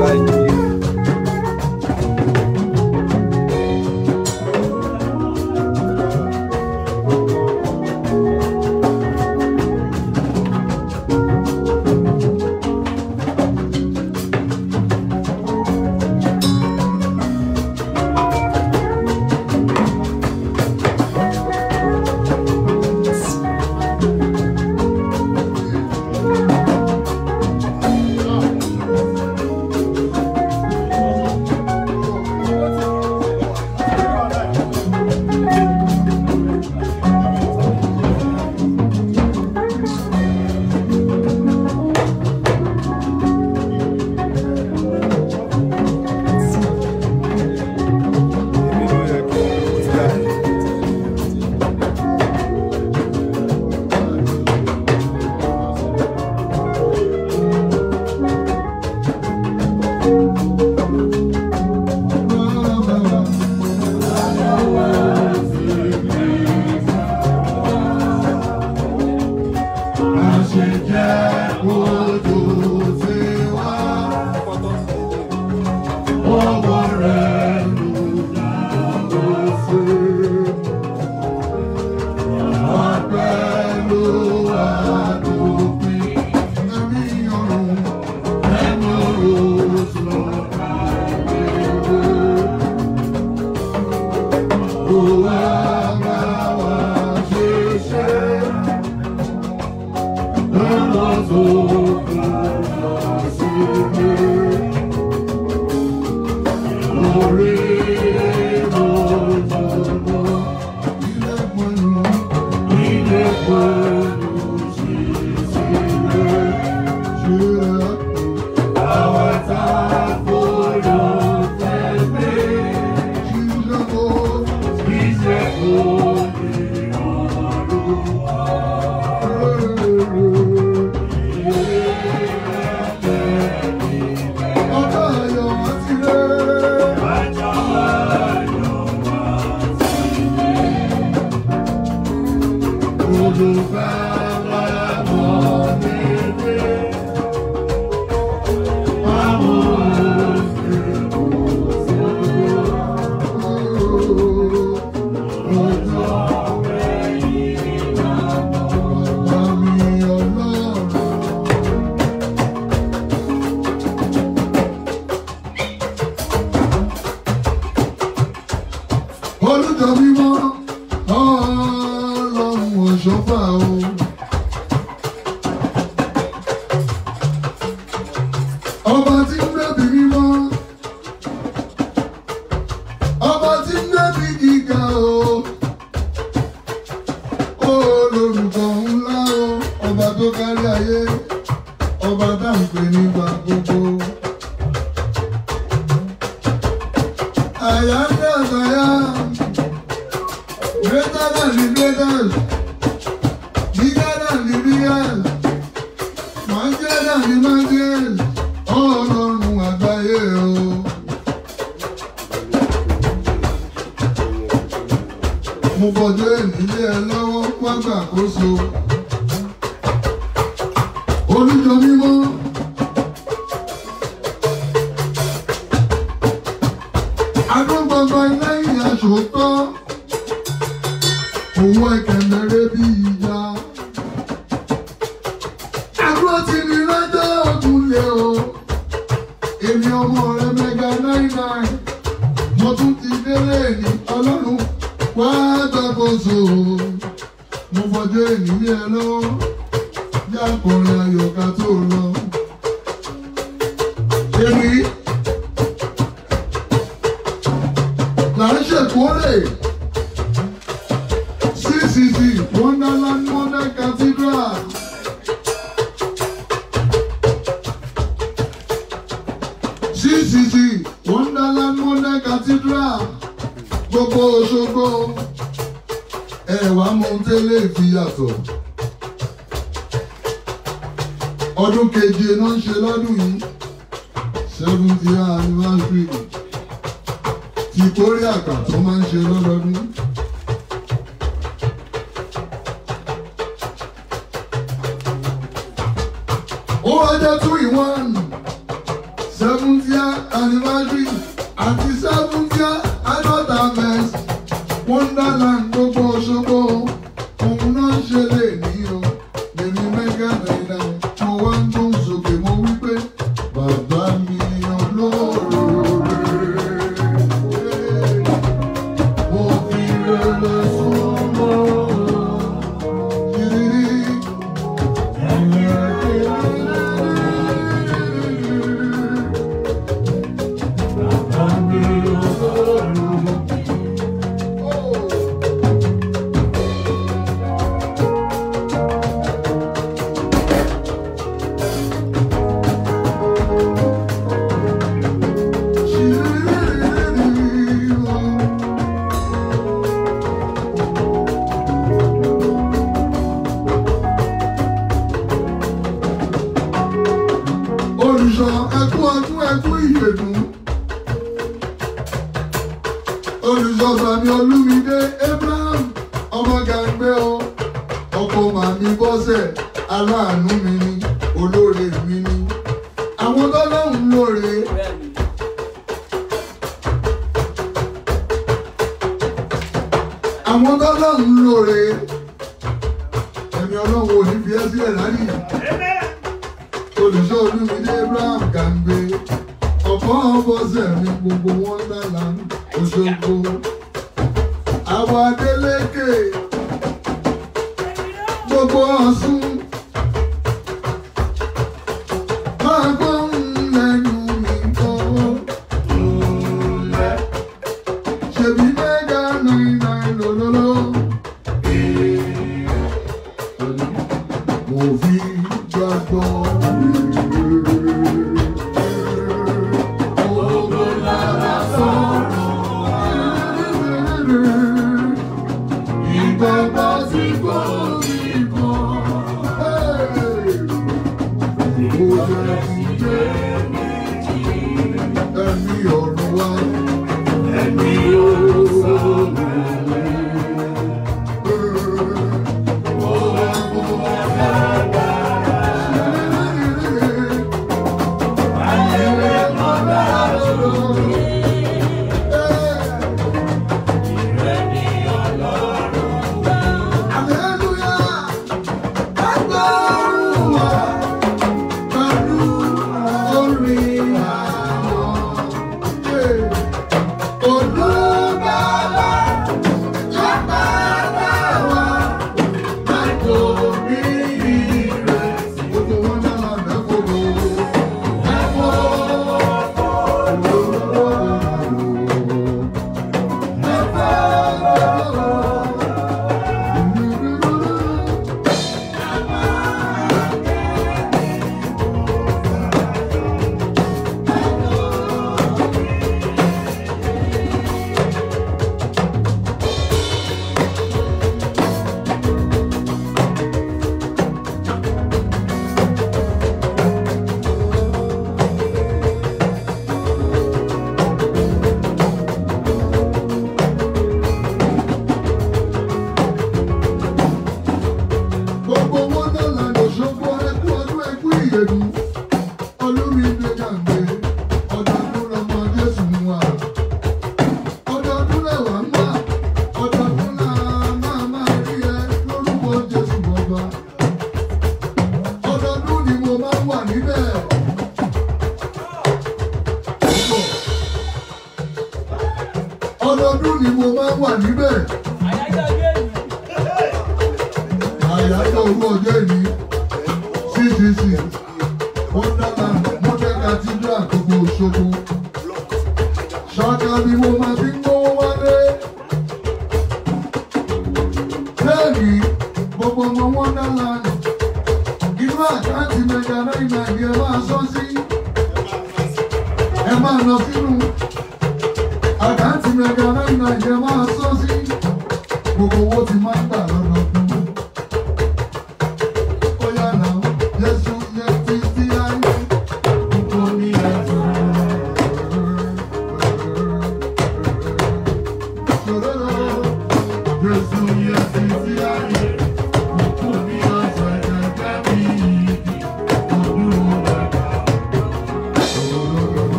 olùjọ mímọ́ ọlọ́run ọ̀ṣọ́fà o. ọba tí ń gbẹ̀bí mímọ́ ọba tí ń gbẹ̀bí gíga o. olórúkọ ńlá o ọba tó kárí ayé ọba tá à ń pè nígbà gbogbo. àyà ń dẹ̀ àyà. Greater than the greatest, bigger than the biggest, mightier than the mightiest, ọlọ́run àgbáyé o. Mo bọ̀dọ̀ ènìyàn ẹ lọ́wọ́ wá gbàkóso. Olùjọ mímọ́. Agbọ́ngbọ̀ngbọ̀n lẹ́yìn aṣòótọ́ owó ẹ̀kẹ́mẹ́rẹ́ bí ìyá. Àbúrò tí mi lọ́jọ́ ògùn lé o. Èmi ọmọ rẹ̀ mẹ́ga náírà náírà. Mo tún ti délé ní ọlọ́run wá gbàkóso. Mo fọjọ́ ènìyàn ẹ lọ́wọ́. Bí akọrin ayọ̀ká tó lọ. Èmi là ń ṣèkórè. CCC Wonderland Modern Cathedral. CCC Wonderland Modern Cathedral. Gbogbo Òṣogbo. Ẹ wá mọ ohun tẹ́lẹ̀ fi yàtọ̀. Ọdún keje náà ń ṣe lọ́dún yìí. Seventy year anniversary. Ti kórè àgbà tó máa ń ṣe lọ́dọọdún. ó wá jẹ́ two in one seventieth anniversary àti seventieth adult harvest wonderland gbogbo Òṣogbo òun náà ṣe lè ní o lèmi mẹ́gà náírà mo wá ń gbóhùn sókè mo wí pé bàbá mi olóore mo fi rere súnmọ́ yìí. olùṣọ́ ẹkú ọdún ẹkú ìyèdùn olùṣọ́ sàmì olúmídé abraham ọmọ gàgbé o ọkọ màmí bọ́sẹ̀ aláàánú mi ni olóore mi ni àwọn tọ́lọ́hún lóore àwọn tọ́lọ́hún lóore ẹ̀mí ọlọ́run ò ní fi ẹ́ sílẹ̀ láyé olùṣọ́ olúmídé abraham gàǹgbé ọ̀pọ̀ ọ̀bọ̀sẹ̀ ní gbogbo wọn dára Òṣogbo àwọn adélékè gbogbo Ọ̀ṣun máa gbóhùn lẹ́nu mi kọ́ ṣèbí mẹ́gà náírà lọ́lọ́lọ́ mo fi gbàgbọ́. Ogo lára sọ̀rọ̀. Ìgbàgbọ́ tí kò rí mọ́. Mo jẹ́ ti jẹ́ ẹ̀mí ọ̀run wá. Ẹ̀mí ọ̀run wá. Gbogbo wọn náà lànà ṣòfò ẹkú ọdún ẹkú ìyẹ̀dù. Olúmídé Gàǹgbé, ọdọọdún lọmọ Jésù ń wà. Ọdọọdún lẹ̀wà ń wà, ọdọọdún là máa máa rí ẹ lórúkọ Jésù bọba. Ọdọọdún ni mo máa ń wà níbẹ̀. Ọdọọdún ni mo máa ń wà níbẹ̀. Àyájọ́ owó ọjọ́ ìní CCC Wonderland Model Cathedral gbogbo Òṣogbo. Ṣáká ni mo máa fi ń gbówó wálé. Bẹ́ẹ̀ni, gbogbo ọmọ Wonderland inú àkáǹtì mẹ́ga náírà ni ẹ máa sọ sí. Ẹ máa lọ sínú àkáǹtì mẹ́ga náírà ni ẹ máa sọ sí. Gbogbo owó ti máa ń gbà lọ́dọọdún. Oya náà, Jésù yẹ ti sí ayé. Nítorí ẹ̀sùn. Jésù yẹ ti sí ayé. Nítorí ẹ̀sùn ẹ̀jẹ̀ mi. Ọdún bàbá.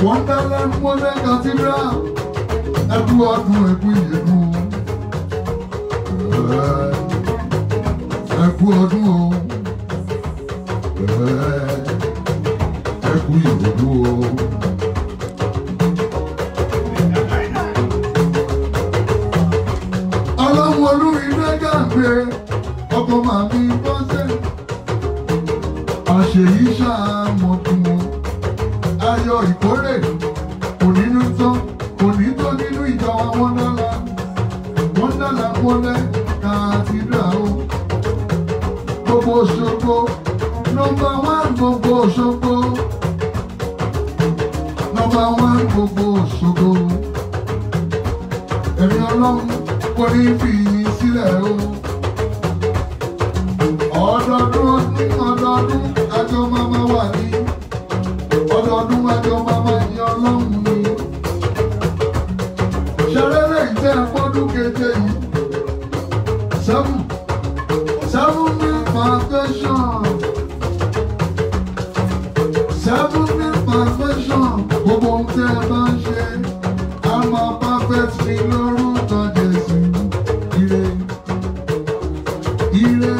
Wonderland Modern Cathedral. Ẹkú ọdún ẹkú ìyẹ̀dú. Ẹkú ọdún o. Ẹkú ìyẹ̀dú o. Ọlọ́run olúrin lẹ́gàgbé ọkọ̀ màmí bọ́sẹ̀. Àṣèyí ṣàmọ̀tún wọn. Ayọ̀ ìkórè kò nínú tán kò ní tó nínú ìjọ wa wọ́ndọ́là. Wọ́ndọ́là wọlé kàtìdrà o. Gbogbo Òṣogbo nọmba wán gbogbo Òṣogbo. Nọmba wán gbogbo Òṣogbo. Ẹ̀mí ọlọ́run kò ní fi yín sílẹ̀ o. Ọdọọdún ní ọdọọdún àjọ máma wà ní. Ọdọọdún àjọ máma ní ọlọ́run ni. Ṣẹlẹ́lẹ̀ ìtẹ́ ẹ̀fọ́dún keje yìí. Seven seven mil foundation. Seven mil foundation. Gbogbo ohun tẹ́ ẹ bá ń ṣe. A máa perfect ní lórúkọ Jésù. Ire. Ire.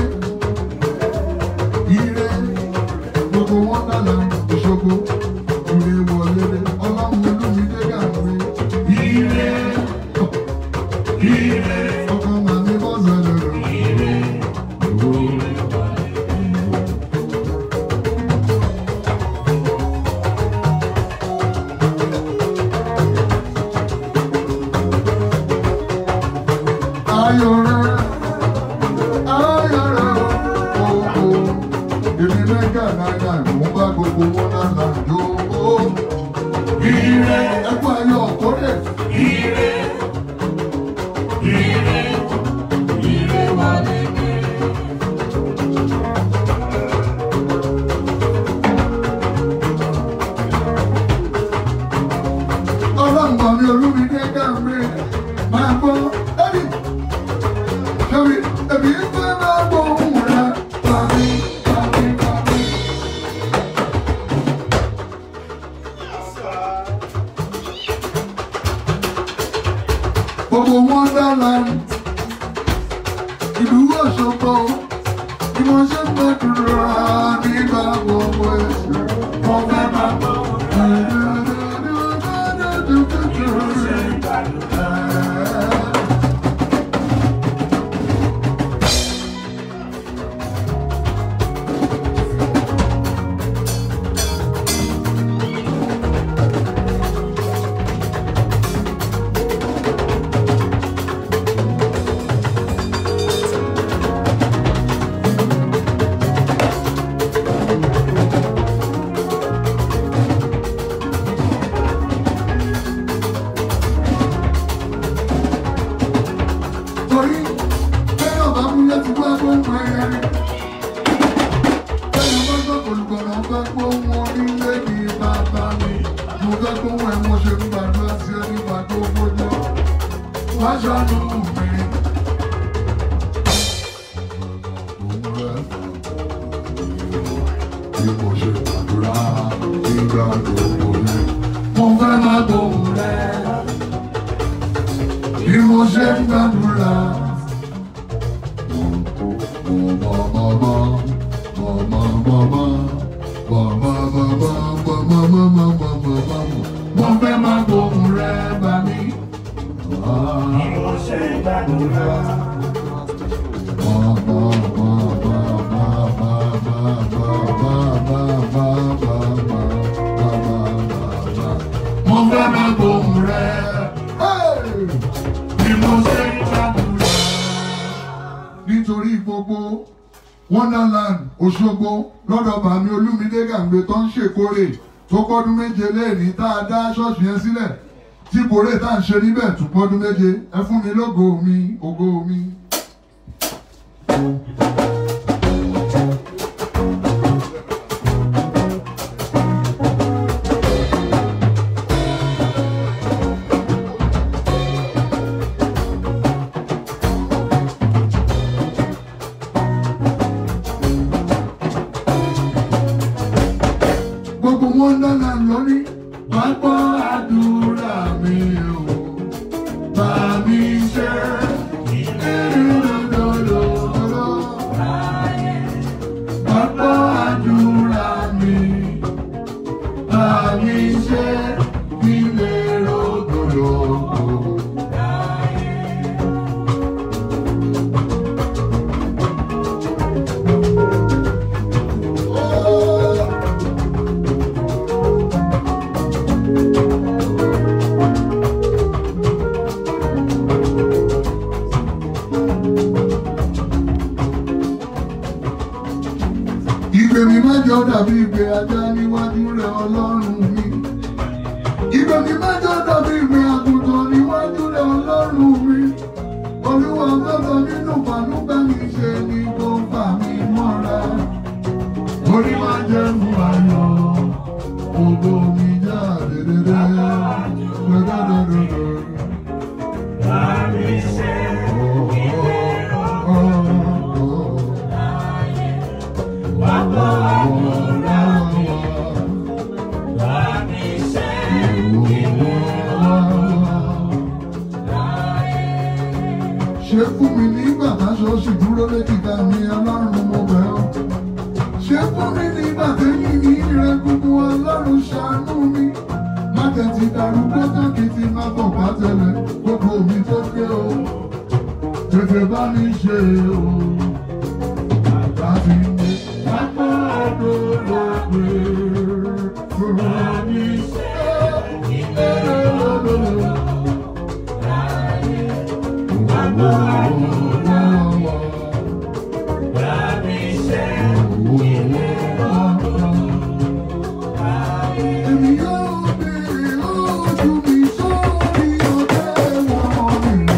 Ire. Gbogbo wọn dàlà Òṣogbo. Ire wọlé dé. Ọlọ́run olúmídé gàgbé. Ire. Ire. Ọkọ màmí bọ́sẹ̀ lọ́rọ̀. Ire. Ayọ̀ rẹ̀, ayọ̀ rẹ̀ o, o, èmi mẹ́gà náírà mò ń bá gbogbo wọn lánàá jó o. Ire ẹkú ayọ̀ kórè. Ire ire ire wọlé dé. Ọlọ́run mi olúmídé gàmbé máa gbọ́ ẹ́rì. Ṣebí ẹbí ń fẹ́ máa gbọ́ ohùn rẹ̀ tàbí tàbí tàbí. Gbogbo Wonderland ìlú Òṣogbo ni mo ṣe ń gbàdúrà nígbà gbogbo ẹ̀sìn. Mo fẹ́ máa gbọ́ torí bẹ́ẹ̀ ọba múlẹ̀ ti wá gbóhùn ẹ̀yẹ. bẹ́ẹ̀ ọba gbọ́ olùgbọ̀nà ọba gbóhùn onílé ní bàbá mi. mo fẹ́ gbóhùn ẹ̀ mo ṣe ń gbàdúrà sí ẹni gbà tó gbójọ́. wá ṣàánú mi. Bí mo ṣe gbàdúrà nígbà gbogbo ni. Mo fẹ́ máa gbóhùn rẹ̀ bí mo ṣe ń gbàdúrà. Mo fẹ́ máa gbóhùn rẹ̀ bá mi. Mo fẹ́ máa gbóhùn rẹ̀. Hey! Bí mo ṣe ń gbàdúrà. Nítorí gbogbo Wonderland Òṣogbo lọ́dọ̀ bàmí Olúmídé Gàǹgbé tó ń ṣèkórè tó pọ́dún méje léèní tá a dá ṣọ́ọ̀ṣì yẹn sílẹ̀ tí kórè tá à ń ṣe níbẹ̀ tún pọ́dún méje ẹ fún mi lógo mi ògo mi. gbogbo Wonderland lóní wàá gbọ́ àdúrà mi o. Bá mi ṣe ìrìnlọ́lọ́lọ́. Bá gbọ́ àdúrà mi. Bá mi ṣe ilé rògbòlògbò. Ìgbè mi mẹ́jọ dàbí ìgbè ajá níwájú rẹ̀ ọlọ́run mi. Ìgbè mi mẹ́jọ dàbí ìgbè àgùntàn níwájú rẹ̀ ọlọ́run mi. Olúwa gbọ́dọ̀ nínú pàlúbẹ́ mi ṣe ni kò fà mí mọ́ra. Orí máa jẹ́ mú ayọ̀, ògo mi jáde dédé. Dẹ́dẹ́dẹ́dẹ́dẹ́. Oh, oh, oh. Ṣé fún mi nígbà táṣọ sì dúró léjìká mi ọlọ́run mo bẹ̀ ọ́? Ṣé fún mi nígbà tẹ́yìn ní ìrẹ́ gbogbo ọlọ́run ṣàánú mi? Má tẹ̀tí darúgbó tán kí ti má bọ̀ bá tẹ̀lé gbogbo mi tó gbé o. Tètè bá mi ṣe o. Bàbá mi ní pápá ọdún ló gbé. Bàbá mi ṣe ìbéèrè lọ́dọ̀. Èmi yóò béèrè ojú mi sórí ọ̀tẹ̀ wọn mi.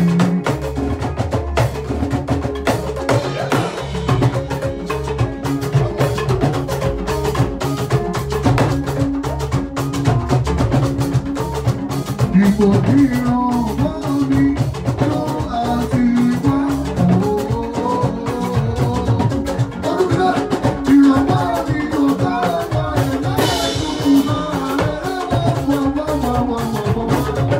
Ipò ìran bá mi lọ àti wá. Ọdún mi náà, ìrànwọ́ mi ò bá wà lẹ́yìn náà rẹ̀ wá wá wá wá wá wá.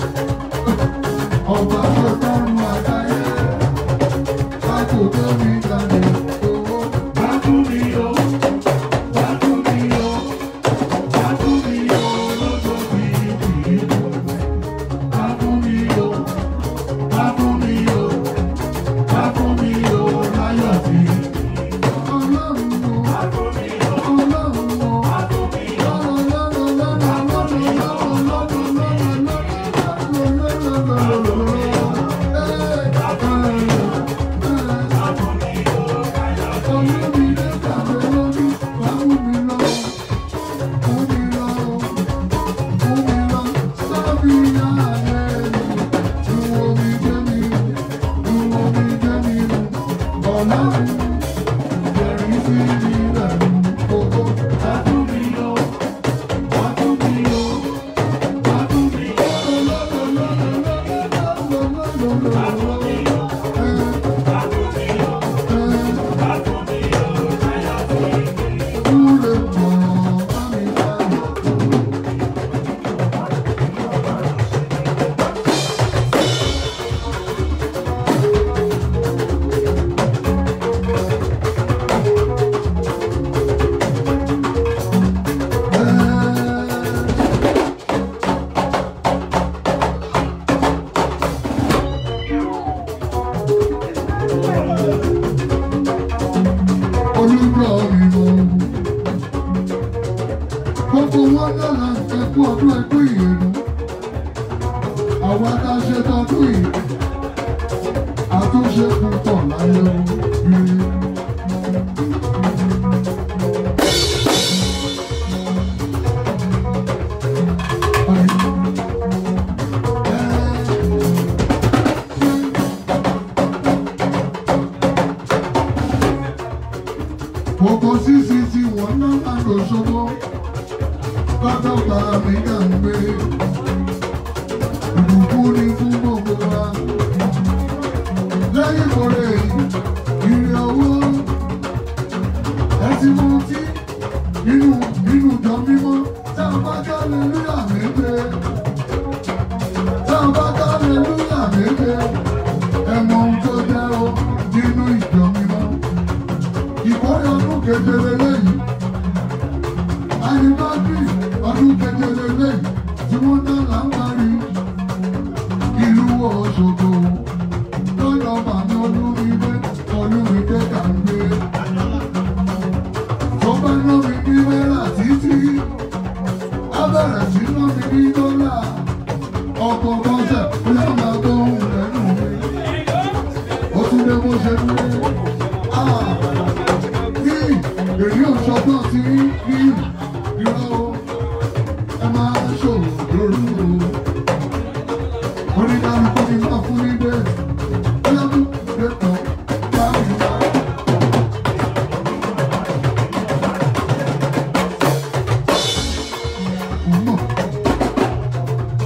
Ọba tó tọrùn àgbáyé, bá kò tó mi jáde owó. Bá tún mi yọ, bá tún mi yọ, bá tún mi yọ lọ́jọ́ bíi bíi. Báfúnmiyó, báfúnmiyó, báfúnmiyó láyọ̀ sí. Ọlọ́run o, Ọlọ́run o, Ọlọ́run, jẹ̀rí sí ìrẹ̀lú gbogbo, báfúnmiyó. Olúgbọ́ ìmọ̀ gbogbo wọn lọ́la ẹkú ọdún ẹkú ìyẹnu àwọn adáṣe tọdún yìí àtúnṣe púpọ̀ láyé rí. Gbogbo sísí tí wọ́n ná máa lò ṣogbo, pátápá mi kà ń gbé. Ìbùkún ni fún gbogbo wa. Lẹ́yìn ìkórè yìí, ìrìn owó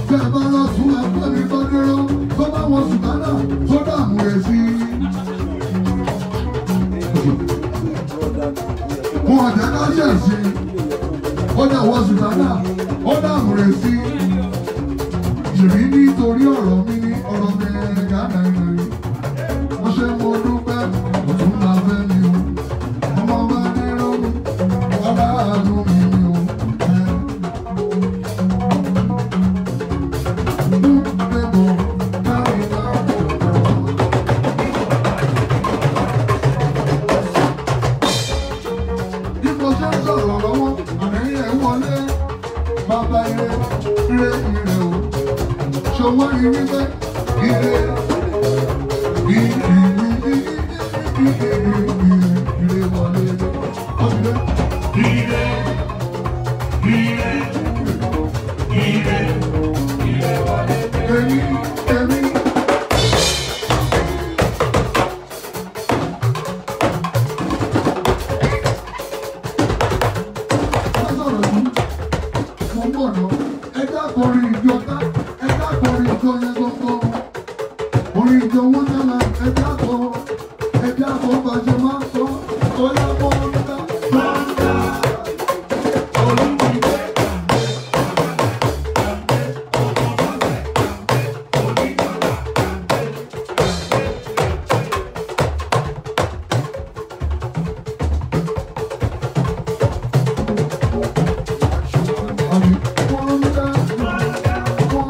bẹ́ẹ̀ bá lọ sún ẹgbẹ́ mi tó dúró tó bá wọn sùtánà tó dààmú rẹ̀ sí. wọn ọ̀jẹ̀ ká ṣẹ̀ sí ó dẹ̀ wọ sùtánà ó dààmú rẹ̀ sí. Jìrì nítorí ọ̀rọ̀ mi ní ọ̀rọ̀ mi gánà ìrìn. Mo ṣe mo dúpẹ́, òtún la fẹ́ mi o. Ọmọ bá dérò mi, aláàánú mi ni o. Bí mo ṣe ń sọ̀rọ̀ lọ́wọ́, àárín ẹ̀ wọlé. Bàbá ire, ire ire o. Ṣòwò rí wípé ire, ire ire ire ire wọlé. Ọ̀sẹ̀ ire, ire, ire, ire wọlé. Èmi, èmi. Sọ̀rọ̀ yìí mo ń bọ̀ ná. Ẹ dákun orin ìjọ ká. Ẹ dákun orin ìjọ yẹn gbogbo. Orin ìjọ wọn dára. Ẹ dákun. Ẹ dákun bàjẹ́ máa ń sọ. Ọlá mọ́ ń dá. Máa ń dá. Olùdíje. Àmì wọ́n ń dá. Wọ́n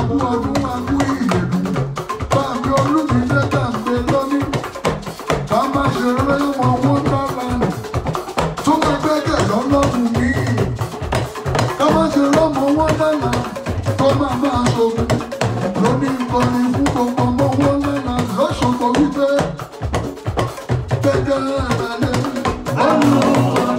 akú ọdún akú ìyèdú báàmì olúmídé tàǹgbé lónìí ká má ṣe rẹ́wọ̀n wonderland tó máa gbẹ́kẹ̀ lọ́lọ́run mi ká má ṣe rọ́mọ wonderland tó máa máa ṣogun lónìí nkọrin fún gbogbo ọmọ wonderland lọ́sọ̀gbọ̀ wípé gbẹ́kẹ̀ ẹ̀rẹ̀lẹ̀ ọ̀nà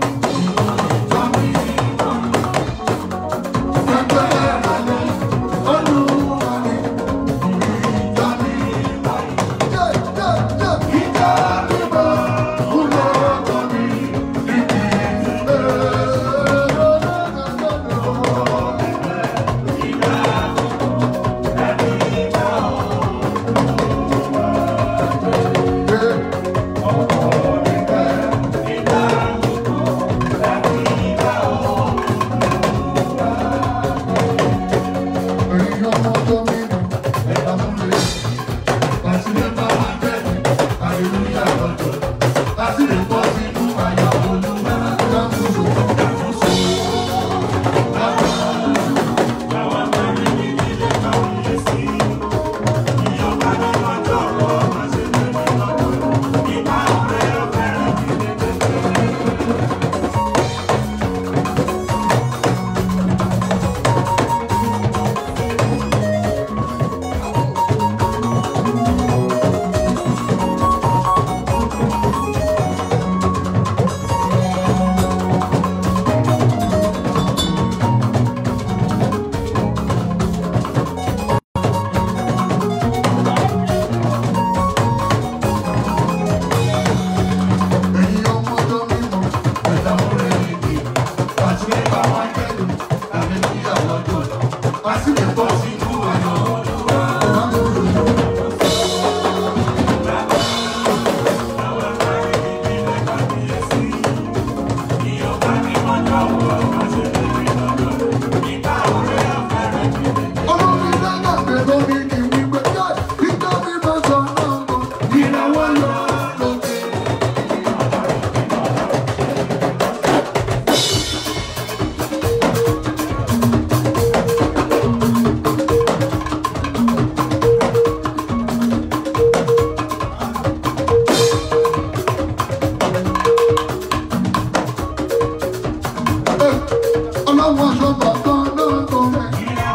Ọlọ́run aṣọ bàbá lóko rẹ̀.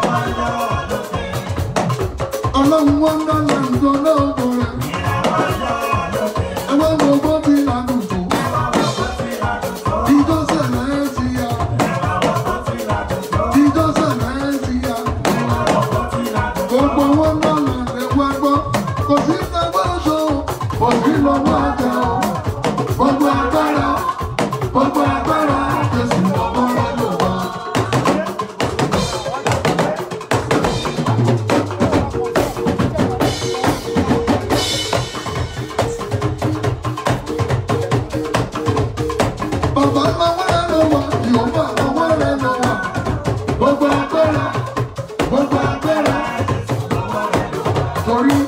Ọlọ́run wọn dáná nǹkan lóko rẹ̀. Ẹgbẹ́ gbogbo bí lànàjò. Ìjọ sẹ̀lẹ̀ ẹ̀ ti ya. Ìjọ sẹ̀lẹ̀ ẹ̀ ti ya. Gbogbo wọn dáná ẹ̀wọ́ ẹgbọ́. Kò sí ẹgbẹ́ oṣù. Kò sí lọ́wọ́ àjẹ́ o. Gbogbo agbára. Gbogbo agbára. Jésù ọmọ rẹ̀ ló wá. Bàbá máa wá lọ wá, Yorùbá máa wá lọ lọ wá. Gbogbo agbára, gbogbo agbára. Torí.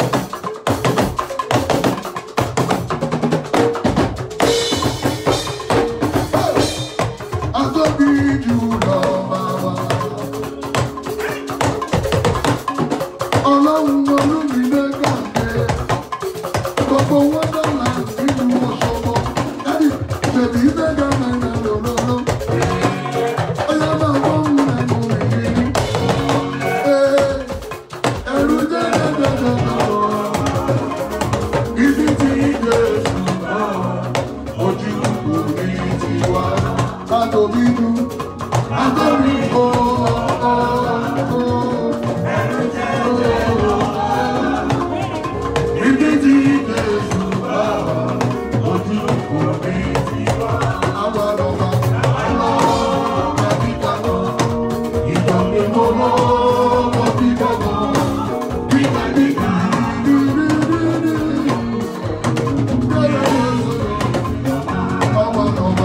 Atóbi jù lọ bàbá. Ọlọ́run olúmídé gàdé. Gbogbo wọn dọ̀là nínú Òṣogbo. Dádì, bèbí mẹ́ga mẹ́ga lòlòlò. Ọyá máa gbóhùn ẹnu ìrírí. Ee, ẹ̀rù jẹ́jẹ́jẹ́jẹ́ Ibi tí Jésù bá ojú kò ní tiwa. Àtòbí du, àtòbí o, o, o. Ibi tí Jésù bá ojú kò ní tiwa. Àwa lọ́ba, àwa lọ́ba kíkà lọ. Ìjọba mo lọ, mo bí gbọ́dọ̀. Kíkà kíkà, dúdúdúdú. Àwa lọ́ba.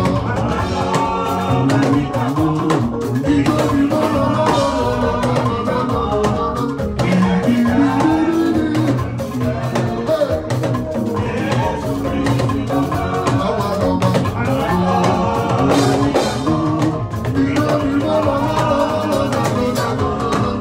Hey!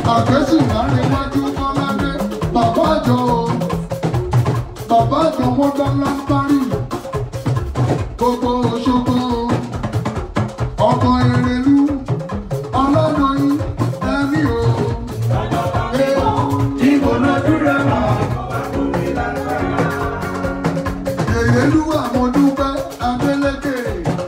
àgbẹ̀sì láàrin wájú kọ́ládé bàbá àjọ o bàbá àjọ wọn dáná parí gbogbo Òṣogbo ọkọ Èrèlú ọlọ́dún yìí ẹ̀mí o. Ìbò náà dúró wá. Èrèlú àwọn dúpẹ́ Adélékè.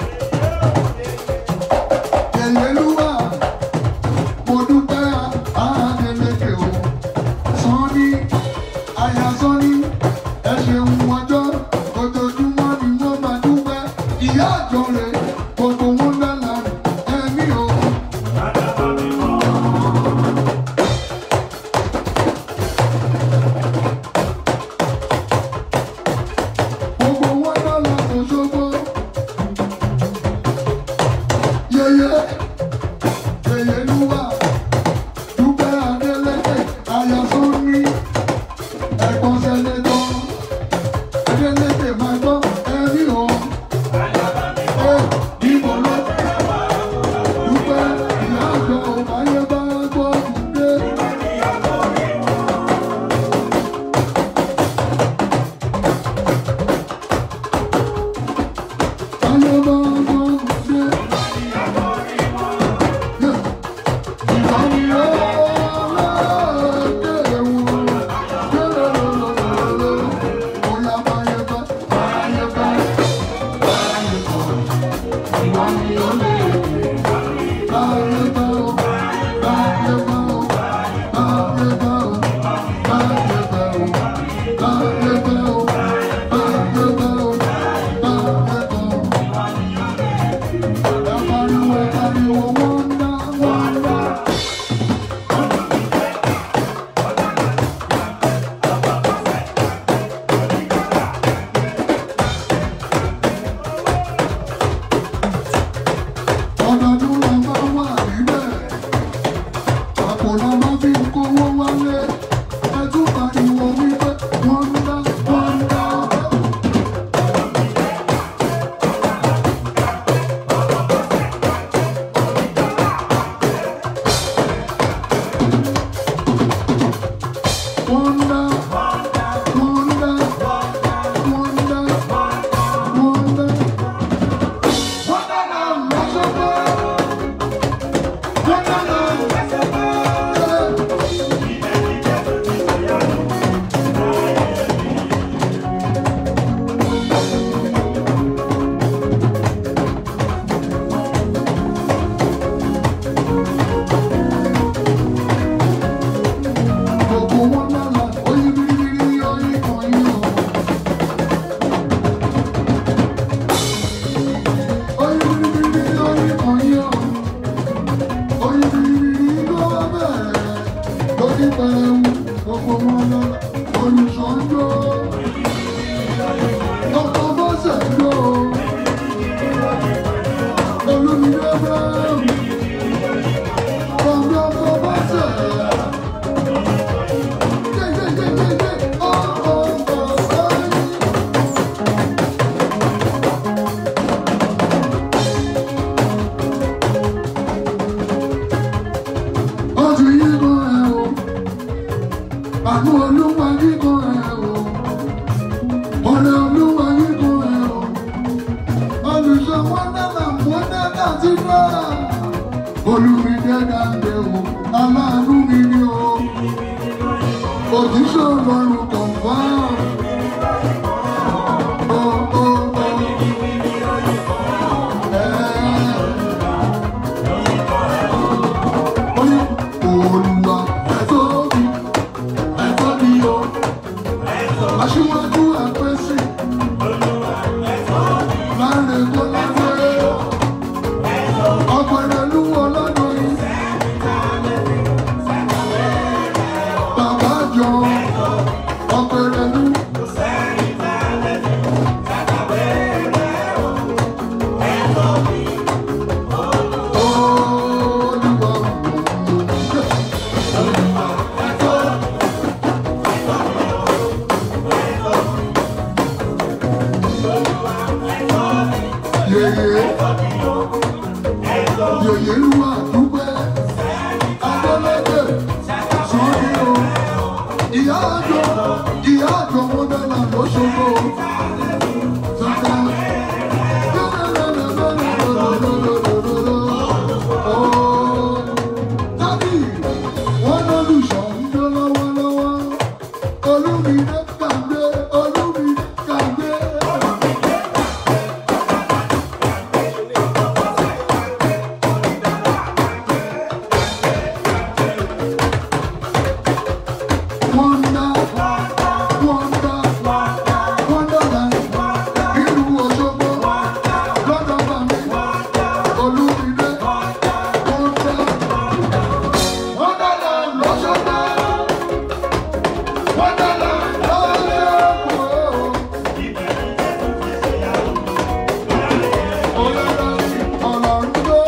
Èrèlú wà mo dúpẹ́ Adélékè o. Sọ́ni àyà sọ́ni ẹ ṣeun ọjọ́ ojoojúmọ́ ni wọ́n máa dúpẹ́. Ìyá àjọ rẹ̀ gbogbo wọn dáná ẹ̀mí o. Gbogbo wọn dáná Òṣogbo. Yeye yeye luwa dúpẹ́ Adélékè ayasọ́ni ẹ̀gbọ́n sẹ́lẹ̀tọ́ Adélékè máa gbọ́ ẹ̀rí o. Ẹ Ìbò náà dúpẹ́ ìyá àjọ ayé bá gbọ́ dé. Ayé bá gbọ́ dé. Wonder. ọdọọdún la máa wà níbẹ̀ àpò la máa fi ń kówó wálé ẹtú pariwo wípé wọ́n ń dá wọ́n ń dá. wọ́n ń dá wọ́n ń dá wọ́n ń dá wọ́n ń dá. Olùsọ̀njọ́, ọkọ̀ bọ́sẹ̀ lọ, olùmídé bẹ́ẹ̀. Àánú olúwa yíkọ ẹ̀ o, ọ̀rẹ́ olúwa yíkọ ẹ̀ o, olùṣọ́ wọn náà mọ́ náà ti náà olùmídé dáńdé o aláàánú mi ni o òjíṣẹ́ ọlọ́run kọ̀ǹfà. Ó, ó, ó. Ẹ́. Ó ní, Olúwa, ẹ tóbi, ẹ tóbi o. Aṣíwájú àpèsè. Láre tó láre. Ọ̀pẹ̀rẹ̀ lúwọ̀ lọ́dún yìí. Bàbá jọ Fọ́lùṣọ́ ń jó lọ́wọ́lọ́wọ́. Olúmídé kàgbé, Olúmídé kàgbé. Wonder, wonder, wonderland. Ìlú Òṣogbo, lọ́dọ̀ bàmí. Olúmídé, wonder. Wonderland l'Òṣogbo. Wonderland l'Òṣogbo. Ọlọ́run, Ọlọ́run ló.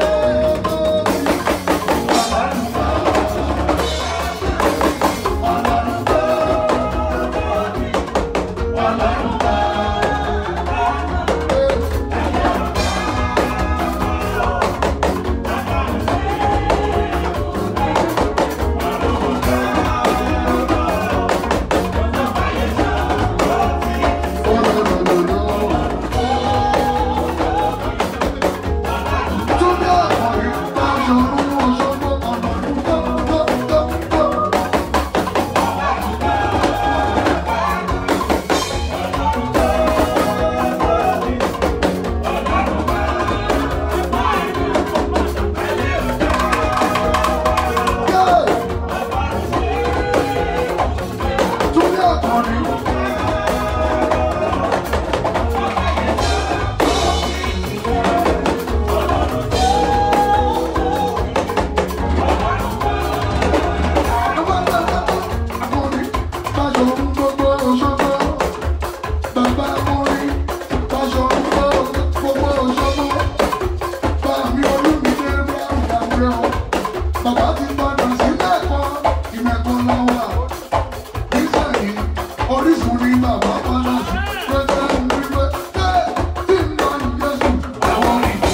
Bàbá ti padà sílẹ̀ kan, ìmẹ̀kọ lọ́wọ́. Nísàlẹ̀ orísun ni bàbá padà sí. Pẹ̀sẹ̀ ń wípé, "Ṣé tí ń bá ní Jésù?" Àwọn ìdí.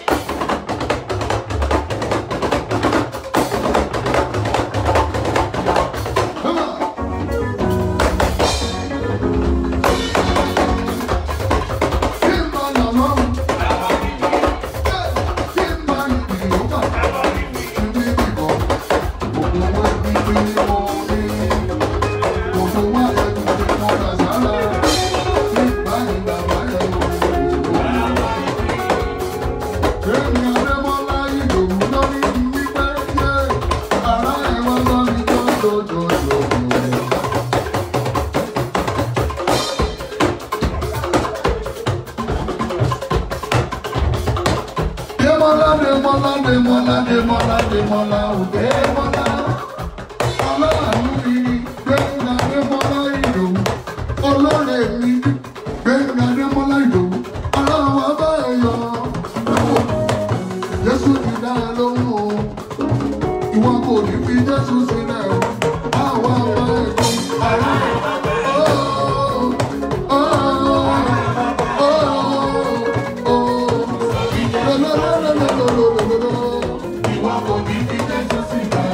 Come on. Demola, Demola, Demola, Demola, Demola, oh, Demola. Ọlọ́run mi Gbẹ̀ngà Demola Ìdòwú. Olóore mi Gbẹ̀ngà Demola Ìdòwú. Ọlọ́run wa bá ẹ yọ. Jésù ti dá ẹ lóhùn o. Ìwọ kò ní fi Jésù sílẹ̀ o. Àwa bá ẹ kọ́. Oh, oh, oh, oh, oh. Ìwọ kò ní fi Jésù sílẹ̀.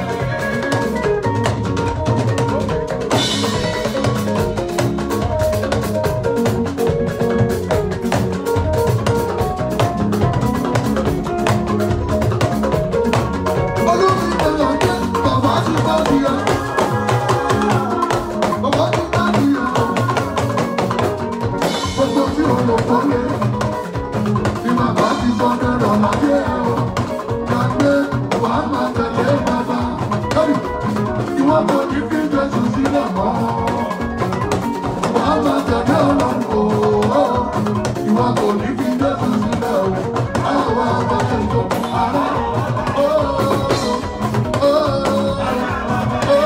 Ìwọ kò ní fi Jésù sílẹ̀ o, àwọn ọmọ ètò àrà. Oh, oh.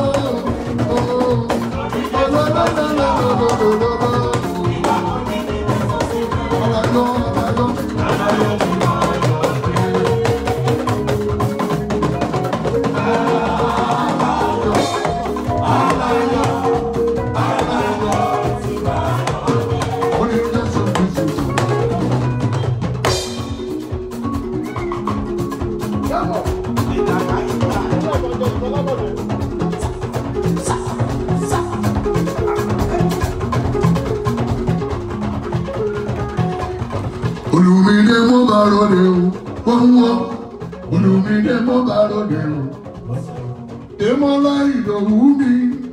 Olùmídé mo bá rọlẹ̀ o, wọ́n wọ́. Olùmídé mo bá rọlẹ̀ o. Démọ́lá Ìdòwú mi.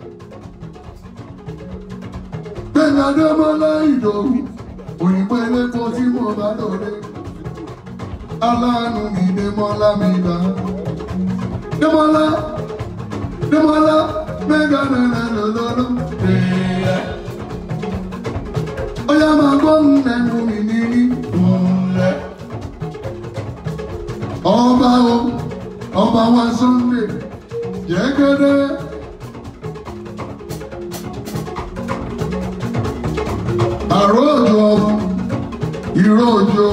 Gbẹ̀ngà Démọ́lá Ìdòwú. Òyìnbó elépo tí mo bá lóde. Aláàánú mi Démọ́lá mi gbà. Démọ́lá Démọ́lá mẹ́gà nẹ́nẹ́ lọ́lọ́lọ́. Ọya máa gbọ́ nẹ́nu mi níní. Ọba o, ọba wa Sunday, jẹ́gẹ́dẹ́. Àròjọ, ìròjọ,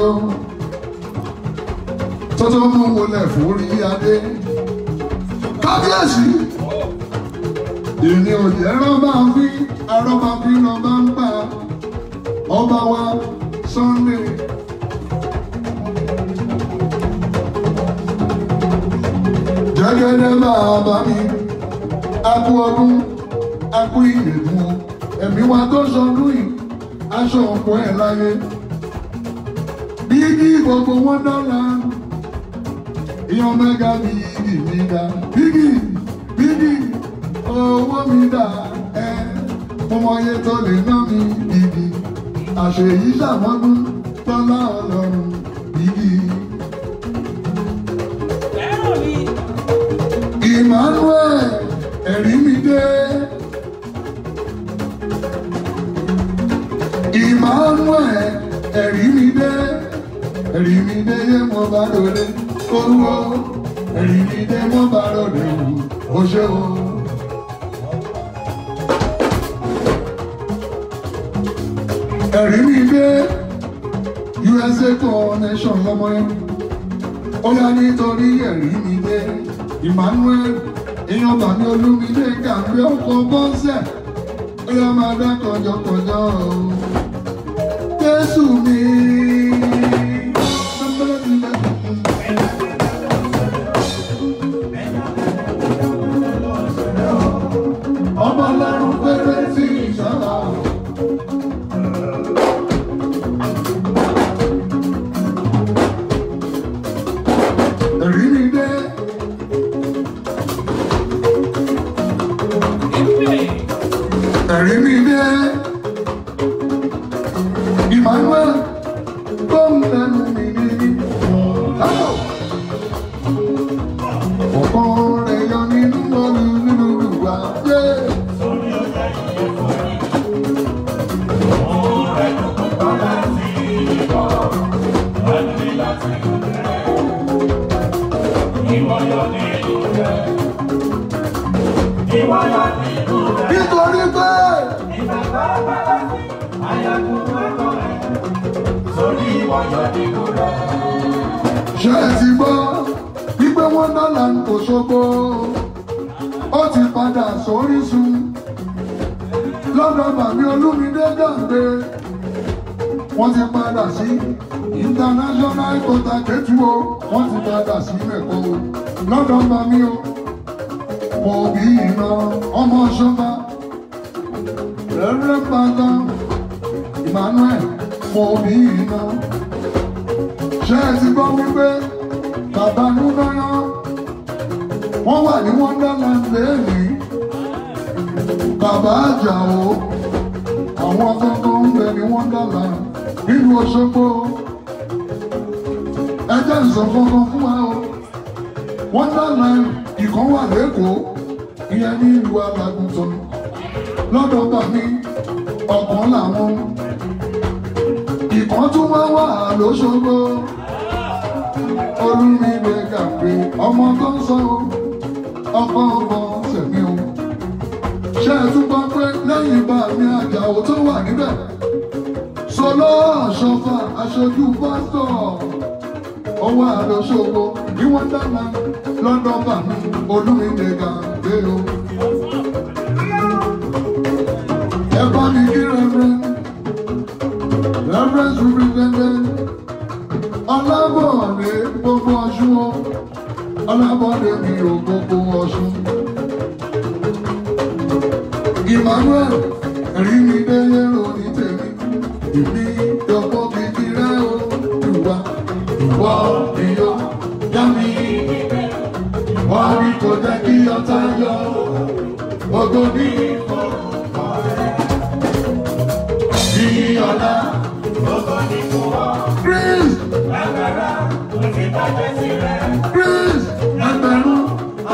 tọ́tọ́ mú wọlé fúrí adé. Kábíyèsí, ìní òjì ẹran máa ń fi, arọ́ máa fi lọ bá ń pa. Ọba wa Sunday. Jẹ́gẹ́dẹ́ bàbá mi, a kú ọdún, a kú ìyèdùn o. Ẹ̀mí wa tó sọdún yìí, aṣọ ọ̀pọ̀ ẹ̀ láyé. Bígí gbogbo wọn dọ́là, ìyàn mẹ́ga bígí mi dá. Bígí, bígí, owó mi dá ẹ. Mo mọ iye tó lè ná mi bígí. Àṣèyí ṣàmọ́dún tọ́lá ọlọ́run bígí. Emmanuel ẹ̀rí mi dé. Emmanuel ẹ̀rí mi dé. Ẹ̀rí mi dé yé mo bá lòdì. Olúwo ẹ̀rí mi dé mo bá lòdì. O ṣé o. Ẹ̀rí mi dé. USA connection lọ́mọ yẹn. Ó yá nítorí ẹ̀rí mi dé. Emmanuel èèyàn bàmí olúmídé gàmbé ọkọ̀ bọ́sẹ̀ ó yá máa dá kọjọkọjọ o. Jésù mi. Ọmọ ọlọ́run fẹ́rẹ́ sí ìṣọ́lá. Ẹ̀rí mi dé. ẹ̀rí mi dé. Emmanuel tó ń lẹ́nu mi ní. Ọ̀kan rẹ̀ yọ nínú olú nínú ìwà dé. Nítorí pé ṣé ẹ ti gbọ́ wípé wọ́n dọ́là ń kò ṣogbo ó ti padà sórísun lọ́dọ̀ bàbí olúmídé gàǹgbé wọ́n ti padà sí international kota kẹtù o wọ́n ti padà sí mẹ́kọ́ o lọ́dọ̀ bàbí o mo bí iná ọmọ ṣọba rẹ́rẹ́ pátá Emmanuel mo bí iná ṣé ẹ ti gbọ́ wípé bàbá núnáyá wọ́n wà ní wonderland lẹ́yìn bàbá àjàó àwọn akẹ́kọ̀ọ́ ń bẹ ní wonderland nínú Òṣogbo ẹjẹ́ ìsọ̀kankan fún wa o wonderland ìkan wà lẹ́kọ̀ọ́ ìyẹn ní ìlú alágùntàn lọ́dọ̀ bàmí ọ̀kan làwọn ìkan tún wá wà lóṣogbo olúmídé gàgbé ọmọ tó ń sọ ọkọ ọkọ sẹ̀mí o ṣé ẹ tún gbọ́ pé lẹ́yìn bàmí àjàó tó wà níbẹ̀ sọlọ àṣọfà aṣojú pásítọ̀ ọwọ́ àlọ́ṣogbo ní wọ́n dáná lọ́dọ̀ bàmí olúmídé gàgbé o. ẹ bá mi kí rẹ́rẹ́ rẹ́rẹ́ sùúrù gẹ́gẹ́ ọlábọ̀dé gbogbo ọ̀ṣun o ọlábọ̀dé mi ò gbogbo ọ̀ṣun. Emmanuel rí mi délé òní tèmi èmi dọ̀pọ̀ kìkì rẹ̀ o ìwà ìwọ ìyọ yá mi wọ́n ní kò jẹ́ kí ọ̀tá yọ ògo ní ní ọ̀la. Chris Chris ẹgbẹ̀rún.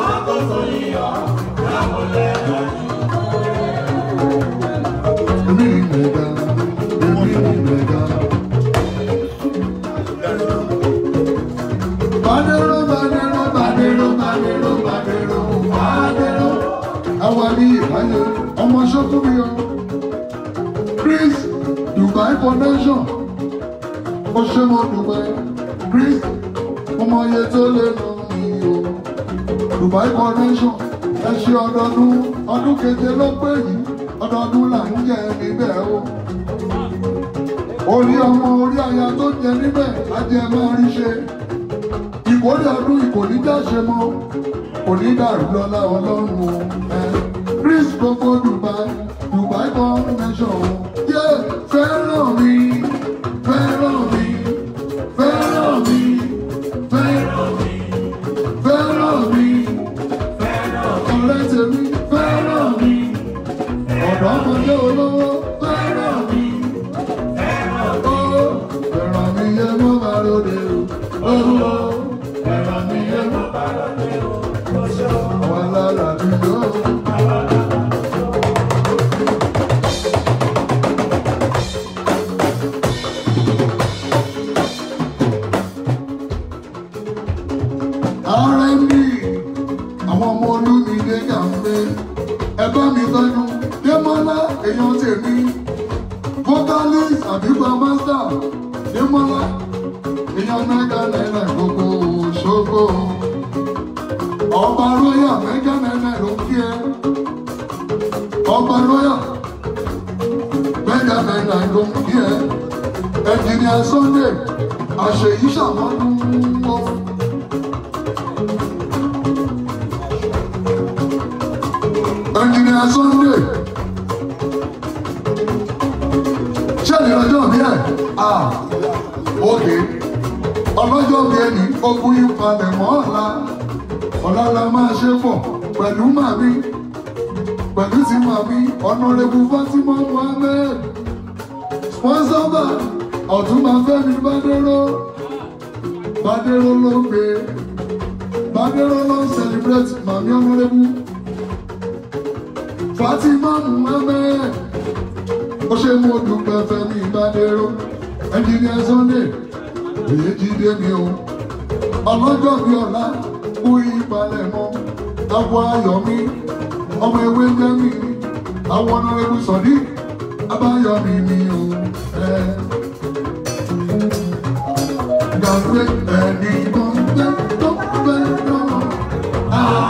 Èmi ni mẹ̀gà, èmi ni mẹ̀gà. Badero, badero, badero, badero, badero, badero. Àwa ní ìbáyé ọmọ ṣọ́kúnmí o. Chris Dubai Foundation. Ó ṣe mo dùpẹ́. Chris ọmọ iye tó lè nà mí o. Dubai Foundation ẹ ṣe ọdọọdún ọdún keje ló pé yìí ọdọọdún là ń jẹ níbẹ̀ o. Orí ọmọ orí aya tó jẹ níbẹ̀ ajẹ́ máa rí ṣe ìkórè ọdún ìkòníjà ṣe mọ onídàrú lọ́lá ọlọ́run o ẹ chris gbogbo dubai dubai convention o yé fẹ́ràn mi fẹ́ràn mi fẹ́ràn mi fẹ́ràn mi fẹ́ràn mi ọ̀rẹ́ tèmi fẹ́ràn mi ọ̀dọ́mọdé olówó fẹ́ràn mi ó fẹ́ràn mi yẹ mọ́ bá lóde o ó fẹ́ràn mi yẹ mọ́ bá lóde o àwọn alára mi yóò. R&B àwọn ọmọ olúmídé gàmbé ẹ̀bá mi tọ́jú démọ́lá èèyàn tèmi vocalist àbígbà master démọ́lá èèyàn mẹ́gà náírà gbogbo ṣògo ọba royal mẹ́gà náírà ló kí ẹ ọba royal mẹ́gà náírà ló kí ẹ ẹnjìnìà sunday àṣeyí ṣàmọ́dún wọn. Engineer Sunday. Ṣé ní ọjọ́ bí ẹ̀? Ah, òkè. Ọlọ́jọ́ bí ẹni ogun ìpalẹ̀ mọ́ ọ̀la. Ọ̀la la máa ṣe pọ̀ pẹ̀lú màmí. Pẹ̀lú ti màmí, Honorable Fatima Mohammed. Sponsor by Ọ̀túnba Fẹ́mi Bádéró. Bádéró ló ń gbé. Bádéró ló ń celebrate màmí Honorable. Fatima Muhammed ó ṣe mú dúpẹ́ Fẹ́mi Ìbádẹ́rọ Engineer Sunday èyí jíde mi o ọlọ́jọ́ mi ọ̀la kú ìpalẹ̀ mọ́ àwọ̀ ayọ̀ mi ọmọ ewé jẹ́ mi àwọn ọ̀nàrẹ́bù sọ̀dí abáyọ̀ mi mi o ẹ. Gbàgbé ẹni tó ń gbé tó ń gbé náà.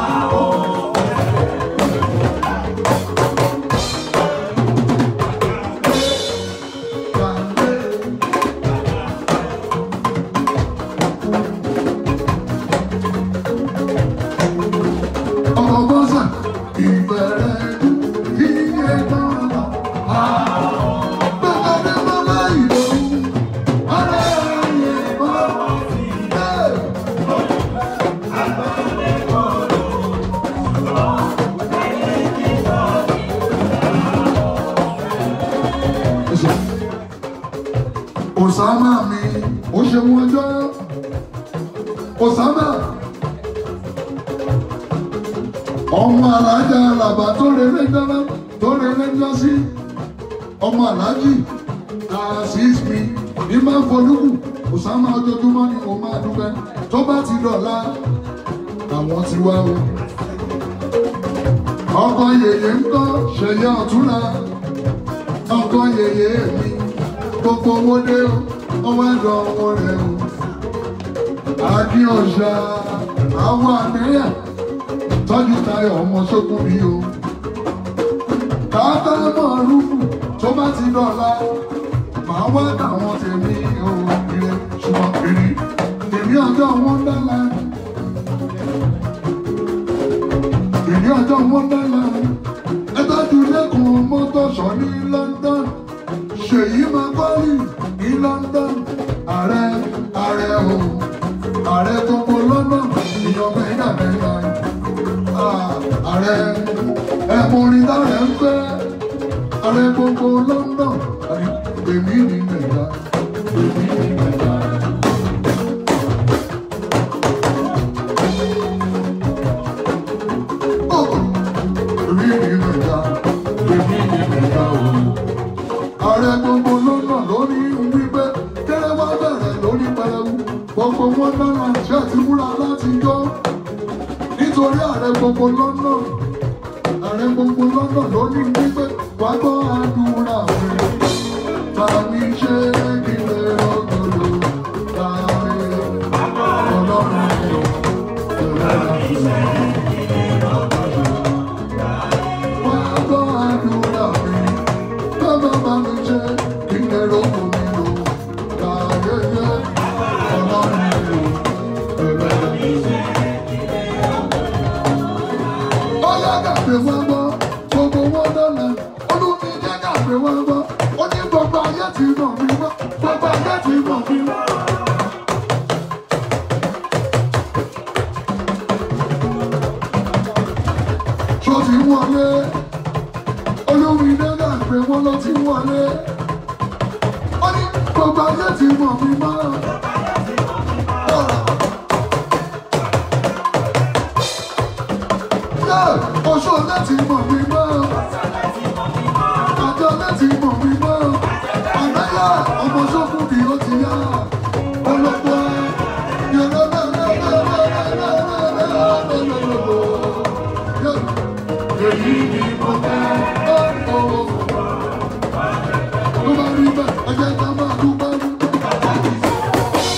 Ọmọ bọ́sà ìbẹ̀rẹ̀ iye náà. Gbẹ̀gẹ́dẹ́ mọ́lá ìlú, ọ̀rẹ́ ayé mọ́. Osama mi, ó ṣe mú ọjọ́. Osama ọmọ alájà làbà tó rere dáná tó rere jọ sí ọmọ alájì àṣìṣ mi ní máa folúkù Osama ojoojúmọ́ ni mo máa dúpẹ́ tó bá ti dọ̀la àwọn ti wá o. ọkọ yèyé ń kọ́ ṣẹ̀yẹ ọ̀túnla ọkọ yèyé mi gbogbo owó dé o ọwọ́ ẹ̀dọ̀ ọwọ́ rẹ̀ o. Akíọ̀ṣà àwọn àmẹ́yà tọ́jú tayọ̀ ọmọ ṣókùn mi o. Kàákà mọ̀ rúfù tó bá ti dọ̀la, màá wá táwọn tèmi o ire ṣùgbọ́n kiri. Èmi ọjọ́ wọn dára. Èmi ọjọ́ wọn dára. Ẹ tọ́jú lẹ́kùn mọ́tòṣọ́ ní London. Ṣèyí máa kọ́lì ní London. Ààrẹ ààrẹ o. Ààrẹ gbogbo London. Ìyọ̀bẹ ìdàbẹ̀ ìlànà. ẹ̀mú orin dára ń fẹ́ ààrẹ gbogbo London èmi ní mẹ́ta èmi ní mẹ́ta. Èmi ní mẹ́ta èmi ní mẹ́ta o. Ààrẹ gbogbo London lórí wípé kéré wá bẹ̀rẹ̀ lórí pẹrẹwu gbogbo wọn náà ṣe ti múra láti yọ nítorí ààrẹ gbogbo London ààrẹ gbogbo London ló ní wípé wàá gbọ́ àdúrà rẹ̀ bàmí ṣe kílẹ̀ ọgọ́dọ̀ láàrin ọlọ́run yọ. Wàá gbọ́ àdúrà rẹ̀ bàbá bàmí ṣe kílẹ̀ ọgọ́dọ̀ láàrin ọlọ́run yọ. Ọlá gàgbé wá gbọ́, gbogbo wọn dọ́là. Olúmi jẹ́ gàgbé wá gbọ́. Ó ní gbogbo ayé ti mọ̀ mí wá. Gbogbo ayé ti mọ̀ mí wá. Ṣó ti wọlé? Olúmi jẹ́ gàgbé wọn ló ti wọlé. Ó ní gbogbo ayé ti mọ̀ mí wá. Oṣù láti mọ̀ mí mọ́. Àjọ láti mọ̀ mí mọ́. Àgbáyà ọmọ sókùn kì ó ti yá. Ọlọ́pàá yọ̀rọ̀ Èyí ni mo fẹ́. Ó bá rí bẹ́ẹ̀, ẹ jẹ́ ká máa dúpẹ́ dúpẹ́.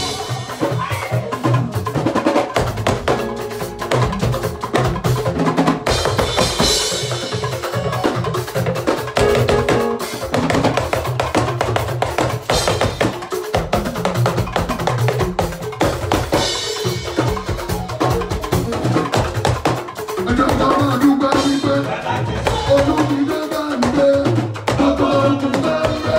Ẹjọ́ ká máa dúpẹ́ wípé olúmídé bá ń gbé gbogbo ogun bá ń gbé.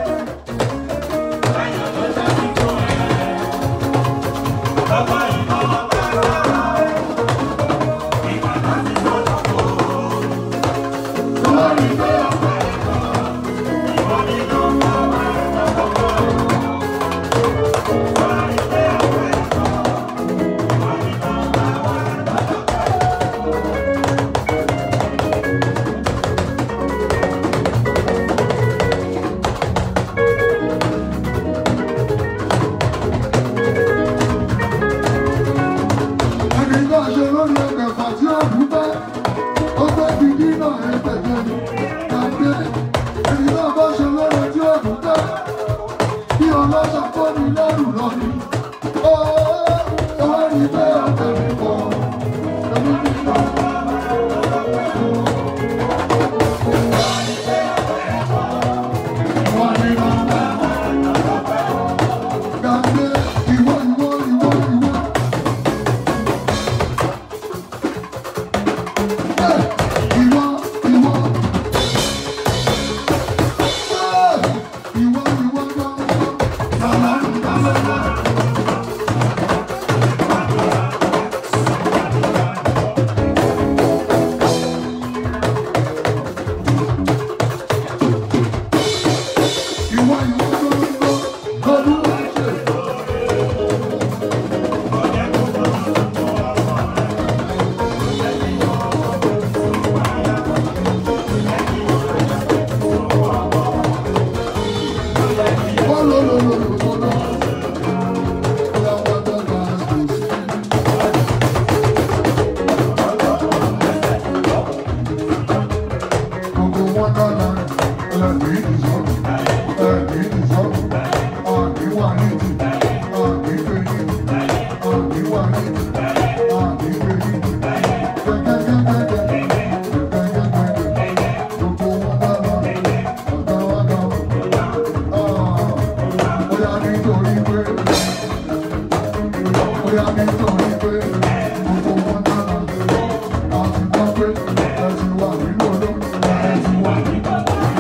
Lórí bẹ́ẹ̀. Ẹni náà ṣe lórí ẹgbẹ̀fà tí ó dúpẹ́, ó gbé gidi náà ẹgbẹ̀jẹ̀ ni, gbàgbé. Ẹni náà bá ṣe lórí tí ó dúpẹ́, bí ọlọ́ṣà kó ní lẹ́rù lọ ni. Ó ó rí bẹ́ẹ̀ ọ̀tẹ̀ mi kọ̀, ẹni ní ìlú. Wọ́n ní nọ́mbà. Gbàgbé ìwọ ìwọ ìwọ ìwọ. Ìwọ, ìwọ. Ìwọ, ìwọ gbọ́ngbọ́n. Bàbá ń bá lọ́wọ́. Ìwọ, ìwọ gbọ́ngbọ́n. Olúwa ṣe. Nítorí pé bóyá nítorí pé gbogbo wọn dára àti gbọ́ pé ẹ ti wà nínú olóòtú ẹ ti wà nínú.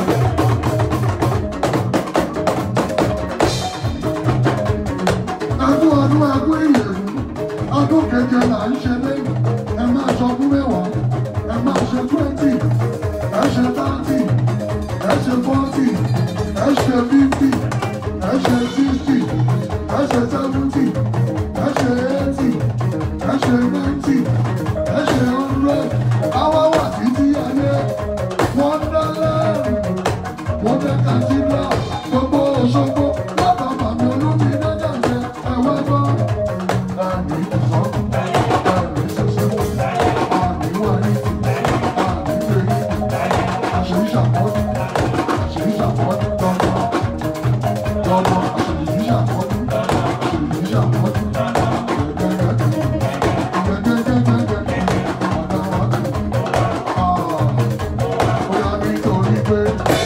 Ẹkún ọdún ẹkún ìyẹ̀wò ọdún keje là ń ṣe lẹ́yìn ẹ máa sọ fún mẹ́wàá ẹ máa ṣe fún twenty ẹ ṣe thirty ẹ ṣe forty ẹ ṣe fifty ẹ ṣe sixty ẹ ṣe seventy ẹ ṣe eighty ẹ ṣe ninety ẹ ṣe hundred àwa wà títí ayé wọ́n dálẹ́ wọ́n fẹ́ kàtíńdà gbogbo Òṣogbo lọ́dọ̀ bàmí olómi dájà jẹ ẹ̀wẹ́ gbọ́. Àmì ìsọ́, àmì ìṣẹ̀ṣẹ̀, àmì wáyé, àmì ìgbéyé, àṣírí ṣàkóso, àṣírí ṣàkóso lọ́dọ̀. Lọ́dọ̀ àṣírí ṣàkóso, àṣírí ṣàkóso. Gẹ́gẹ́gẹ́gẹ́gẹ́, ọ̀dọ̀ wa kì í. Ó yá nítorí pé.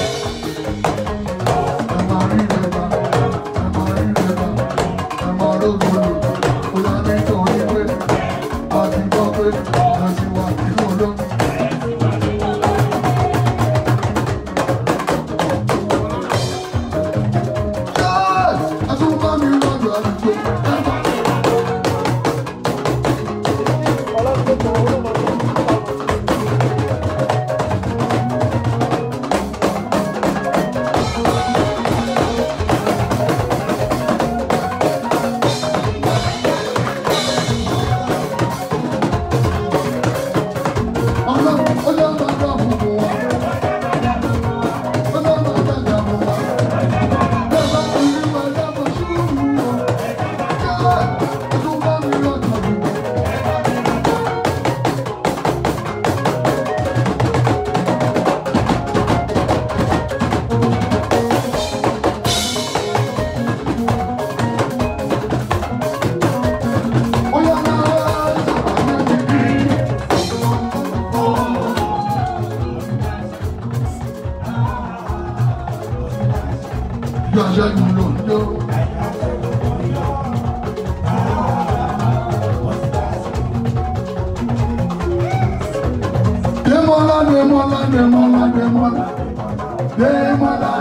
Yọ̀ṣẹ́ ni ló ń jó. Demola, Demola, Demola, Demola, Demola.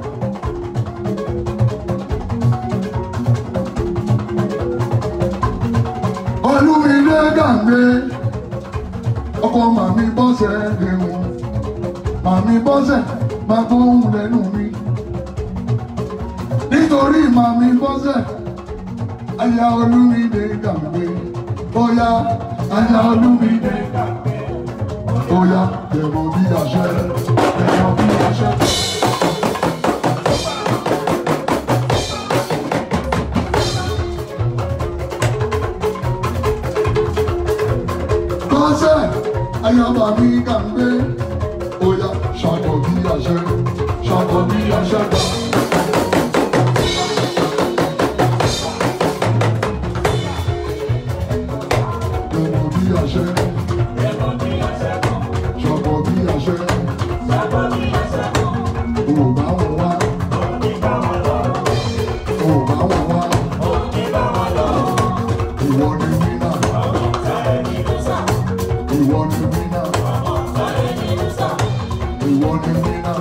Olúmídé Gàǹgbé, ọkọ màmí bọ́sẹ̀ léwu, màmí bọ́sẹ̀ máa gbóhùn lẹ́nu mi. Nítorí màmí bọ́sẹ̀, aya Olúmídé Gàǹgbé, bóyá aya Olúmídé Gàǹgbé. Oya, dẹ̀mọ̀ bí àṣẹ, dẹ̀mọ̀ bí àṣẹ. Kọ́sẹ̀, ayọ̀bà mi kà ń gbé. Oya, ṣàkọ̀ bí àṣẹ, ṣàkọ̀ bí àṣẹ gbà. Dẹ̀mọ̀ bí àṣẹ. Ṣọ̀pọ̀ bí àṣẹ. Ò bá wọn wá. Ò bá wọn wá. Ìwọ ni wínà. Ìwọ ni wínà. Ìwọ ni wínà.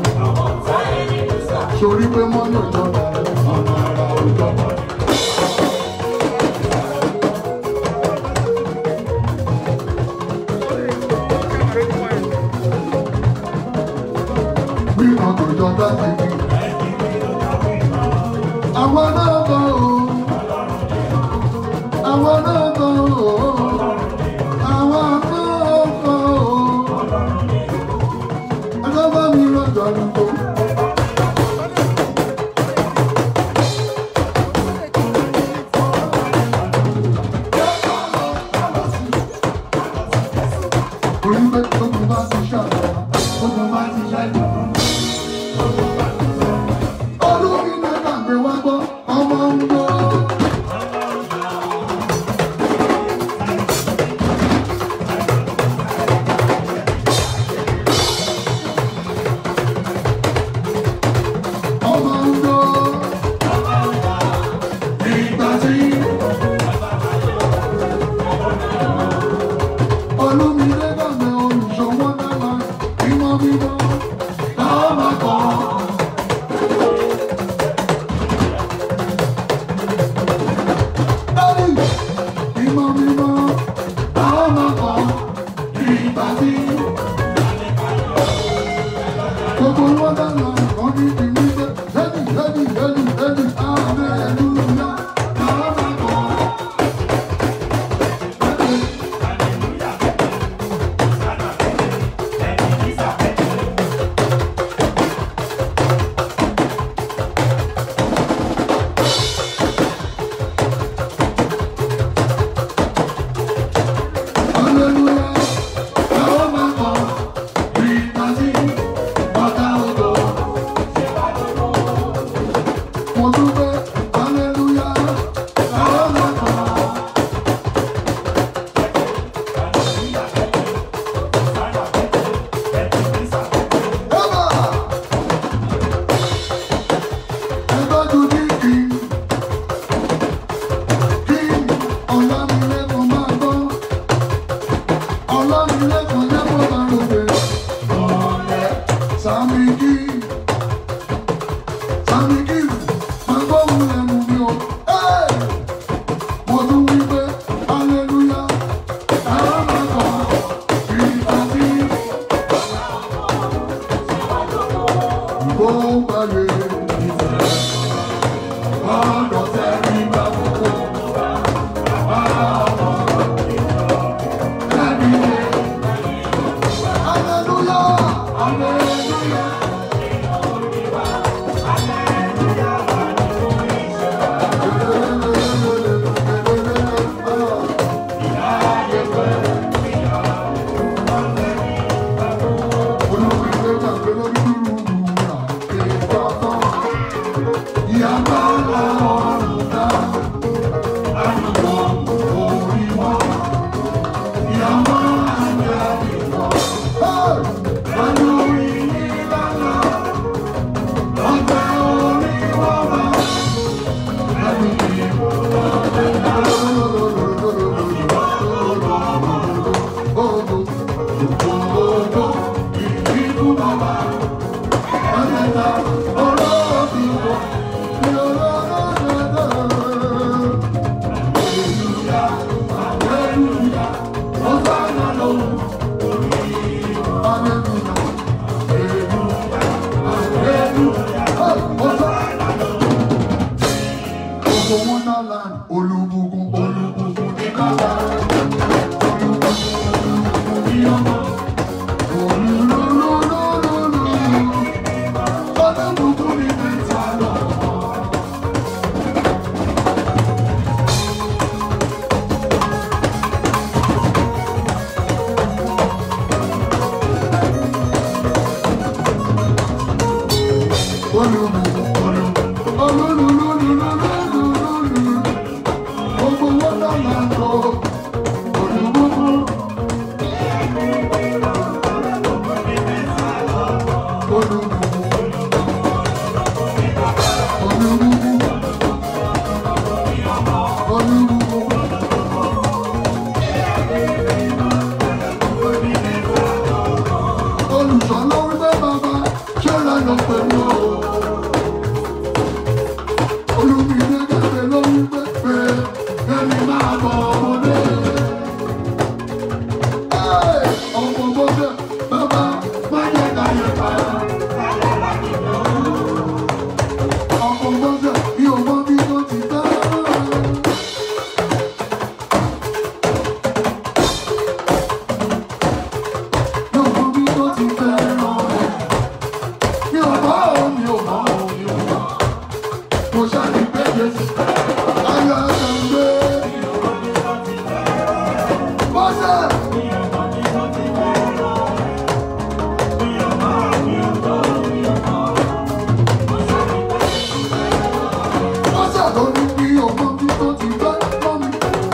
Sori pé mọ́nà ìjọba ọ̀nà ara òjọba. Bí ọkọ̀ ìjọba ti ní. Àwọn náà bọ̀ o. Àwọn náà bọ̀ o. Àwọn náà bọ̀ o. Ẹjọ́ bá mi lọ́jọ́ àdúgbò. Orí pé tóbi bá ti ṣàlọ́, tóbi bá ti ṣàlọ́. Olúmi ní kàgbé wá gbọ́, ọmọ ń gbọ́. Ọmọ ń gbọ́. Ìgbà tí Olúmi ní kàgbé olùṣòwò dára, ìmọ̀ mímọ́. Gbogbo wọn dáná kan ní ti wípé lẹ́nu lẹ́nu lẹ́nu lẹ́nu hallelujah. Àwọn máa kọ́. Hallelujah. Àwọn máa kọ́. Bí ìtàsí bàtà ògo. Mo dúpẹ́, hallelujah. Àwọn máa kọ́. Eba! Ẹgbẹ́jú ní kí kí ọ̀làmìlẹ́kọ̀ọ́ máa gbọ́. Ọ̀làmìlẹ́kọ̀ọ́ yẹ́ kó máa rògbè. Ọ̀lẹ́ Sàmì kí Sàmì kí máa gbóhùn lẹ́nu mi o. Ẹ́! Mo tún wí pé hallelujah. Àwọn máa kọ̀ kí ìtàsí. Ìbò gbàgbé ìfẹ́. Ọ̀dọ̀ tẹ̀rí bá gbogbo. Hallelujah! Hallelujah! Olúbùkún, olúbùkún ní bàbá. Olúbùkún ní ọmọ. Olúlúlúlúlú. Olúbùkún ní mẹ́ta lọ́wọ́. Olùsọ̀lọ́ wípé bàbá ṣé lẹ́nu pẹ̀lú o. Olùmídé jáde ló wípé pé kẹ́mi máa bọ̀ ọmọdé. Ẹ́, Ọmọ bọ́sẹ̀ bàbá má jẹ́ ká yẹ pa. Ọmọ bọ́sẹ̀ mi ò mọ bí tó ti bá. Mi ò mọ bí tó ti fẹ́ràn rẹ̀. Mi ò mọ̀ ọ́, mi ò mọ̀ ọ́, mi ò mọ̀ ọ́. Mo ṣáàlì pé Jésù. Ayọ̀ ẹ̀sán gbé. Bọ́sẹ̀. Bọ́sẹ̀ tó ní bí ọmọ bí tó ti fẹ́ mọ́ mi.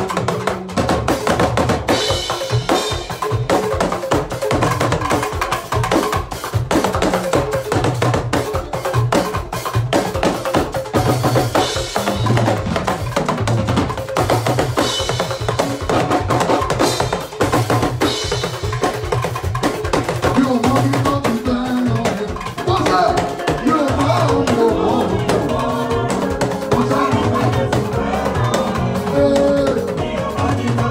Mi ò mọ bí tó ti fẹ́ lọ. Bọ́sẹ̀. Mi ò mọ̀ ọ́, mi ò mọ̀ ọ́, mi ò mọ̀ ọ́. Mo ṣáàlì pé Jésù. Ee.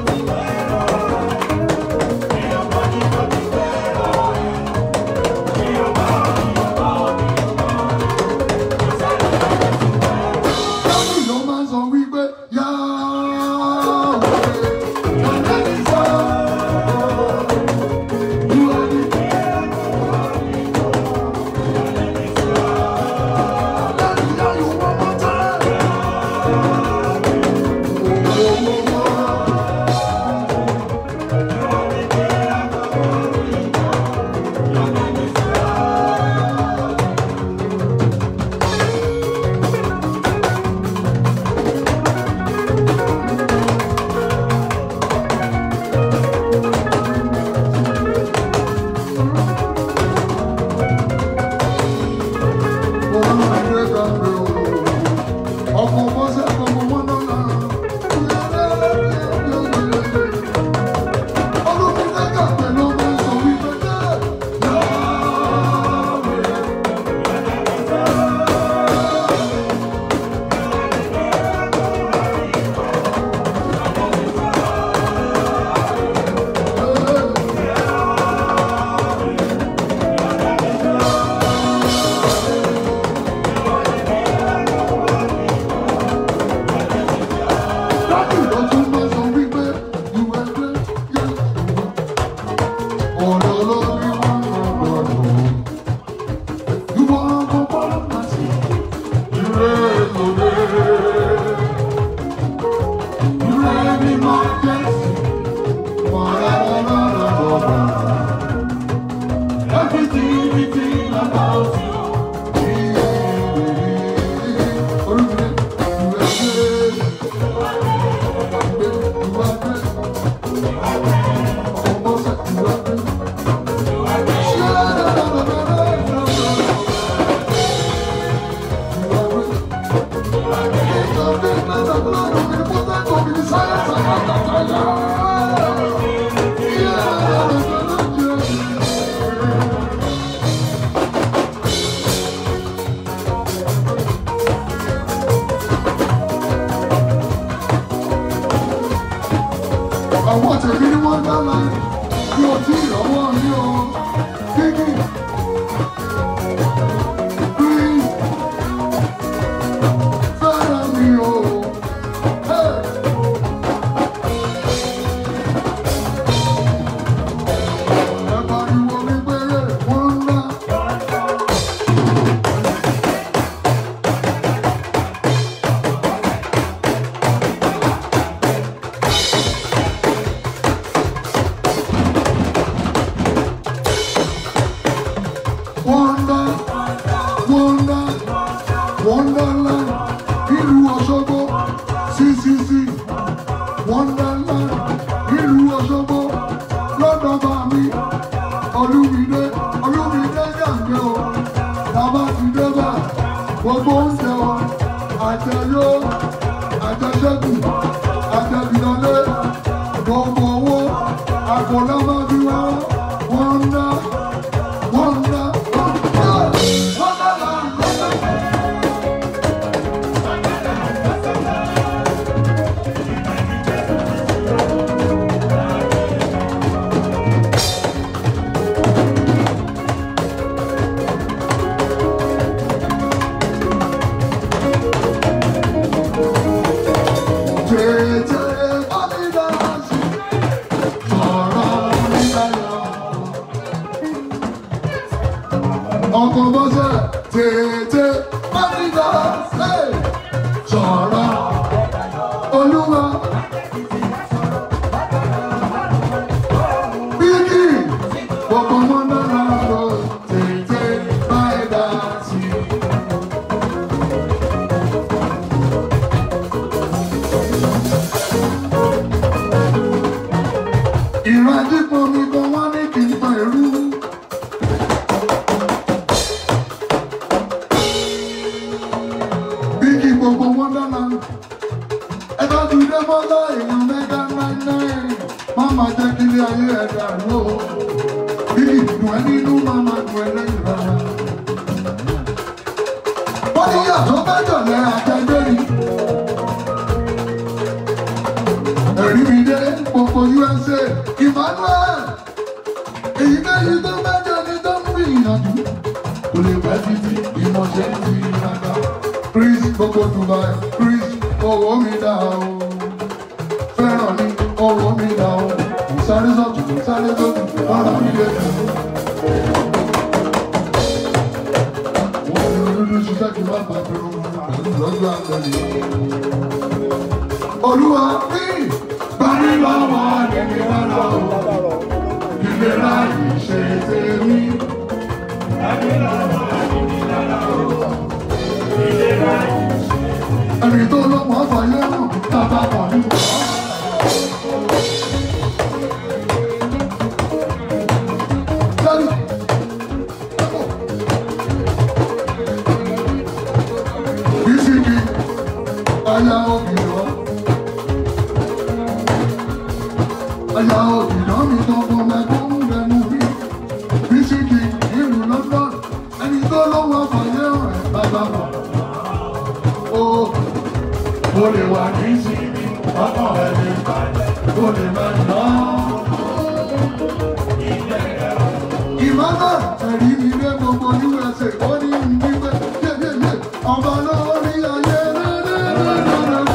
Bítíbitì lọ́ba òsì o. àwọn tèmi ni wọ́n dá láì bí o tí ìrànwọ́ ní o kíkì please fẹ́ràn mi o. Hey. Ẹ pariwo wípé wọ́n ń dá. Wonder, wonder, wonderland, ìlú Òṣogbo, CCC, wonderland, ìlú Òṣogbo, lọ́dọ̀ bá mi, Olúmídé, Olúmídé jàǹgbé o, bàbá ti dé bá, gbogbo oúnjẹ o, àjẹyó, àjẹṣẹ́kù, àjẹbìlọ́lé, gbogbo owó, àpò lọ́mọ bí wá, wonder. Wonder, wonder, wonderland, wonderland. Tètè onídàásí, ọ̀rọ̀ onídàáyọ̀. Ọkọ̀ bọ́sẹ̀ tètè onídàásí, sọ̀rọ̀ olúwa. Bíkì, gbogbo wọn dára lọ, tètè báyìí dá sí i. ìran dípò mi gan wọ́n ní kí n pa èrú. bí kí gbogbo wọn dáná ẹ bá ti dé mọ́lá èèyàn mẹ́gà náírà má máa jẹ́ kí ilé ayé ẹ̀ dàrú o. bí kí dùn ẹ́ nínú má máa dùn ẹ́ lẹ́yìn rárá. wọ́n ní yàtọ̀ bá jọ̀lẹ́ àjẹgbé ni. ẹ̀rí mi dé gbogbo usa emmanuel èyí méjì tó mẹ́jọ ní tó ń gbìyànjú kò lè pẹ́ títí ìmọ̀ṣẹ́ ti rárá chris gbogbo dubai chris owó mi dá o fẹ́ràn ní owó mi dá o kò sáré sọ́tún kò sáré sọ́tún ọ̀rọ̀ mi lè tẹ̀. wọ́n ní olúdú ṣiṣẹ́ kí n má bàa fi rún pẹ̀lú lọ́jọ́ àgbẹ̀lẹ̀ olúwa ní bani lọ́wọ́ nínú ọ̀rọ̀ ìlera ìṣe tèmi. ẹni tó lọ́pọ̀ àfàyè hàn bàbá kan nínú ọ̀rọ̀. Daddy. Bisiki, aya obìnrin. Aya obìnrin mi tó fún mẹ́kún lẹ́nu rí. Bísíkì ìlú London, ẹni tó lọ́wọ́ fàyè rẹ̀ bàbá bọ̀. Ó mo lè wà ní síbi, ọkàn rẹ̀ lè balẹ̀, mo lè máa ná. Ìmọ̀nà ẹ̀rí mi lé gbogbo USA, ó ní ìdíwé, yéyéyé, ọba lórí ayé rẹ̀.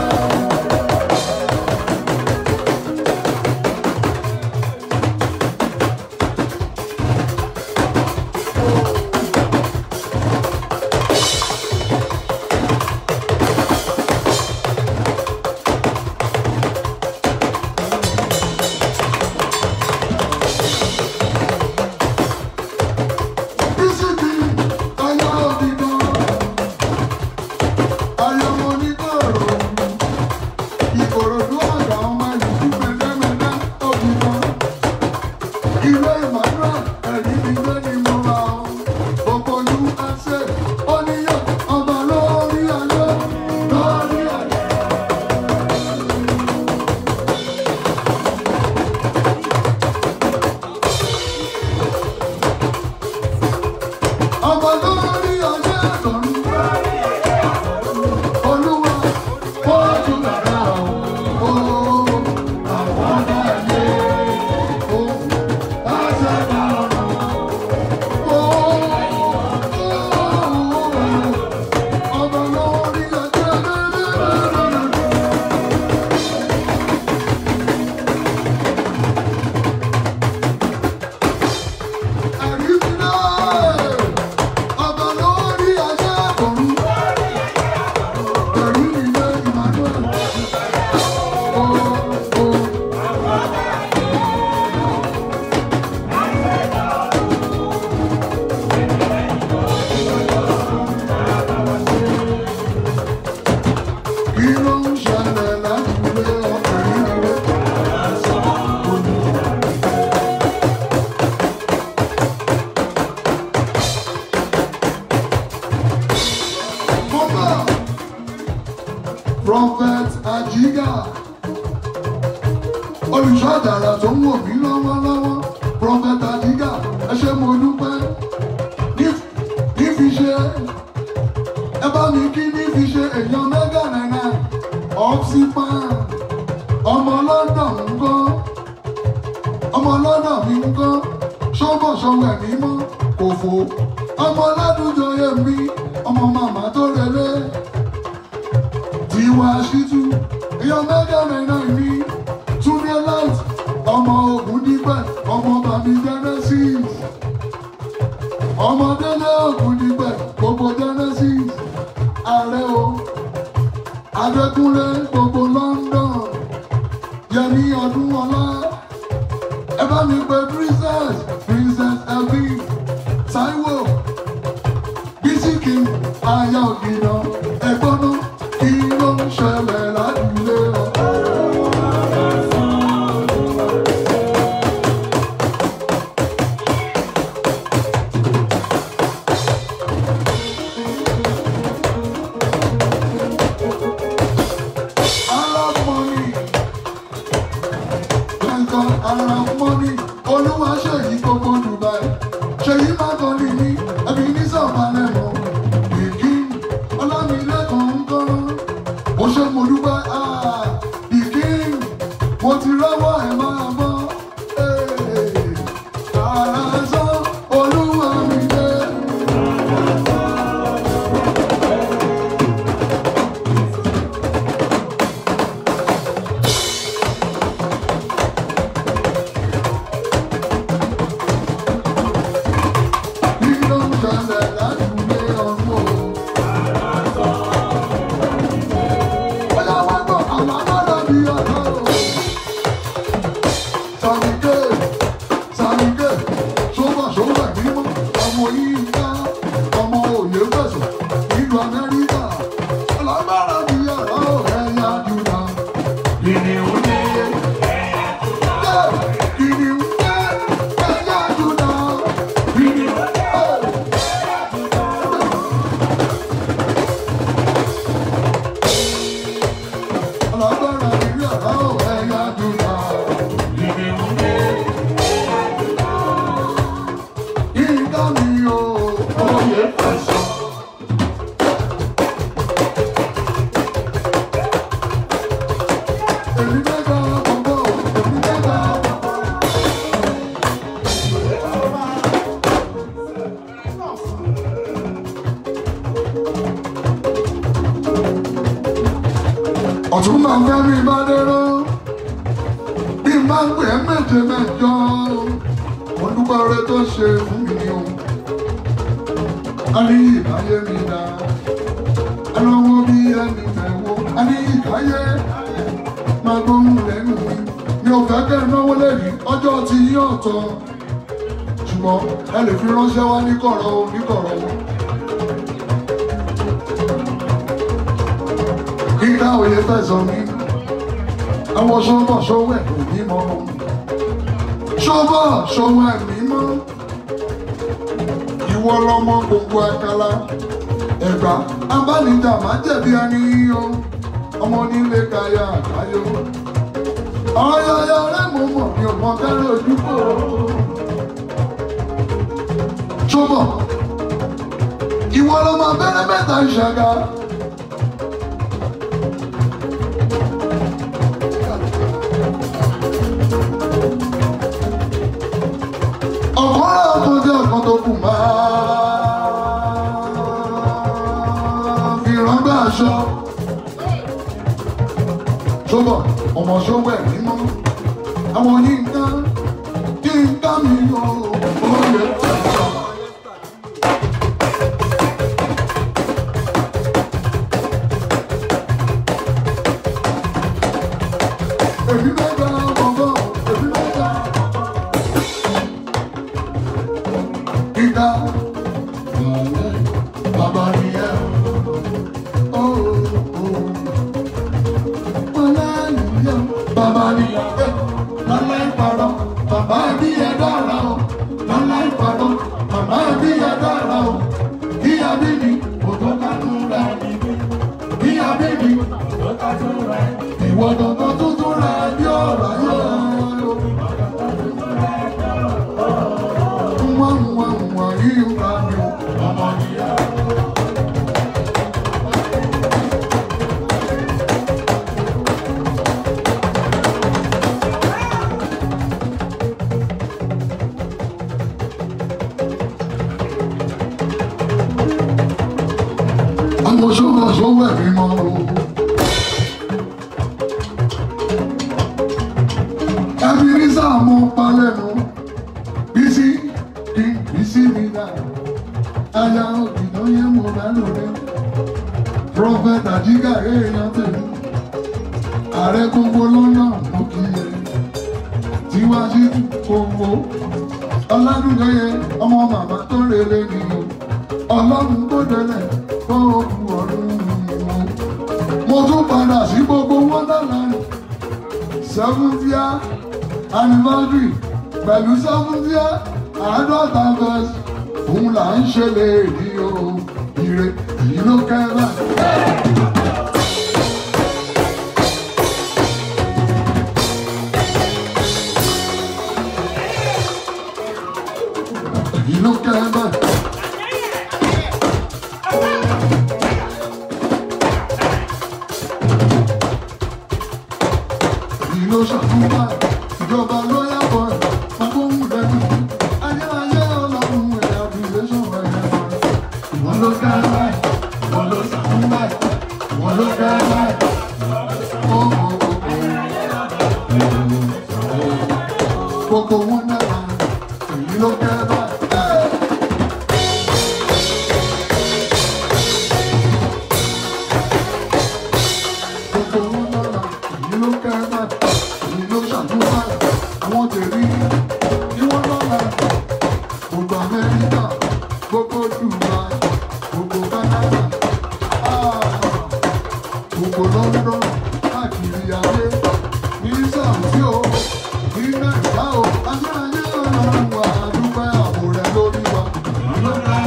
prophet ajiga olùṣọ́ àdàrà tó ń wò mí lọ́wọ́lọ́wọ́ prophet ajiga ẹ ṣé mo dúpẹ́ ní- nífi ṣe ẹ bá mi kí nífi ṣe èèyàn mẹ́gà náírà oxypan ọmọ london ń gbọ́ ọmọ lọ́nà mi ń kọ́ ṣọ́bọ̀ ṣọwọ́ ẹ̀mí mọ́ kò fò ọmọ ládùjọ yẹ mi ọmọ màmá tó relé tiwa ṣítú èèyàn mẹ́gà náírà mi túnde light ọmọ ogun dípẹ́ ọmọ bàbí genesis ọmọ délé ogun dípẹ́ gbogbo genesis ààrẹ o adékúnlé gbogbo london yẹmi ọdún ọlá ẹ bá mi pe princess princess elvi taiwo bisiki aya ògìnà ẹ̀gbọ́n náà kí ló ń ṣẹlẹ̀ ládùúgbò ọ. Arab money. Nǹkan Arab money. Olúwa ṣèyí gbogbo Dubai. Ṣèyí Mákọ́lì ní ẹbí ní sọ̀balẹ̀ mọ́. Bìkí Ọlámilẹ́kan ń kọ́. Mo ṣe mo dúpẹ́ ah, Bìkí mo ti rọ́wọ́ ẹ̀ máa bọ́. Àràsọ Olúwa mi dé. Kí ló ń ṣẹlẹ̀ ládùúgbò ọ̀run o? Bóyá wá gbọ́ àwọn alára bí ọ̀rọ̀ o. Sàmìkè, Sàmìkè, sọ́wọ́ sọ́wọ́ mímọ́, ọmọ yìí ká, ọmọ òye fẹ̀sọ̀, ìlú Amẹ́ríkà. Alágbára bí ọ̀rọ̀ o, ẹ̀yà Júdà. Kìnìún ní Yeah, kìnìún dé, ẹ̀yà Júdà. kìnìún Hey. Alágbára bí ọ̀rọ̀ o, ẹ̀yà Júdà. kìnìún ní Ìdá mi o, oyè fẹsọ̀. èmi mẹ́ta bọ̀bọ̀, èmi mẹ́ta bọ̀bọ̀. Ọ̀tún máa ń fẹ́ mi bá dérò, bí n bá ń pè é méje mẹ́jọ, mo dúpẹ́ oore tó ṣe fún mi o. A ní ìbáyé mi dá, a lọ́wọ́ bí ẹni mẹ́wọ́, a ní ìkáyé máa gbóhùn lẹ́nu mi. Mi ò fẹ́ kẹ́ ẹ náwó lẹ́yìn ọjọ́ tí yín ọ̀tọ̀. Ṣùgbọ́n ẹ lè fi ránṣẹ́ wá ní kọ̀rọ̀ o ní kọ̀rọ̀ o. Kíkà òye fẹ̀sọ̀ mi. Àwọn ṣọ́bọ̀ ṣọ́wọ́ ẹ̀ kò ní mọ́. Ṣọ́bọ̀ ṣọ́wọ́ ẹ̀ mí mọ́. Ìwọ lọmọ gbogbo àkàlà. Ẹ̀gbá abánijà má jẹ̀bi ẹni o. Ọmọ nílé kaya àkáyọ. Ọ̀yọ̀yọ̀ rẹ̀ mo mọ̀ mi ò mọ kẹ́rẹ́ ojú kò. Ṣọ́bọ̀ ìwọ lọmọ abẹ́rẹ́ mẹ́ta ìṣàgà. ọ̀kan ọ̀kan tí ọ̀kan tó kù máa fi rángbà aṣọ. Ṣọ́bọ̀ ọmọ ṣọ́wọ́ ẹ̀ mímọ́, àwọn yínká yínká mi yọ oyè tẹ̀sán. Èmi mẹ́ta bọ̀bọ̀, èmi mẹ́ta ìdá bàbá ni ẹ o. Hallelujah. Bàbá ni ẹ lọ́lá ìparọ́, bàbá bí ẹ dára o. Lọ́lá ìparọ́, bàbá bí ẹ dára o. Bí abíbi, kò tó kánú rẹ̀ níbí. Bí abíbi, kò tó Ìwọ dandan tuntun rẹ̀ bí ọ̀rọ̀ ayé. Nwa nwa nwa yìí ń bá mi o, ọmọ nìyá. Àwọn sọ́mọ sọ́wọ́ ẹ̀mí mọ́ o. Ẹbí ní sáàmù palẹ̀nu, bísí kí bísí mi dà. Aya òkìtàn yẹn mo bá lò rẹ̀. Prọfẹ̀t Àjíkà èèyàn tèmi. Ààrẹ gbogbo lọ́nà mo kì í yẹ. Tiwájú gbogbo. Ọládùnjọyẹ ọmọ màmá tó rere ni o. Ọlọ́run tó délẹ̀ kó o kú ọ̀run mi o. Mo tún padà sí gbogbo Wonderland seventhia anniversary pẹ̀lú seventhia àádọ́ta verse òun là ń ṣe lè rí o ire èyí ló kẹ́rà. èyí ló kẹ́rà. èyí ló ṣàtúnwá ìjọba ló yàgò agbóhùn lẹ́nu ayérayé ọlọ́run ẹ̀yà bìlẹ́sọ̀ ẹ̀yà ìwọ́n ló kẹ́rà ìwọ́n ló ṣàtúnwá ìwọ́n ló kẹ́rà. Gbogbo wọn náà èyí ló kẹ́rà. Gbogbo wọn náà èyí ló kẹ́rà. Èyí ló ṣàtúnwá àwọn tèmi ní wọ́n lọ́la. Gbogbo Amẹ́ríkà, gbogbo Dubai, gbogbo Canada, ah, gbogbo London, káàkiri ayé, ní Saudi o, ní Nàìjíríà o, ayérayé ọlọ́run wà á dúpẹ́ ààbò rẹ̀ lórí wa. Ìlú náà.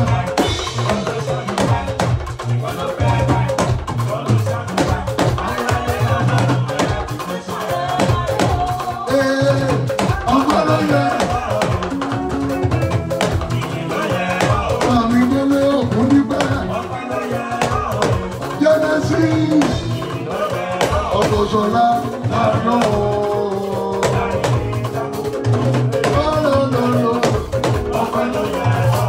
Ee, ọgbọ́n ló yẹ. Àmì délé ògùn níbẹ̀. Genesis. Ọ̀tọ̀ṣọ̀lá lànà o. Lọ́lọ́lọ́lọ́. Ọpẹ́ ló yẹ.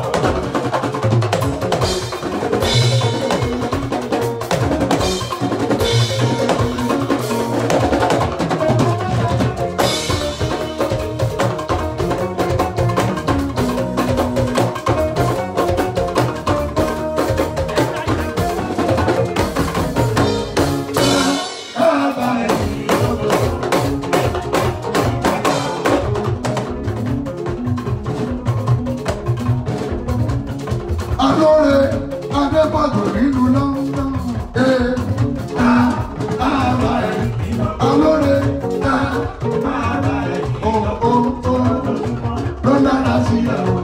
Adóre Adébàjò nínú London. Ee, a, a, bá ẹ̀. Alóre, a, o, o, o, ló dára sí ẹ̀ o.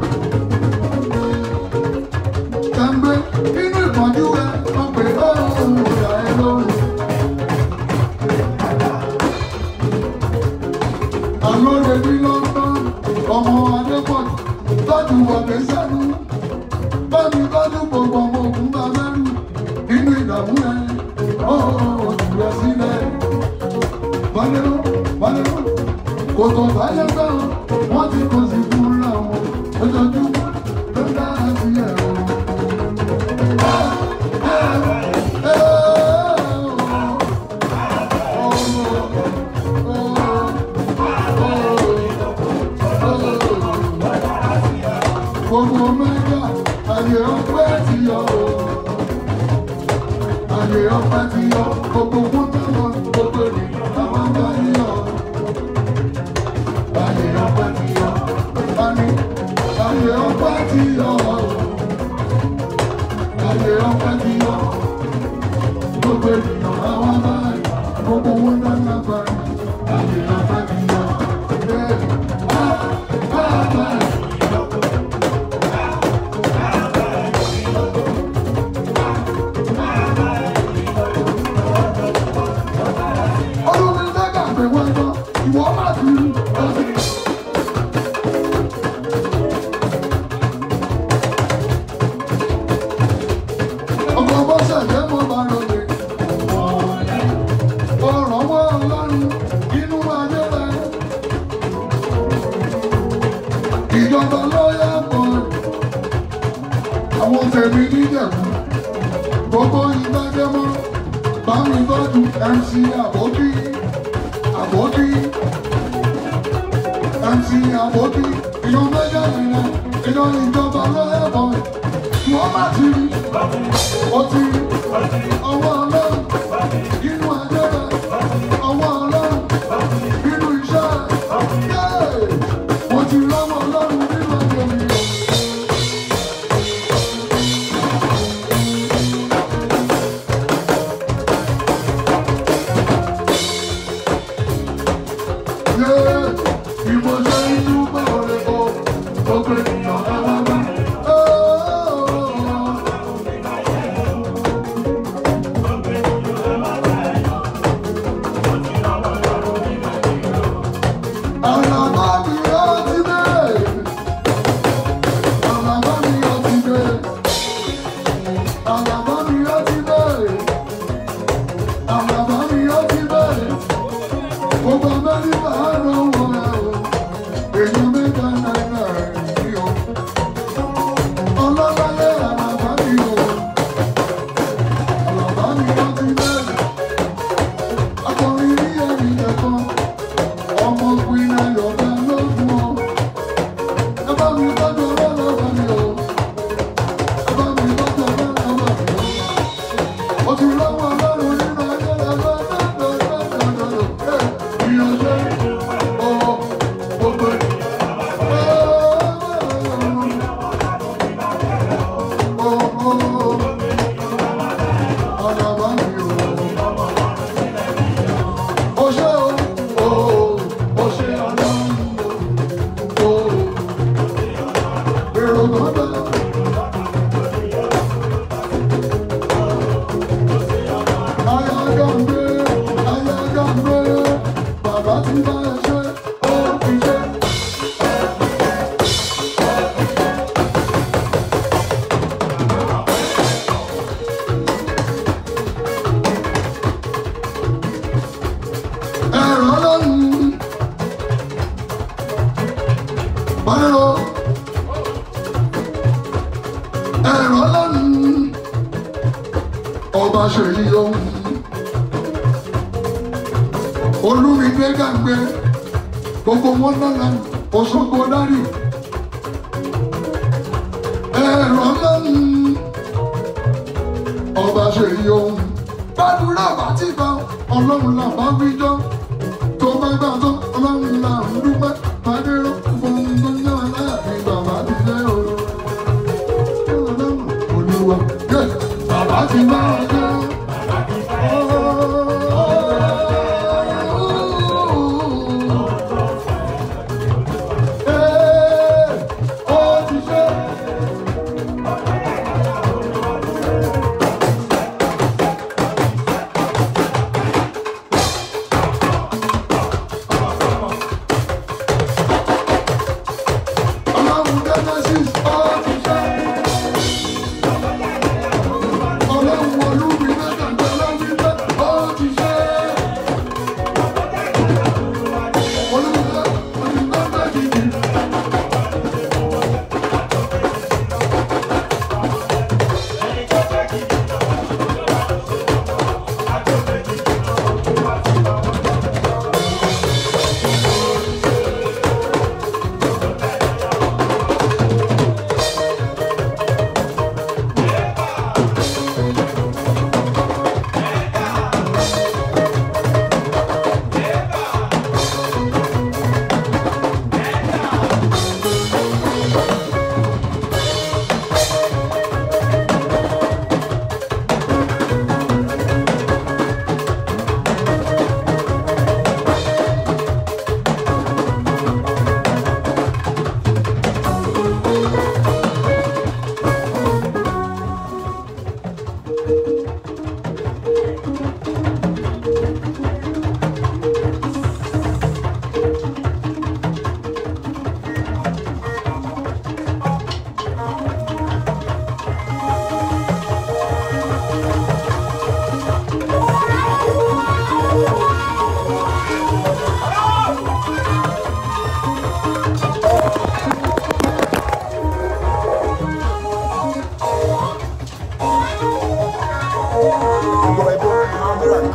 Kàńgbé nínú ìpọ́njú ẹ, wọ́n pè ó ìyá ẹ lóhùn. Alóre ní London, ọmọ Adépọ̀jù, tọ́jú wọ̀dé sẹ́nu bámi tọ́jú gbogbo ọmọ ogun bá mẹ́rù nínú ìdààmú ẹ̀ ó jù ẹ sílẹ̀. Bọ́lẹ́rú Bọ́lẹ́rú kò tó báyé gbẹ́ o, wọ́n ti kó sí fúnra wọn ojoojúmọ́ ló dára sí ẹ̀ o. Gbogbo mẹ́ta ayé ọpẹ́ ti yọ o. Ayé ọpẹ́ ti yọ gbogbo mútẹ́wọ̀ gbogbo ènìyàn táwọn ń bá yíyọ. Ayé ọpẹ́ ti yọ. Ani ayé ọpẹ́ ti yọ o. Ayé ọpẹ́ ti yọ. Gbogbo ènìyàn táwọn ń bá yíyọ. Gbogbo mútẹ́wọ̀ gbà yíyọ. Ayé ọpẹ́ ti yọ. Ee, ah, ah, ah. àwọn tèmi níjẹ̀bú gbogbo ìdájẹ́mọ́ bámi tọ́jú mc àbókí àbókí mc àbókí ìyọ̀n méjì nìyẹn ìyọ̀n ìjọba lọ́yẹ̀bọ̀ wọ́n bá ti rí ó ti rí ọwọ́ ọlọ́run inú àjẹrẹ ọwọ́ ọlọ́run inú iṣẹ́ yéé mo ti lọ́wọ́ ọlọ́run nínú àjẹrẹ mi. Gbogbo Amẹ́ríkà á rán wọn ẹ̀ o, èyí mẹ́ta náírà ní o. Ọlọ́láyé àlàbá mi o, àlàbá mi ó ti bẹ̀rẹ̀. Akọrin ní ẹ̀rí ẹ̀kan, ọmọ Queen Ayọ̀dá lógún o. Ẹ bá mi tọ́jú ọlọ́lọ́wọ́ mi o, ẹ bá mi tọ́jú ọlọ́lọ́wọ́ mi o. Mo ti lọ́wọ́ ọlọ́run nínú ayé rẹ̀ lọ́dọ̀dọ̀dọ̀dọ̀dọ̀. Ìyànjẹ́ o, gbogbo Bàbá ti bá ẹ ṣe, ó ti ṣe. ẹ̀rọ lọ́rùn. Báyọ̀ ẹ̀rọ lọ́rùn. Ọba ṣèyí ohun. Olúmídé gàgbé gbogbo wọn lọ́la Òṣogbo dárì. Ẹ̀rọ lọ́rùn. Ọba ṣèyí ohun. Gbàdúrà bá ti bá ọlọ́run là bá wí jọ́. Tó bá gbà tán ọlọ́run là ń dúpẹ́. Fàdéró fún tó ń yàn láàrin bàbá ti jẹ́ o. Ọlọ́run olúwa yẹ bàbá ti bá ọ jẹ́. Ee, ó ti ṣe. Ọlọ́run Genesis ó ti ṣe. Ọlọ́run olúmi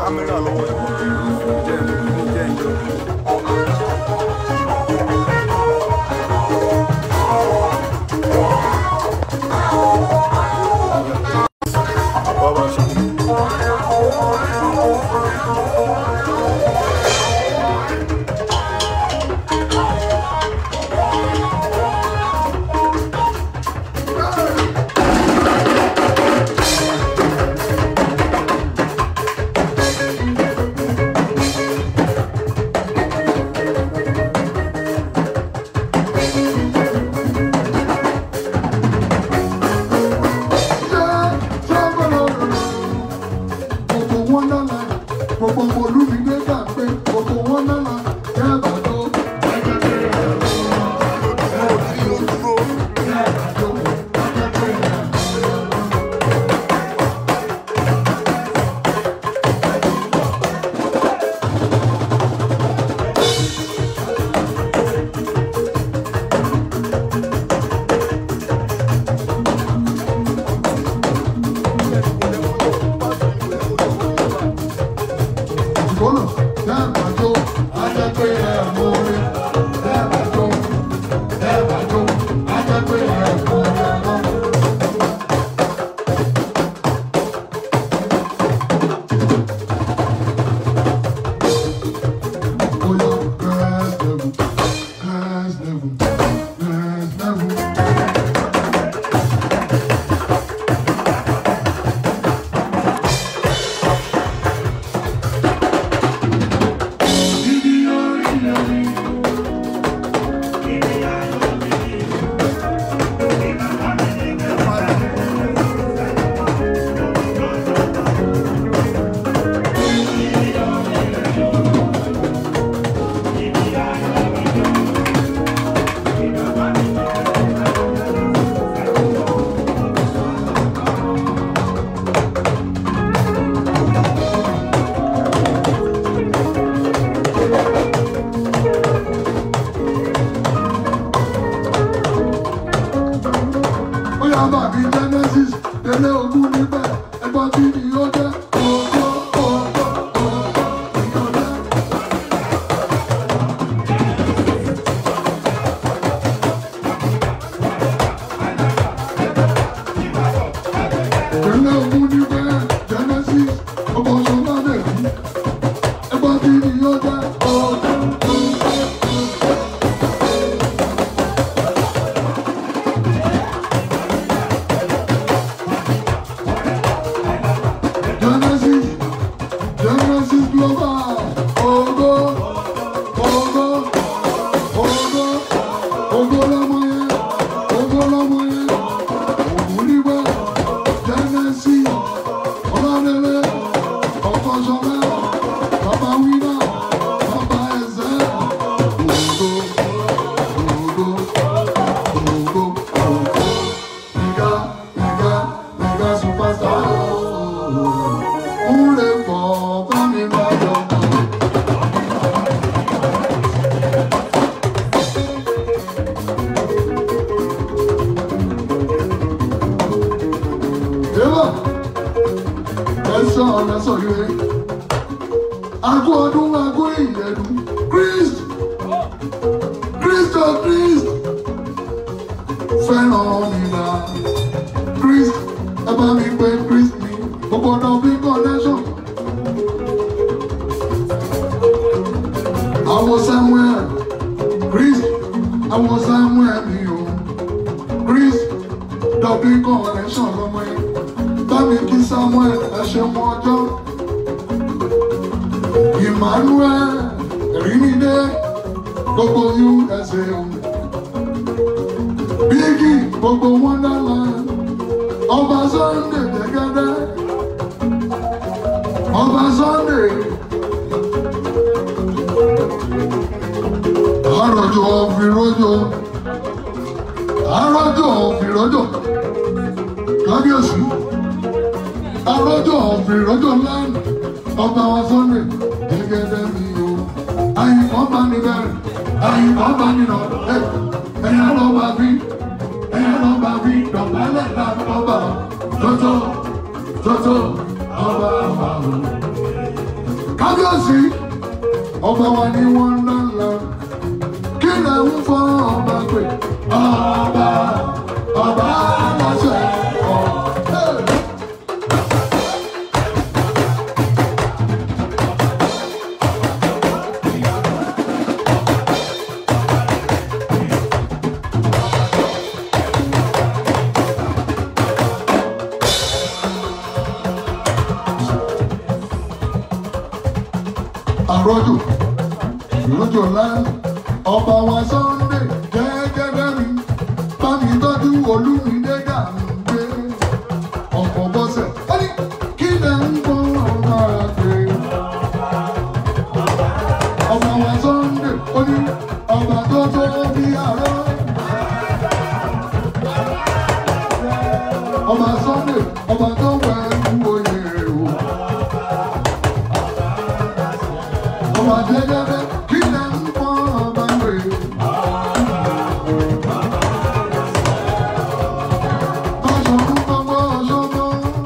kámẹ́rà lọ́wọ́ ẹ̀ jẹ́ jẹ́ ìjọ. Bàbá ṣe kí ni? Gbogbo wọn lọ́la, gbogbo olúmídé gbà pé gbogbo wọn lọ́la, yàrá tó. Mo ò tí ì dúró. Ìgbóná, yàrá tó. Ajá pé ẹ̀ mú orí. Yàrá tó. Yàrá tó. Ajá pé ẹ̀ mú orí ọlọ́run. Oyo, next level, next level, next level. ó yà bà mí genesis délé ogún níbẹ̀ ẹgbọ́n tí ni ó jẹ́ ògo ògo ògo ìyọ̀dẹ́. délé ogún níbẹ̀ genesis ọmọ sọlá bẹ̀rù ẹgbọ́n tí ni ó jẹ́ ògo ògo ògo. Genesis, Genesis Global, Ogo, Ogo, Ogo, Ogo lọmọ yẹn, Ogo lọmọ yẹn, Ògùn nígbà, Genesis, Ọlọ́dẹ̀lẹ̀, Ọkọ̀ṣọ́lá, Bàbá Wíná, Bàbá Ẹ̀sẹ̀, Ogo, Ogo, Ogo, Ogo, Ìgá, Ìgá, Ìgá superstar. Ure bọ̀ bá mi lọ́dọ̀ mọ́. Eva, ẹ̀sọ́ ọ̀lẹ́sọ̀ yìí. Agó ọdún agó ìyẹ̀dù. Christ, Christ of Christ. Fẹ́ràn mi là. Christ, ẹ bá mi pé Christ mi. Gbogbo ọ̀dọ́ bí connection. Àwọn Samuel, Christ, àwọn Samuel mi o. Christ, dọ̀bí connection lọ́mọ yẹn. Bámi kí Samuel ẹ ṣe mọ ọjọ́. Emmanuel, Rímídé, gbogbo USA o. Bígì, gbogbo Wonderland, ọba Sunday Jẹ́gẹ́dẹ́, ọba Sunday. Àròjọ òfìròjọ, àròjọ òfìròjọ, kábíyèsí, àròjọ òfìròjọ lánàá, ọba wa Sunday Jẹ́gẹ́dẹ́ mi o. Àyìnbọn bá ní bẹ̀rẹ̀, àyìnbọn bá ní nà, ẹ̀yà ló bá bí, ẹ̀yà ló bá bí, dọ̀bálẹ̀ làbọ̀ bá, tótó, tótó, ọba wa o. kábíyèsí ọba wa ni wọ́n ń lọ kí lè ń fọ ọba pé ọba ọba aláṣẹ ọ̀hún. àrọ́jò ìrọ́jò ńlá ọba wa Sunday gẹ́gẹ́ mi bámi tọ́jú olúmídé gàǹgbé ọkọ̀ bọ́sẹ̀ ó ní kí lè ń bọ́ ọba àgbè ọba wa Sunday ó ní ọba tó tó bí àárọ̀ ọba Sunday ọba tó wẹ̀ ń wòye o. ọba jẹjẹrẹ kí lè ń pọ ọba rè. Báṣọ̀run gbogbo ọ̀ṣọ́gbó.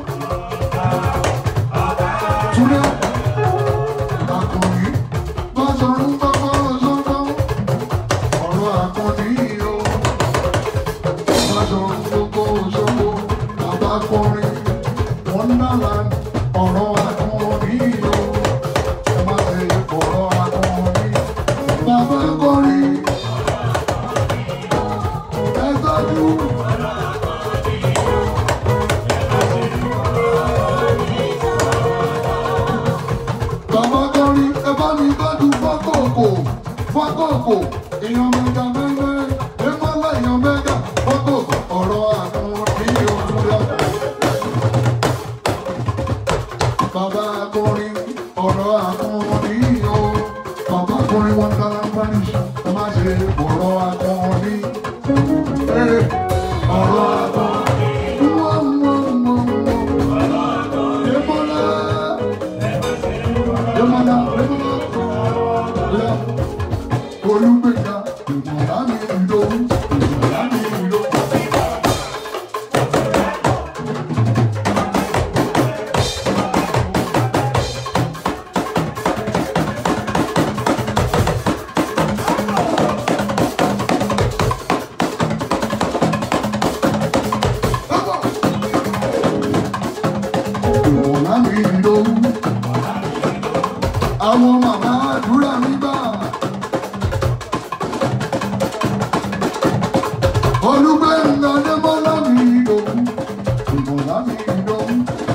Túnẹ̀ àkànní. Báṣọ̀run gbogbo ọ̀ṣọ́gbó. Ọ̀rọ̀ àkànní o. Báṣọ̀run gbogbo ọ̀ṣọ́gbó. Bàbá kọrin. Wọ́n ń dára ọ̀rọ̀ àkànní o. Ẹ má ṣe ọ̀rọ̀ àkànní. Bàbá kọrin. Ẹ tọ́jú. Bàbá kọrin ẹ bá mi tọ́jú fọ́kòkò fọ́kòkò èèyàn mẹ́ta mẹ́mẹ́ ẹ má láyàn mẹ́ta fọ́kòkò ọ̀rọ̀ àkànní òkúta. Bàbá kọrin ọ̀rọ̀ àkànní o. Bàbá kọrin wọn dára Spanish ẹ má ṣe ọ̀rọ̀ àkànní. Ẹ, Ọ̀rọ̀ àkànní. Wọ́n mọ̀ mọ̀ mọ̀. Yémọ́lá. Yémọ́lá. Yémọ́lá. Olúgbèjà ìmọ̀lá mi ìlówó. Ìmọ̀lá mi ìlówó. ìwọ̀nà mi lówó. Àwọn màmá àdúrà mi gbà. Olúgbẹ̀ngà Adébọ́lá mi lówó. Ìwọ̀nà mi lówó.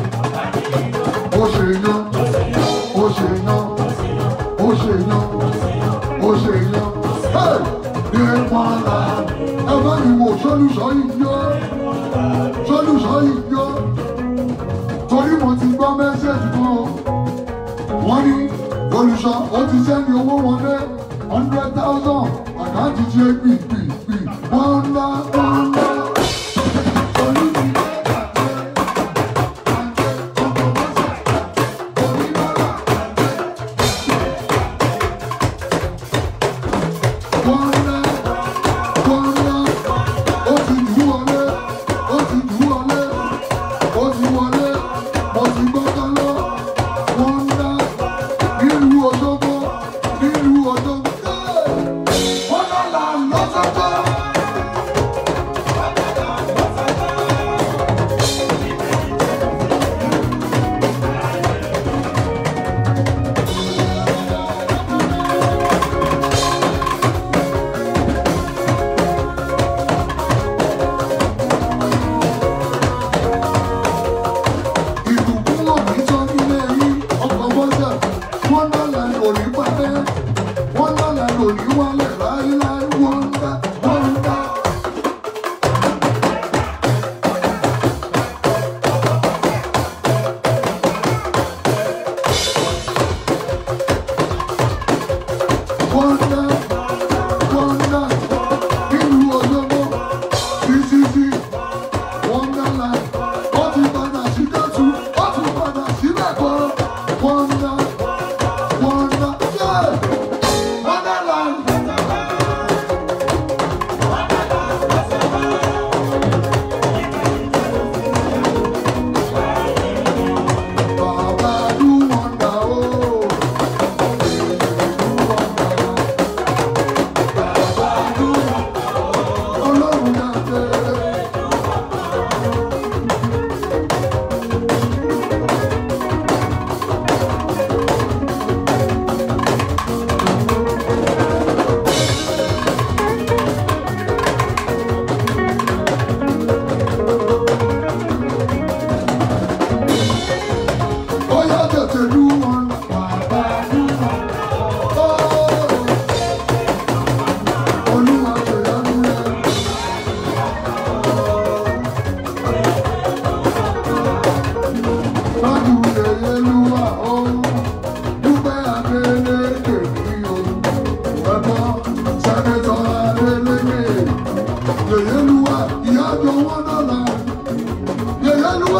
Ó ṣe yan, ó ṣe yan, ó ṣe yan, ó ṣe yan. Ṣé wọ́n la ẹ bá mi wò sólùsọ́ yìí yọ? Sólùsọ́ yìí yọ torí mo ti gbọ́ mẹ́sẹ̀jì kan o. wọ́n ní olùṣọ́ ó ti sẹ́ni owó wọlé hundred thousand àkáǹtì tí ó gbì gbì gbì wọ́n ń ná wọ́n ń ná. Olúmídé gbàgbé, gbàgbé, ọkọ̀ bọ́sẹ̀, oníbàárà gbàgbé. Wọ́n ń ná, wọ́n ń ná, ó ti dùn wọlé, ó ti dùn wọlé ó ti wọlé mo ti gbọ́dọ̀ lọ wọ́n ń dá nílùú Òṣogbo nílùú Òṣogbo. wọ́n lọ́la lọ́sọ̀gbọ́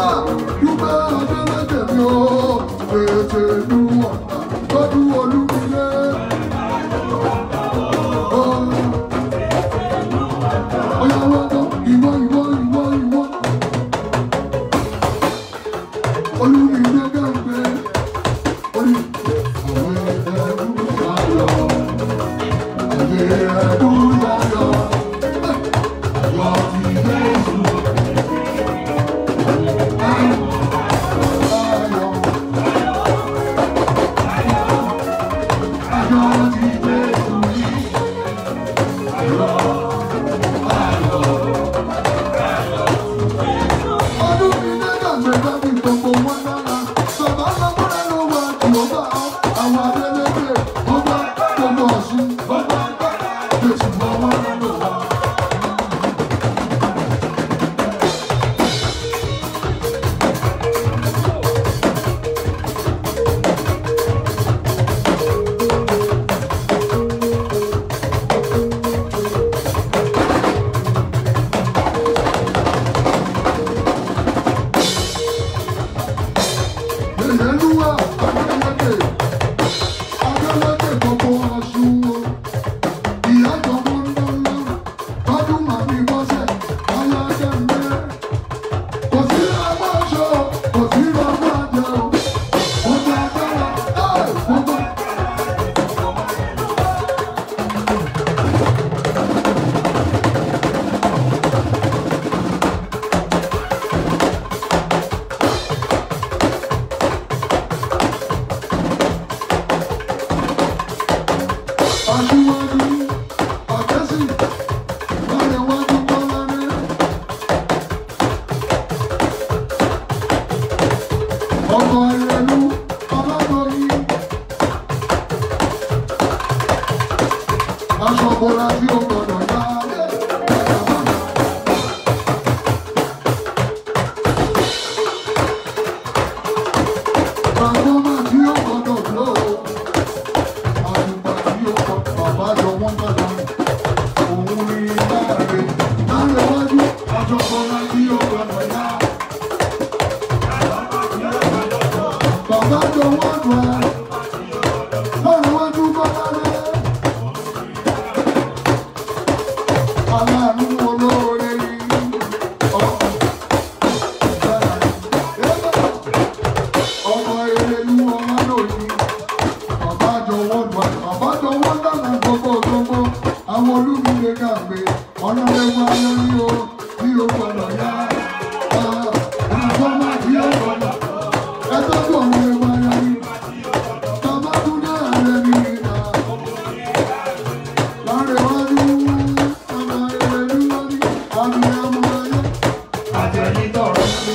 wà dúpẹ́ ọ̀dẹ́lẹ́dẹ̀ mi o ètè ìlú ọ̀tà tọ́jú olúmilé. Ọ̀yà wọ́n tó ìwọ ìwọ ìwọ ìwọ. Olúmilé gàgbé. Orí àwọn ẹ̀ẹ́dẹ́gbẹ̀rún ayọ̀. Ẹ̀ẹ́dẹ́gbẹ̀rún ayọ̀. Ayọ̀ ti Jésù. Ayọ̀. Ayọ̀ ti Jésù yìí. Ọdún mi lẹ́yìn àgbẹ̀dá mi gbogbo wọn dára. Bàbá lọ́kùnrin ló wà tí ó bá àwọn adélébè. Ó bá gbogbo ọ̀sùn. Ó bá Jésù bá wọn lọ́nà wá. Ìyẹnúwà Adélèké, Adélèké gbogbo ọ̀ṣun o. Ìyá jọ̀wọ́ ńláńlá, tọ́dún màmí bọ́sẹ̀, alájẹ mẹ́. Kò sí ọmọ ṣọ, kò sí ọmọ àjẹ o. Mo jẹ agbára, ẹ̀ gbogbo. Aṣíwájú, àtẹ́sí, lárẹ̀wájú Bọ́láńlé. Ọkọ̀ Ìrẹ̀lú, Ọlọ́dọ̀yìn. Aṣọ bọ́lá tí ó gbọdọ̀ yá. Transformer tí ó gbọdọ̀ blow. Àdùgbà tí ó kọ bàbá jọ wọ́n dára. Òun ni láre. Láre wájú, aṣọ bọ́lá tí ó gbọdọ̀ yá. Bàbá jọ wọ́n dùn ẹ́. Láre wájú bọ́lá rẹ̀. Aláàánú olóore ni. Ọ̀- Ọmọ erelu ọmọ lòdì. Bàbá jọ wọ́n dùn ẹ́. Bàbá jọ wọ́n dànù gbogbo gbogbo. Àwọn olúmíye gàgbé. Ọlọ́lẹ́wọ́ ayọ́rí o. Bí o gbọ́dọ̀ yá. Àgbọ̀mọ̀ tí ó gbọ́dọ̀. Ẹ tọ́jú ọ̀rọ̀ ẹwà ayọ́rí. Bàbá tún dé ààrẹ mi nà. Lárẹ̀wájú. Ọmọ erelu lórí. Àmì ẹmu ayé. Àtẹ̀yìntọ̀rọ̀ sí.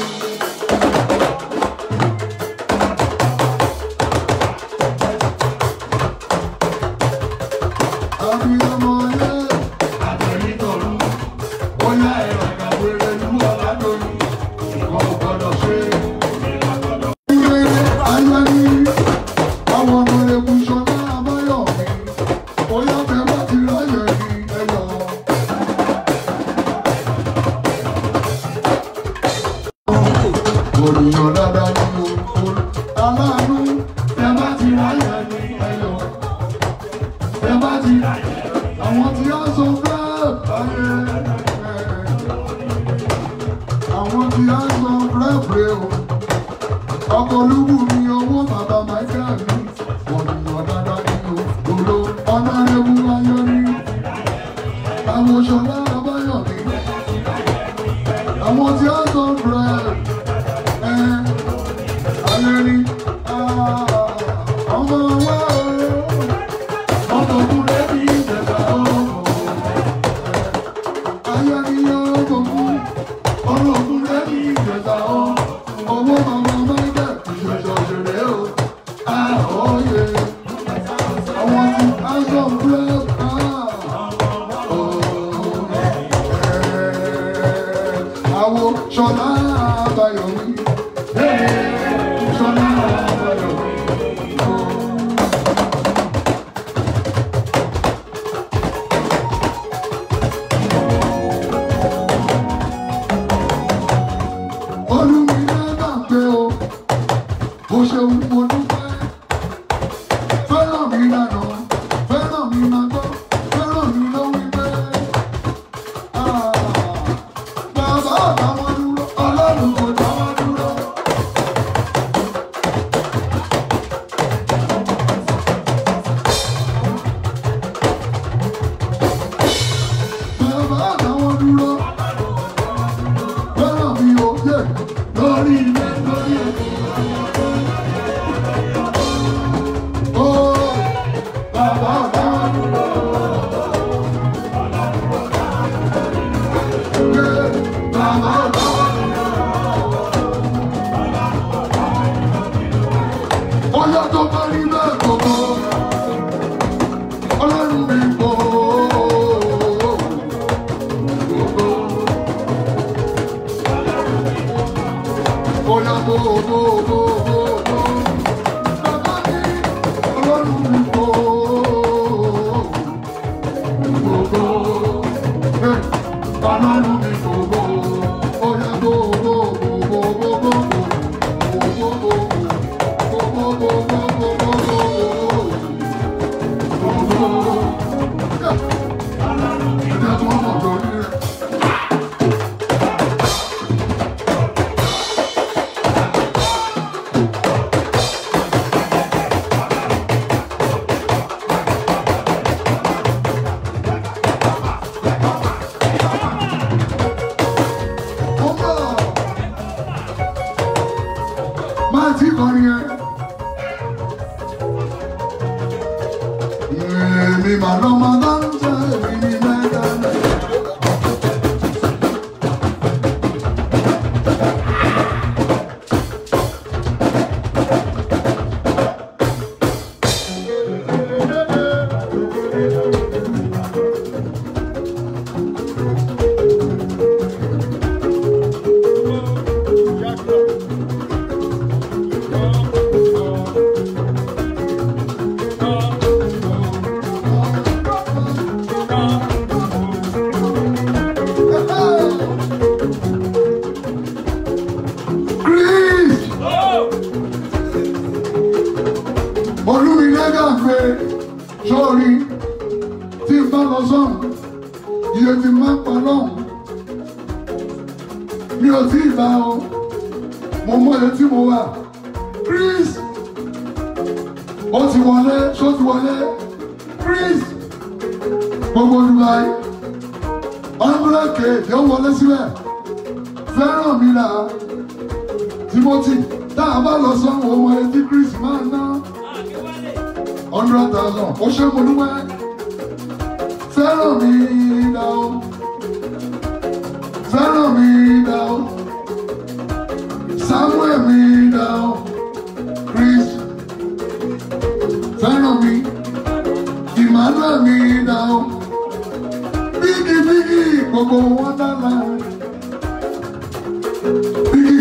Àmì ẹmu ayé. Àtẹ̀yìntọ̀rọ̀. Bóyá ẹ̀rọ ìgbàgbé rẹ̀ lú ọ̀la lórí. Ìwọ ò gbọ́dọ̀ ṣe. Olùyàn dáadáa ní o, aláàánú, ẹ bá ti ráyè ní ẹyọ. Ẹ bá ti àwọn tí a sọ fẹ́ ayé àwọn tí a sọ fẹ́ fẹ́ o. Ọkọ̀ olúbù ni owó bàbá Michael ní. Olùyàn dáadáa ní o, òlo ọ̀nà ewu ayọ̀ ní. Àwọn òṣèlú àbáyọ̀ ní. Àwọn tí a sọ fẹ́ ẹ ayé ní. Ọmọ wa o, ọmọ kúrẹ́ ní ìjẹ̀dá o. Ayé ní ọmọ kú, ọmọ kúrẹ́ ní ìjẹ̀dá o. Owó màmá Michael ìṣẹ̀ṣẹ̀ òṣèré o. Àhóyè. Àwọn tí a sọ fẹ́ Àwọn ṣọlá àbáyọ̀mí. Ṣọlá àbáyọ̀mí. Olúmilé ṣeun mo dúpẹ́. Fẹ́ràn mi lànà, fẹ́ràn mi máa gbọ́, fẹ́ràn mi ló wí pé. "Ah, Bàbá àtàwọn dúró, ọlọ́run kò dáwọ́ dúró. Bàbá àtàwọn dúró. Fẹ́ràn mi ò yẹ lórí ilé lórí ètò. Ó bàbá àtàwọn dúró. Yé bàbá àtàwọn dúró. Ọjọ́ tó bá rí bẹ́ẹ̀ gbogbo. Ọlọ́run mi kò. Oya bo bo bo bo bo. Bàbá mi, Ọlọ́run mi kò. Gbogbo. Hey, Ọlọ́run mi kò gbò. Oya bo bo bo bo bo bo bo. Bo bo bo bo. Bo bo bo bo bo bo bo. Bo bo. Yeah. Ẹ̀jẹ̀ tó ń bọ̀ lórí rẹ̀. Ó bọ̀. Máa tí kọrin yẹn. Èmi mà lọ́mọ dáńtẹ́, èmi ni mẹ́ta náà. Chris! Olúmilẹ́gà pé sórí tí n bá lọ sọ́hùn, iye tí n máa ń pa lọ́hùn. Mi ò tí ì bá o, mo mọ iye tí mo wà. Chris! Ó ti wọlé, ṣó ti wọlé? Chris! Gbogbo Dubai, hundred k yóò wọlé síbẹ̀. Fẹ́ràn mi là á. Timothy, tá a bá lọ sọ́hùn ọmọ ẹ tí Chris máa ná hundred thousand. Ó ṣe mo dúpẹ́. Fẹ́ràn mi dá o. Fẹ́ràn mi dá o. Samuel mi dá o. Chris. Fẹ́ràn mi. Emmanuel mi dá o. Bígì bígì gbogbo wọn dáná. Bígì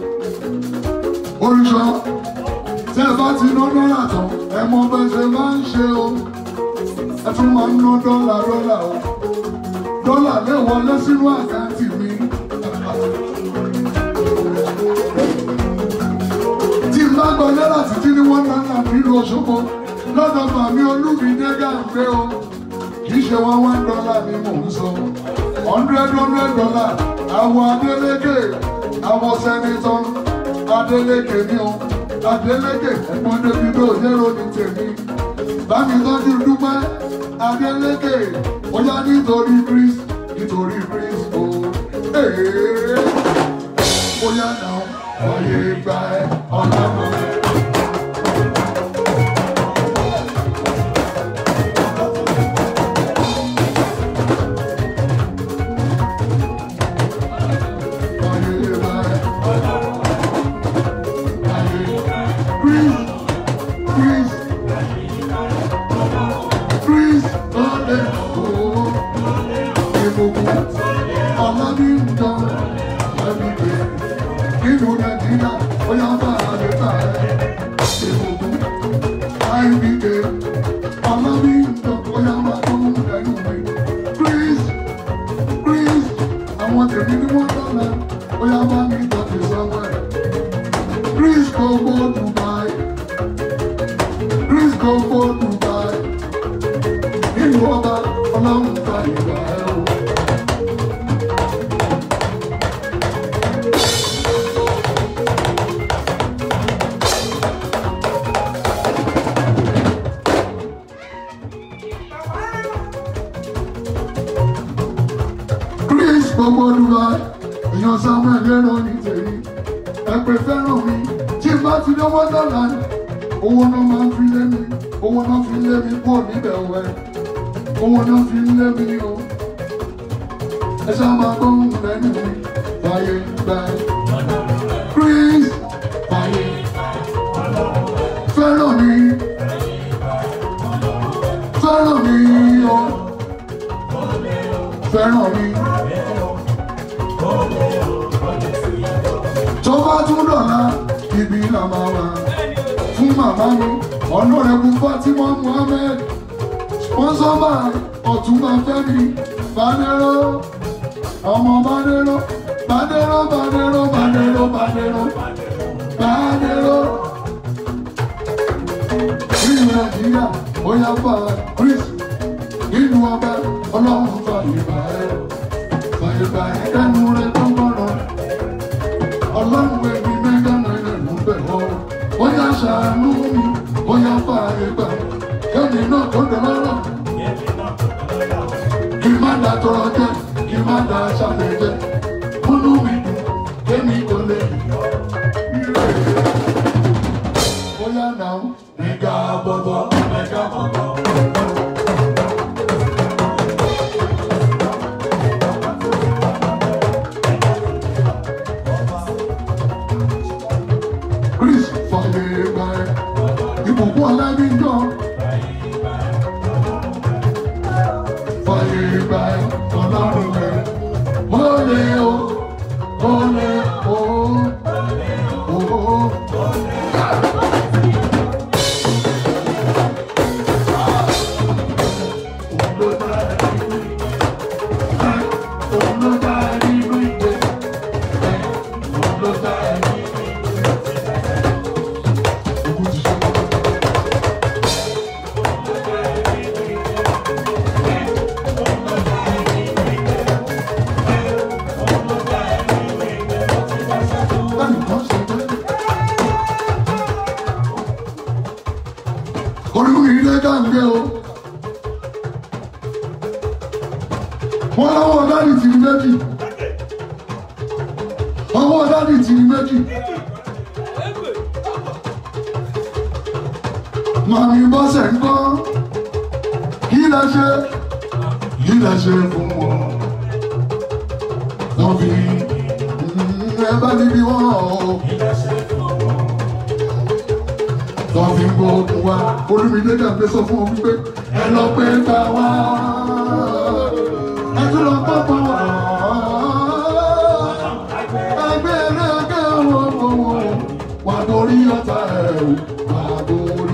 olùṣọ́ tí ẹ bá ti ná dọ́là tán ẹ mọ bẹ́ẹ̀ ṣe máa ń ṣe o ẹ tún máa ń ná dọ́là dọ́là o dọ́là lè wọlé sínú àkáǹtì mi. tí n bá gbọ́ náírà títí ní wọ́n náírà nínú Òṣogbo lọ́dọ̀ màmí Olúmidé gàǹgbé o kì í ṣe wọ́n wá dọ́là ni mò ń sọ hundred hundred dollar àwọn Adélékè àwọn sẹ́nitọ́ Adélékè ni o Adélékè ẹ̀gbọ́n Davido yẹ́rọ ní tèmi bámi tọ́jú dúpẹ́ Adélékè ó yá nítorí Chris nítorí Chris o ee ó yá náà ọyẹ gba ẹ ọlọ́run. Ọyẹ gba ẹ Chris, Chris, Chris, ọdẹ ooo, ìbùkún, ọlọ́bí ń tán, ẹbí nínú nàìjíríà ó yá bá a lè bá ẹ ìbùkún ibk ọlọ́bí ń tán ó yá bá tó ń lẹ́nu mi chris chris àwọn tèmi ni wọ́n dọ́là ó yá bá mi tọ́jú sọ́wọ́ ẹ̀ chris gbogbo Dubai. Chris gbogbo Dubai. Nínú ọba ọlọ́run fa ìgbà ẹ̀ o. Chris gbogbo Dubai. Èèyàn Samuel lérò ní tèmi. Ẹ pè fẹ́ràn mi. Tí n bá ti dé Wonderland. Owó náà máa ń fi lé mi. Owó náà fi lé mi kúrò níbẹ̀ wẹ̀. Owó náà fi lé mi o. Ẹ ṣáà máa gbóhùn lẹ́nu mi. Fàyè gbà ẹ́. Chris. Fàyè. Fẹ́ràn mi. Fẹ́ràn mi o. Fẹ́ràn mi. tó bá tún dọ̀la ibi là máa wà fún màmá mi ọ̀nàrẹ́bù Fatima Muhammed sponsor by ọ̀túnba Fẹ́mi Badero ọmọ Badero Badero Badero Badero Badero Badero nínú Nàìjíríà ó yá fà Chris nínú ọbẹ̀ ọlọ́run fàyè bá ẹ fàyè bá ẹ kẹ́nu rẹ tó gbọ́dọ̀ ọlọ́run ẹbí mẹ́gà náírà ló bẹ̀ ọ́ ó yá ṣàánú mi ó yá fààyè gbà kẹ́mi náà tó dẹ̀ lọ́rọ̀ kí n má da tọrọ jẹ kí n má da ṣàlẹ̀ jẹ múnú mi dùn kémi kò lè ire ó yá náà mẹ́gà bọ̀bọ̀ mẹ́gà bọ̀bọ̀. Chris fàyè gbà ẹ́ ìbùkún ọ̀làbíjọ́. Fàyè gbà ẹ́ ọlọ́run rẹ̀. Ó lè o, ó lè o, ó Òun ló dá ẹ nínú ìgbé. Òun ló dá ẹ nínú Ogun ti ṣe. Ẹnìkan ṣe pé. Olúmi ilé gàǹgé o. Wọ́n láwọn dáàdì tì ní méjì. Àwọn dáàdì tì ní méjì. Màmí bọ́sẹ̀ ń kọ́. Kí lẹ ṣe? Kí lẹ ṣe fún wọn? Wọ́n fi mm, ẹ bá níbi wọ́n o. Wọ́n fi ń gbóògùn wa. Olúmídé dàgbé sọ fún wọn wípé ẹ lọ pé gbà wá. Ẹ tún lọ pọ́ pọ́ wá. Ẹgbẹ́ ẹlẹ́gẹ́ wo wo wo. Wà borí ọ̀tá ẹ̀ o. Wà borí.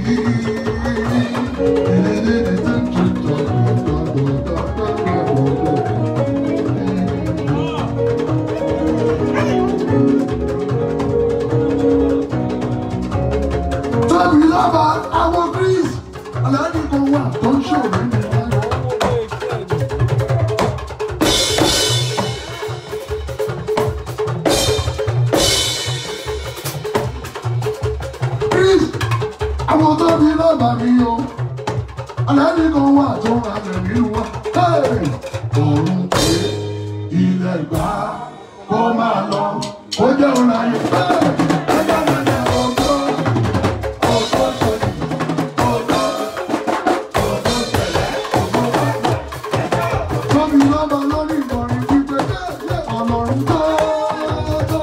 Tóbi lọ́ba àwọn Chris aláàdì kan wà tó ń ṣòro ní ìlú. Chris àwọn tóbi lọ́ba mi o aláàdì kan wà tó ń ra tẹ̀mí wá. Òun pé ilẹ̀ gbà kó máa lọ kó jẹ́ òun láyé. Ẹgbẹ́ mi ni ọgbọ́n ọgbọ́n ṣẹlẹ̀ ọgbọ́n ọgbọ́n ṣẹlẹ̀ ọgbọ́n bàbá. Tóbi lọ́ba lórí ìkọrin wípé ọlọ́run tó tó.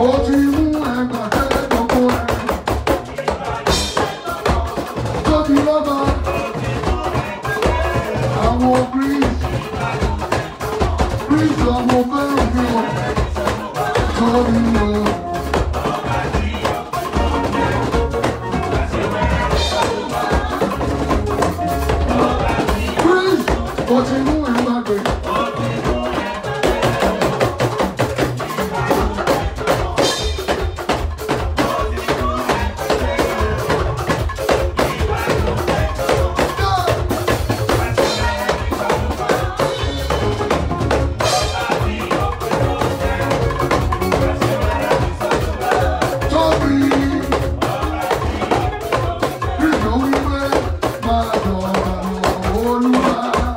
Ó ti mú ẹgbàá tẹ́lẹ̀ gbogbo ẹ̀. Tóbi lọ́ba. Àwọn Greece. Greece làwọn fẹ́ràn mi o. Tóbi lọ. Greece. Ó ti mú ẹgbàá gbé. Tóbi. Greece ló wí pé máa jọba lọ Olúwa.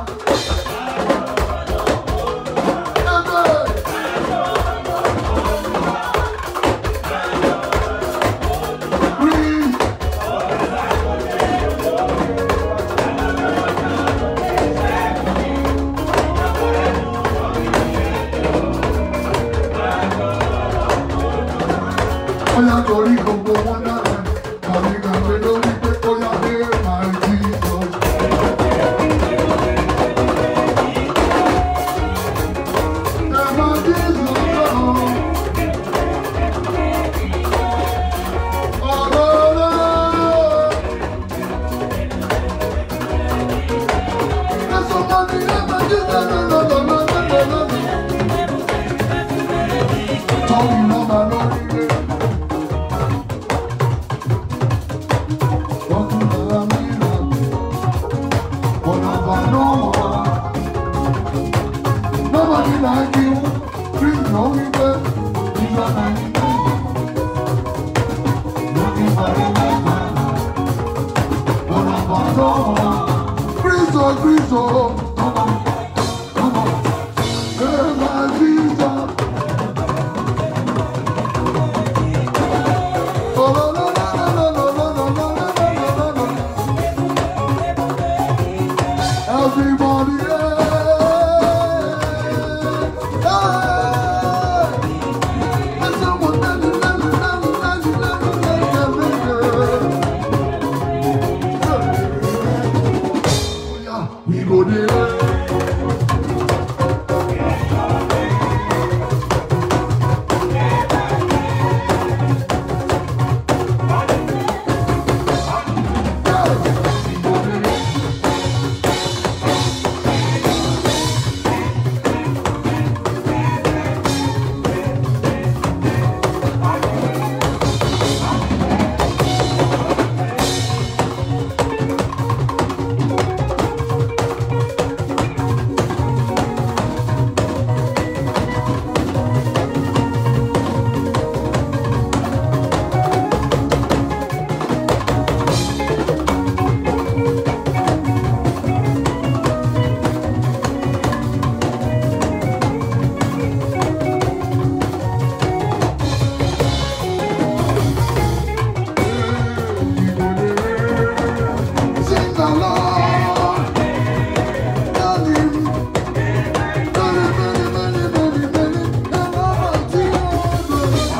Ẹgbẹ́. Greece. ó yá torí gbogbo wọn dára tàbí gbàgbé lórí pé ó yá dé máa jí lọ. ẹ máa jí lọ́jọ́ ọ̀rọ̀ rẹ̀. Ẹ̀sùn kan ní ẹ máa jí lọ́lọ́lọ́lọ́lọ́lọ́lọ́. Tọ́wọ́ lọ́ba lórí rẹ̀. Nobody like you, please know me well. These are my Looking for a man. One of our own. Cristo, Cristo. Come on, come on. Hey, my Jesus. Oh, la, la, la, la, la, la, la, la, la, la, la, la, la. Everybody, hey, hey. And someone, na, na, na, na, na, na, na, na, na, na, na. Oh, yeah, we go there. Sing along. Love him. Many, many, many, many, many. And all of you.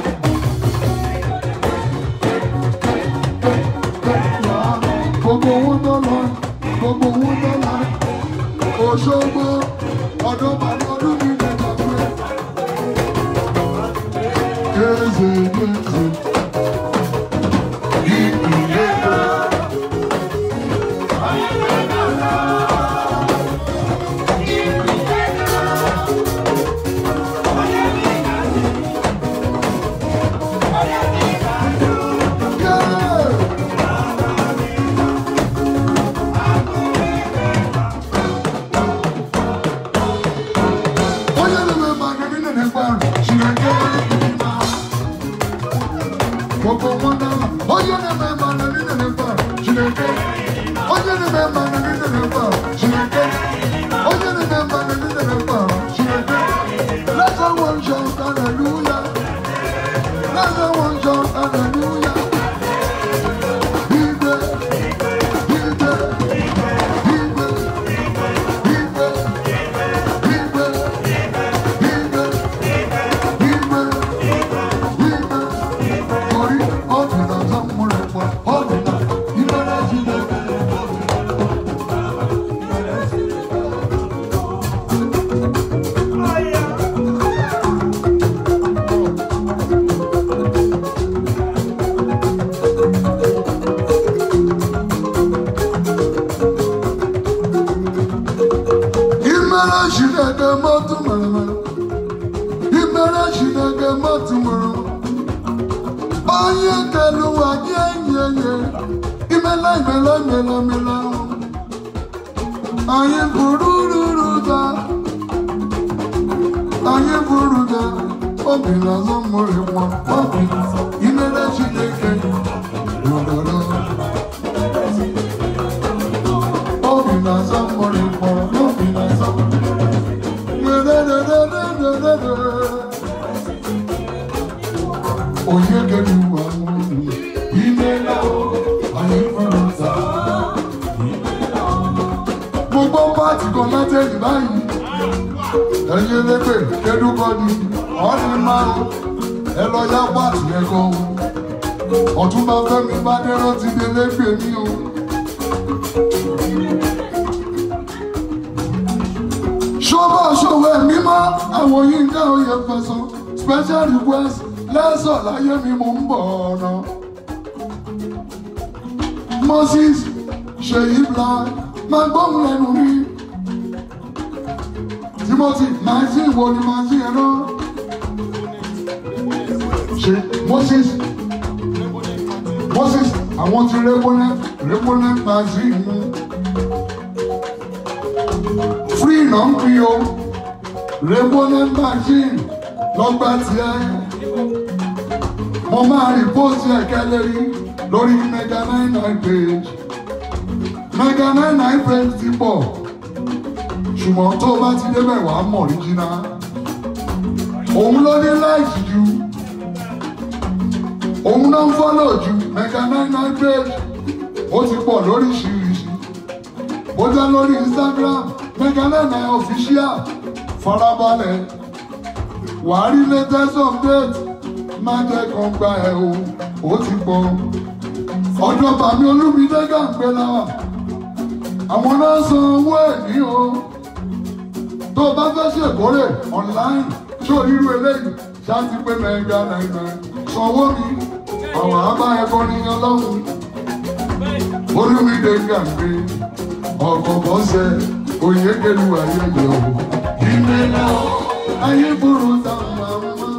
Gbogbo owó dọ́là, gbogbo owó dọ́là, Òṣogbo, ọdún bàbá ọdún mi lè gbàgbé. Kézè kézè. Ìpìlẹ̀ náà. Hallelujah. Igwe, igwe, igwe, igwe, igwe, igwe, igwe, ìmẹ́lá ìmẹ́lá ìmẹ́lá ìmẹ́lá ayé burúkú ta ayé burúkú ta obìnrin azọ́ mọ̀rẹ́ wọn obìnrin ìmẹ́lá Chineke lọ́dọọdọ. obìnrin azọ́ mọ̀rẹ́ wọn obìnrin azọ́ Onye gẹ̀rù àwọn ìmẹ́lá ayé burúkú ta gbogbo pàtì kan látẹ̀yìn báyìí ẹ̀yin elépè kẹ́dúkọ ni ọ̀rẹ́ máa ẹ lọ yá pàtì yẹn gan o ọ̀túnba fẹ́mi bá dẹ́rọ́ ti dé lépè ní o. ṣọ́bọ̀ ṣòwò ẹ̀mí mọ́ àwọn yínká oyè fẹ̀sán special request lẹ́sọ̀ láyé mi mò ń bọ̀ ọ̀nà. Moses ṣèyí black máa gbóhùn lẹ́nu mi. Timothy nineteen wo ni máa ṣe ẹ náà? Ṣé Moses Moses àwọn ti rẹ́gbọ́nẹ́ rẹ́gbọ́nẹ́ magazine mú. Free náà ń pín o. Rẹ́gbọ́nẹ́ magazine lọ́gbà tiẹ̀. Mo máa rí pósì ẹ̀kẹ́ lérí lórí mega nine nine page mega nine nine friends ti pọ̀ ṣùgbọ́n tó o bá ti débẹ̀ wà á mọ̀ ríjìnà òun ló ní láìsí ju òun náà ń fọ́lọ̀ ju mega nine nine page ó ti pọ̀ lóríṣiríṣi ó jẹ́ lórí Instagram mega nine nine official farabalẹ̀ wàá rí latest update má jẹ́ kan gba ẹ̀ o ó ti pọ̀ ọjọ́ bàmí olúmídé gàǹgbé láwà àwọn náà san owó ẹ̀ ní o tó o bá fẹ́ ṣèkórè online ṣó irú eléyìí ṣáàtì pé mẹ́ga náírà sanwó mi àwọn àbá ẹ̀kọ́ ní ọlọ́run olúmídé gàǹgbé ọkọ̀ bọ́sẹ̀ oyèkélu ayẹyẹ o ìmẹ́lá ayé burú táwọn àwọn máa.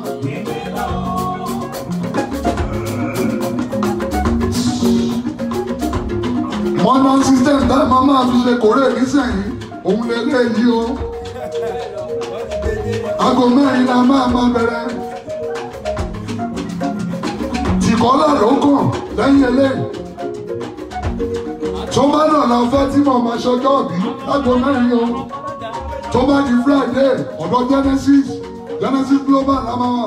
modern system tá a máa máa fi ṣe kórè nísìnyí òun lè lé yí o aago mẹ́rin la máa máa bẹ̀rẹ̀ tìkọ́lá ló kàn lẹ́yìn eléyìí tó bá dọ̀la fẹ́ tí mo máa ṣọjọ́ bí aago mẹ́rin o tó bá di friday ọ̀dọ̀ genesis genesis global la máa wà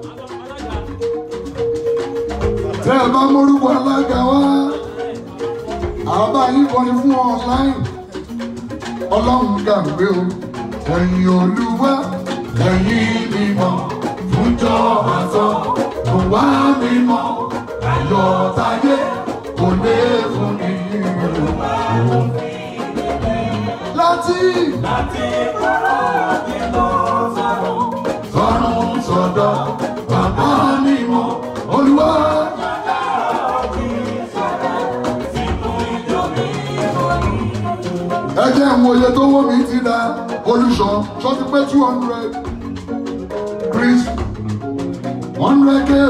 tẹ́ ẹ bá mórúkọ alága wá àbá yín kọrin fún ọ online ọlọ́run gbàgbé o ẹ̀yin olúwa ẹ̀yin mímọ́ fúnjọ́ àtọ́ kò wá mímọ́ ayọ̀ táyé kò lè fún mi. láti láti kúrò nínú sọ̀rọ̀. sọ̀rùn sọ̀dọ̀ bàbá mímọ́ olúwa. ẹ jẹ́ ìwọ̀n òye tó wọ́ mi ti da olùṣọ́ ṣọ́tí pé two hundred chris one hundred k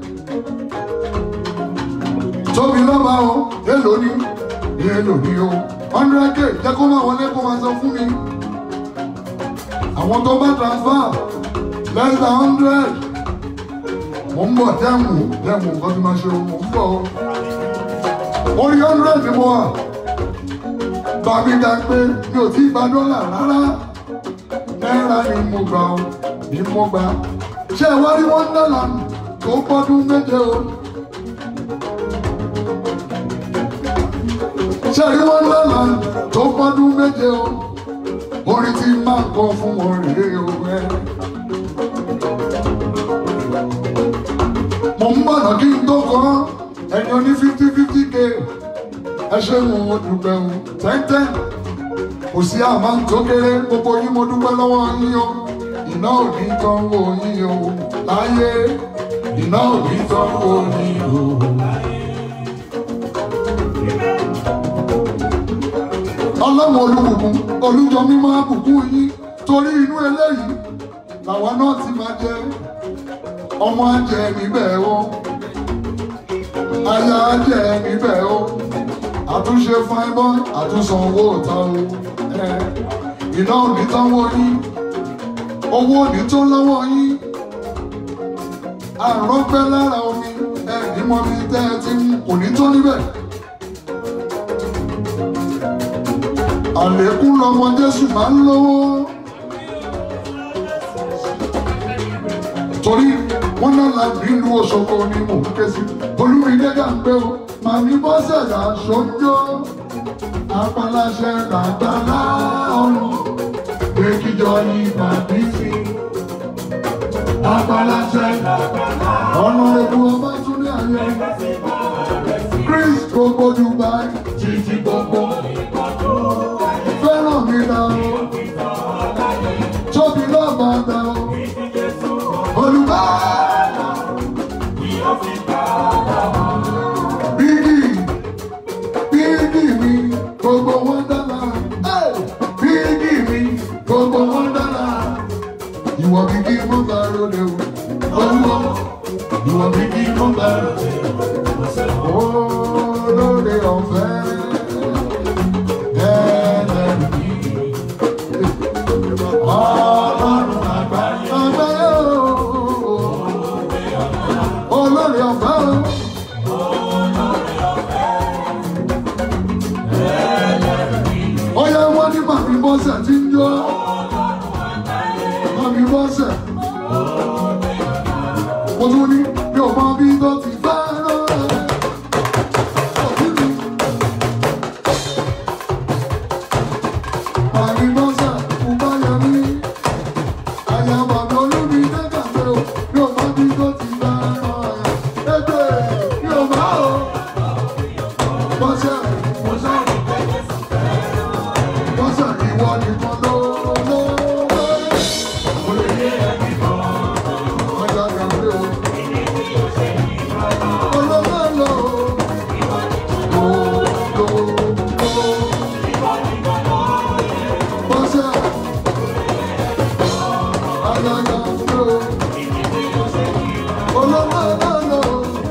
tóbi lọ́ba o èlò ni èlò ni o one hundred k jẹ́ kó máa wọlé kó máa sọ fún mi àwọn tó bá transfer less than hundred mo ń bọ̀ dẹ́mu dẹ́mu nǹkan tí máa ṣe o mo ń bọ̀ o orí hundred ni mo wà bàbí dá pé mi ò tí gba dọ́là rárá náírà ni mo gbà ó ni mo gbà ṣé ẹ wá rí wọn dọ́là tó pọ́dún méje o ṣé ẹ rí wọn dọ́là tó pọ́dún méje o orin tí máa kọ fún wọn rèé o ẹ. mo ń bọ̀nà kí n tó kọ́ ẹni oní fifty fifty k ẹ ṣe ń wo dúpẹ́ o tẹ́ntẹ́n kò sí àmà tó kéré gbogbo yín mo dúpẹ́ lọ́wọ́ yín o iná ò ní tán wò yín o láyé iná ò ní tán wò yín o. ọlọ́run olùbùkún olùjọ mímọ́ àbùkún yín torí inú eléyìí làwa náà ti máa jẹ ọmọ àjẹ níbẹ̀ o aya jẹ níbẹ̀ o àtúnṣe fine boy àtúnṣe owó ọ̀tá o ẹ iná òní tán wọ yín owó òní tó lọ́wọ́ yín àrùn pẹ́ lára omi ẹ ní mọ́ mi tẹ́ ẹ ti mú kò ní tó níbẹ̀. àlékún lọmọ Jésù máa ń lówó. torí wọn náà la nílùú Òṣogbo ni mò ń ké sí olúmídé gàgbé o màmí bọ́sẹ̀ là sọ́jọ́ apaláṣẹ làgbàlá ọ̀run èkìjọ ni màmí sí apaláṣẹ làgbàlá ọ̀nà ètò ọba túnlé ayé Chris gbogbo Dubai títí gbogbo fẹ́ràn mi náà tóbi lọ́gbà náà olùbàdàn. Bígì, bígì mi, gbogbo wọn dára. Ẹ́, Bígì mi, gbogbo wọn dára. Ìwọ bígì mo bá ròde o. Owó, ìwọ bígì mo bá ròde o. Olóde ọ̀fẹ́. Ẹlẹ́rìí. Ọlọ́run àgbáyé. Àgbáyé o olórí ọ̀fẹ́ o. Ọyá wọn ní màmí bọ́sẹ̀ tí ń jó. Màmí bọ́sẹ̀. Mo tún ní mi ò mọ bí tó ti fẹ́ rán. Màmí bọ́sẹ̀ kò bá yẹ mí. Àyà bàbá olúmi dẹ́gà pé o, mi ò mọ bí tó ti fẹ́ rán. Ẹgbẹ́ mi ò mọ̀ o. Bọ́sẹ̀ bọ́sẹ̀ bọ́sẹ̀ ìwọ nìkan ló ló ló. Ọjà gàgbé o. Olówó lò ó. Lò lò lò. Bọ́sẹ̀ ọjà gàgbé o. Olówó lò ó.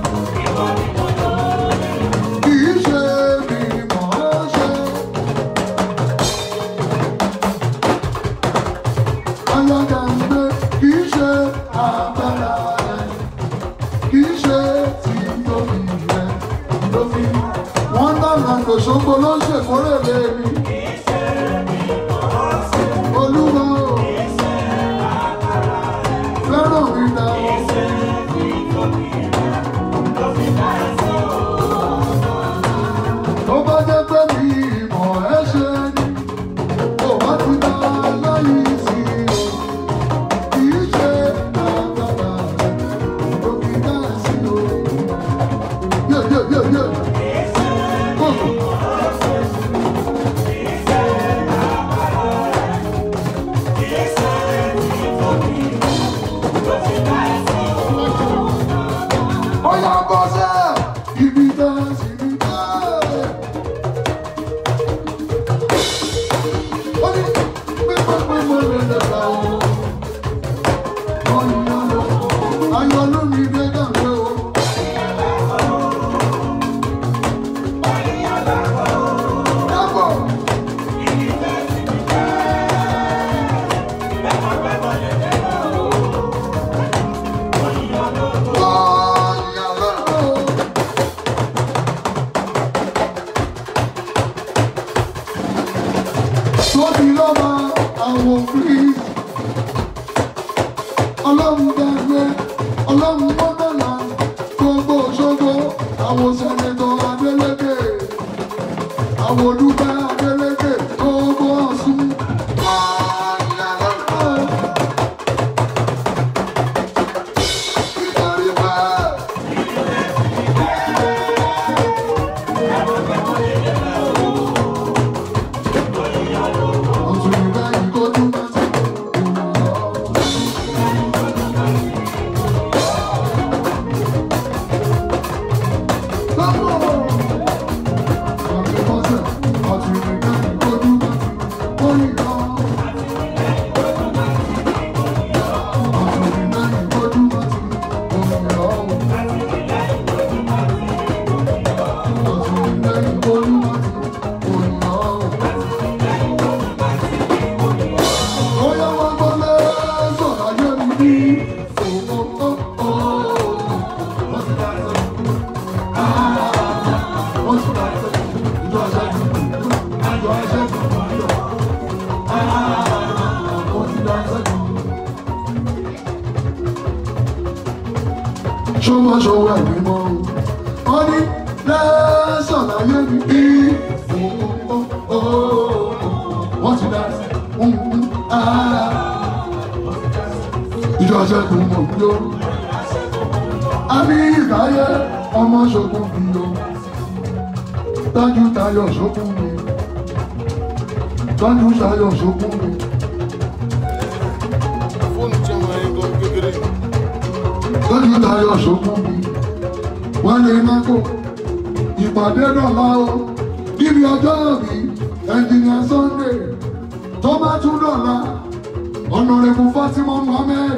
Kì í ṣe mi mọ̀ ọ́ ṣe. Alága ń gbé kì í ṣe agbára rẹ̀, kì í ṣe ti tóbi rẹ̀ lómi. Wọ́n dáná lòṣogbo ló ń ṣèkórè lémi. Olúwa o, fẹ́ràn mi dá o. Tó bá jẹ́ pé mi ìmọ̀ ẹ́ ṣe ni, kò bá ti dá láyé sí o. Kì í ṣe agbára rẹ̀, ló fi dá sí o. Yé yé yé yé. Kókò. Ó yá bọ́ sẹ́, ibi tẹ́ sí ibi tẹ́. Ó ní pípọ́pọ́ mo lè dẹ̀ka o. Ayọ̀ lómi dé gàgbé o. Dábọ̀. Ọ̀yà lọ́rọ̀. tóbi lọ́ba àwọn òfin ọlọ́run gbàgbé ọlọ́run mọ́tàlá gbogbo ṣogo àwọn sẹ́nẹ̀tọ̀ Adélékè àwọn olùgbà Adélékè gbogbo Ọ̀ṣun. Nítorí pé ọ̀tún ìgbà ìkọ́jú máa ti Lọ́pọ̀! ṣọwọ́ṣọwọ́ ẹ̀mí mọ́ ọ ní lẹ́sọ̀ láyé mi bí wọ́n ti dá ìjọ ṣẹ́gun mọ̀ bí ó àmì ìdáyé ọmọ ṣogun bí ó dájú tayọ̀ ṣogun mi dájú tayọ̀ ṣogun mi. fóònù tí wọn ń gan kékeré lójú tayọ̀ ṣòkun mi wọ́n lè mákò ìpàdé dọ̀la o níbi ọjọ́ mi ẹnjìnìà Sunday tó bá tún dọ̀la ọ̀nàrẹ́bù Fatima Muhammed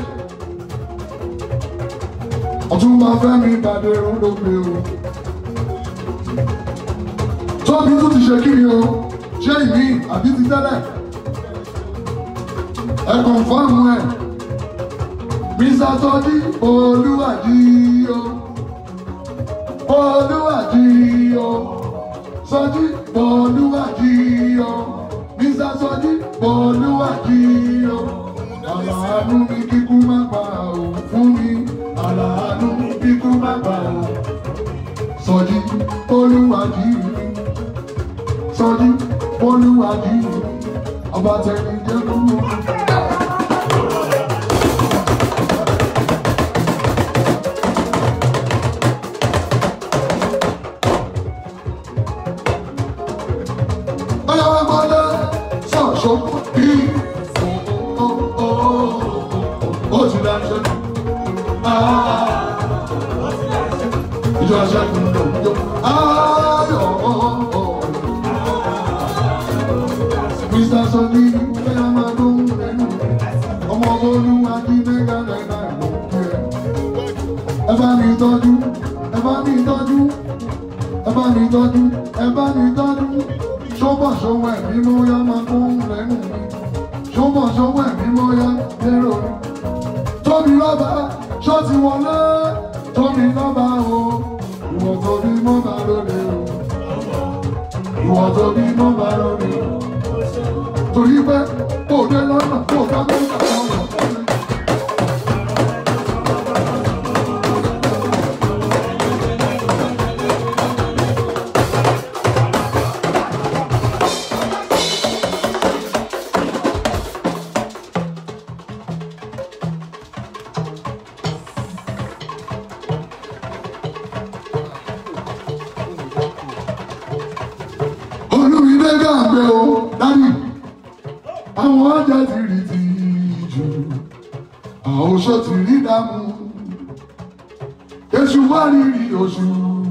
ọ̀túnba Fẹ́mi ìpàdé ròdògbé o tóbi tún ti ṣe kiri o ṣé ìmí àbí ti tẹ́lẹ̀ ẹ kọ̀ǹfọ́ọ̀mù ẹ̀. Mr. Sọjí Olúwàjí o. Olúwàjí o. Sọjí Olúwàjí o. Mr. Sọjí Olúwàjí o. Àlàánú mi kíkú má pa ò fún mi. Àlàánú mi kíkú má pa ò. Sọjí Olúwàjí mi. Sọjí Olúwàjí mi. Ọba tẹ̀lé jẹ́ kúrú. Ọlọ́wọ́gbọ́dọ̀ sọ̀ṣọ́ bí ó ti dáṣẹ́. Ìjọ aṣẹ́gun ló ń jó. Ayọ̀ Mr. Sọ́ni bẹ́ẹ̀ máa ló ń lẹ́nu. Ọmọ olúwa ní mẹ́gà náírà ló ń kí ẹ. Ẹ bá mi tọ́jú, ẹ bá mi tọ́jú, ẹ bá mi tọ́jú, ẹ bá mi tọ́jú ṣọ́bọ̀ ṣọwọ́ ẹ̀mí mọ́ yá máa kó ń lẹ́nu mi ṣọ́bọ̀ ṣọwọ́ ẹ̀mí mọ́ yá lérò mi. tóbi lọ́ba ṣọ́ọ̀tì wọlé tóbi lọ́ba o ìwọ tóbi mọ́ bá lóde o ìwọ tóbi mọ́ bá lóde o. torí pé kò dé lọ́nà kò bá mẹ́ta lọ́wọ́. olùwílé gàgbé o dání àwọn ọjà ti rí ti jù àwọn oṣó ti rí dàmú èṣù wá rírì oṣù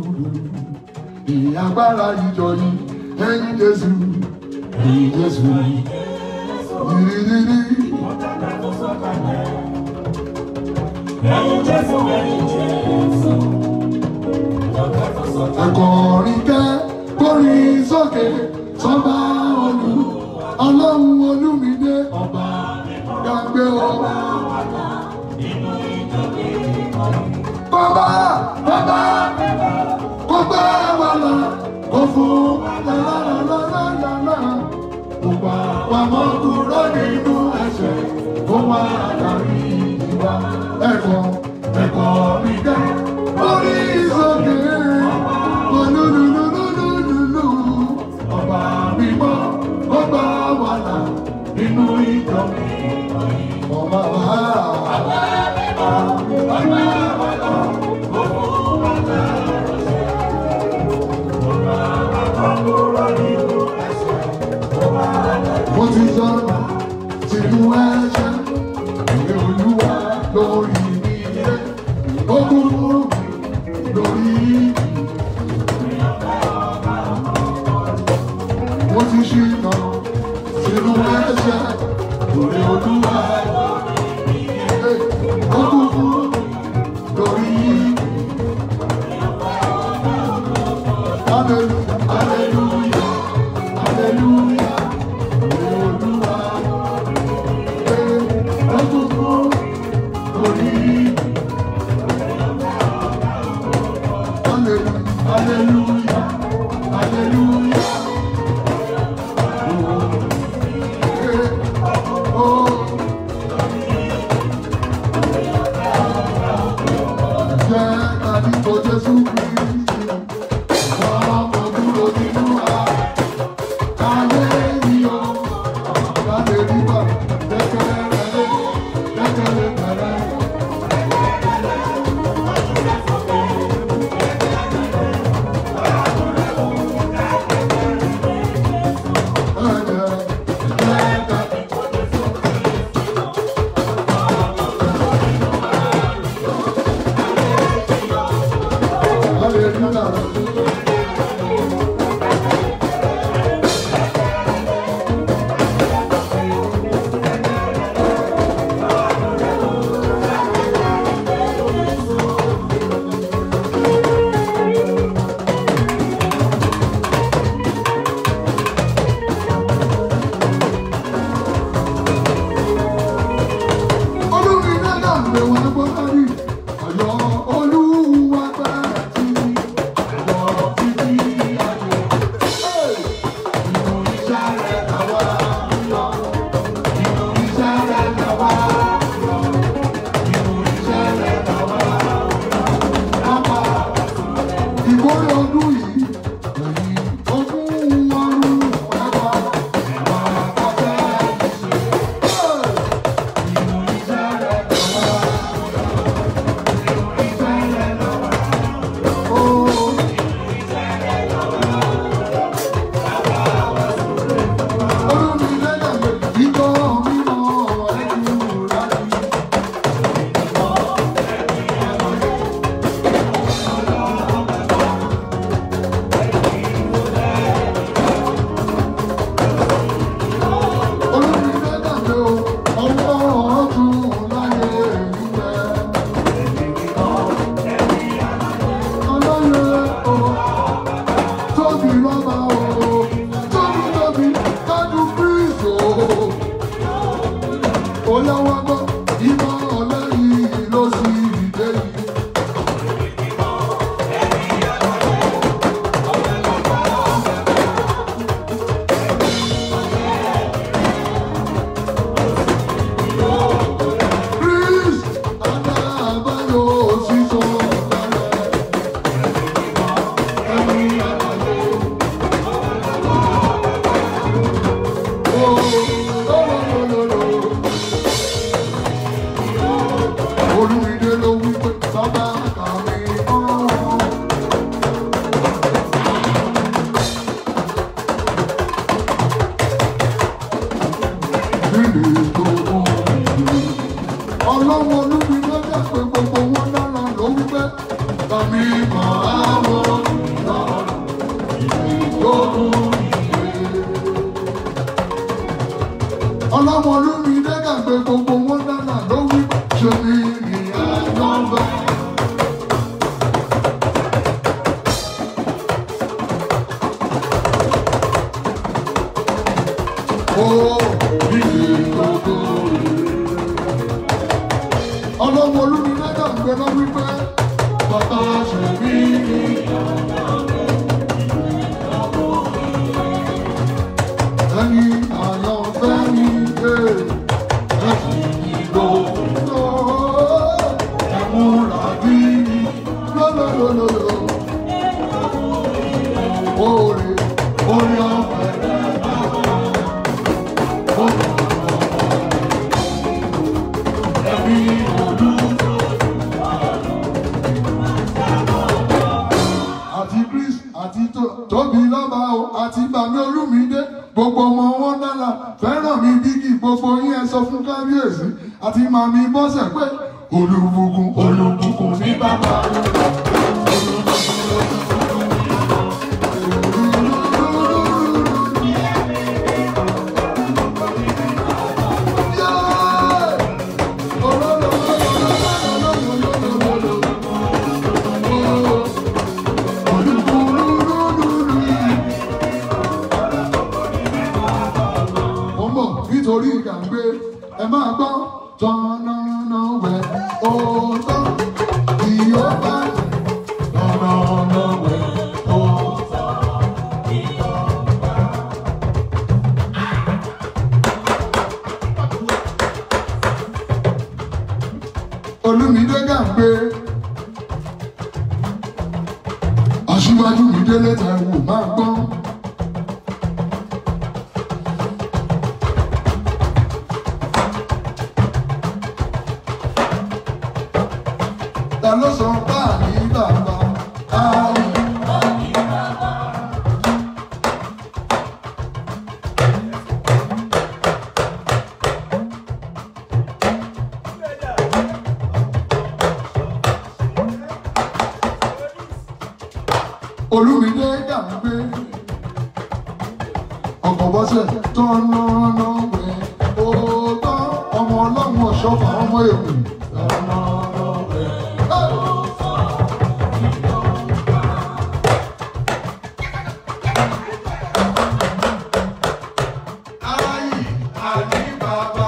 ìyàgbára ìjọ yìí ẹ̀yìn jésù ẹ̀yìn jésù yìnyínyínyí ẹ̀kọ́rin kẹ́ kórin sókè sọ́ba olú ọlọ́run olúmídé ọba gbàgbé ọba. Bàbá bàbá kó gbé wa lọ kó fún lálálálálálá kó gbà wá mọ́ kúrò nínú ẹ̀ṣẹ̀ kó wá darí ìwà ẹ̀kọ́ ẹ̀kọ́ mi kẹ́ kórin sókè olúlúlúlúlúlú ọba mímọ́ ó gbà wá là nínú ìjọ mi ọba wa. mo ti sọ̀rọ̀ tìlú ẹ̀ṣẹ̀ ìwé olúwa lórí mi ilé ó kúrú mi lórí mi. mo ti ṣìnà sínú ẹ̀ṣẹ̀ lórí olúwa ó kúkú lórí hallelujah hallelujah hallelujah lórí olúwa ó kúkú lórí hallelujah hallelujah hallelujah. Yeah. Jésù Kristi. Ọmọ dúró nínú ààrẹ. Ayé mi o, láti rí bá lẹ́kẹ̀lẹ́ rẹ̀, lẹ́kẹ̀lẹ́ rẹ̀. Olúmídé náà lè wá gbọ́ kárí. Ọ̀yọ́ Olúwa bá ti ọ̀rọ̀ títí ayé. Inú iṣẹ́ rẹ̀ làwa ń lọ. Inú iṣẹ́ rẹ̀ làwa ń lọ. Inú iṣẹ́ rẹ̀ làwa ń lọ. Bàbá ìkórè ọdún yìí. Èyí ogún ọdún ẹ̀wà. Ẹ̀wà ọ̀fẹ́ ìṣe. Inú iṣẹ́ rẹ̀ làwa ń lọ. Inú iṣẹ́ rẹ̀ làwa ń lọ. Oh. Tóbi lọ́ba o, tóbi tóbi, kájú Kristo ó lọ́wọ́ gbọ́ ìmọ̀ ọlẹ́yìn ló sì dé yìí. Chris Adábáyọ̀ sísọ lálẹ́. Ẹ̀mí àbáyọ̀. Ó lọ́lọ́lọ́lọ́. Olúmídé ló wí pé bàbá kàwé ọ̀hún. Nílé tó ọ̀hún. Ọlọ́wọ́ Olúmídé jẹ́ pé gbogbo wọn dára ló wí pé kàmí máa wọ̀ lọ́rùn. Ìgbóhùn ìgbé ọlọ́mọ olómi dẹ́gà pé gbogbo wọn dáná ló wí ṣe ní ìyá nọ́mbà. Ó ìdí gbogbo ọlọ́mọ olómi dẹ́gà pé lọ wípé bàbá ṣe ní ìyá ẹni àyànfẹ́ ní ẹ̀ ẹ̀sìn ìgbò tó ẹ̀múra bí lọ́lọ́lọ́lọ́. Oore orí ọ̀pẹ rẹ̀ máa ó ẹbí olùdó. àti Chris àti tó- tóbi lọ́ba o àti bàmí olúmídé gbogbo ọmọ wọn dára fẹ́ràn mi bíkì gbogbo yín ẹ sọ fún kábíyèsí àti màmí bọ́sẹ̀ pé olùbùkún olùbùkún ní bàbá Mo ń bọ̀ nítorí ìgbàgbé ẹ máa gbọ́ tọ́nà náà wẹ̀ ó tán kí ó bá aṣíwájú mi délé Táíwò máa gbọ́. ta ló sọ báyìí bàbá ayé. olùmídé gàgbé ọkọ̀ bọ́sẹ̀ tọ́nà wẹ̀ òótọ́ ọmọ ọlọ́run ọ̀ṣọ́fà ọmọ èkó. Ayé àní bàbá.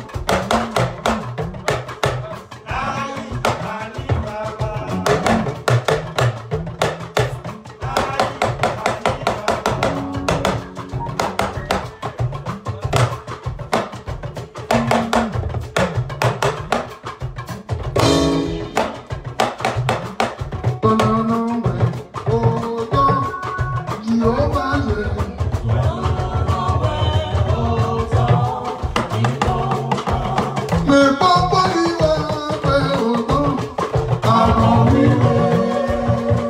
Tọ́nà wẹ̀ òótọ́ Jèhófà ṣe. Me pongo viva, pero no, a no vivir.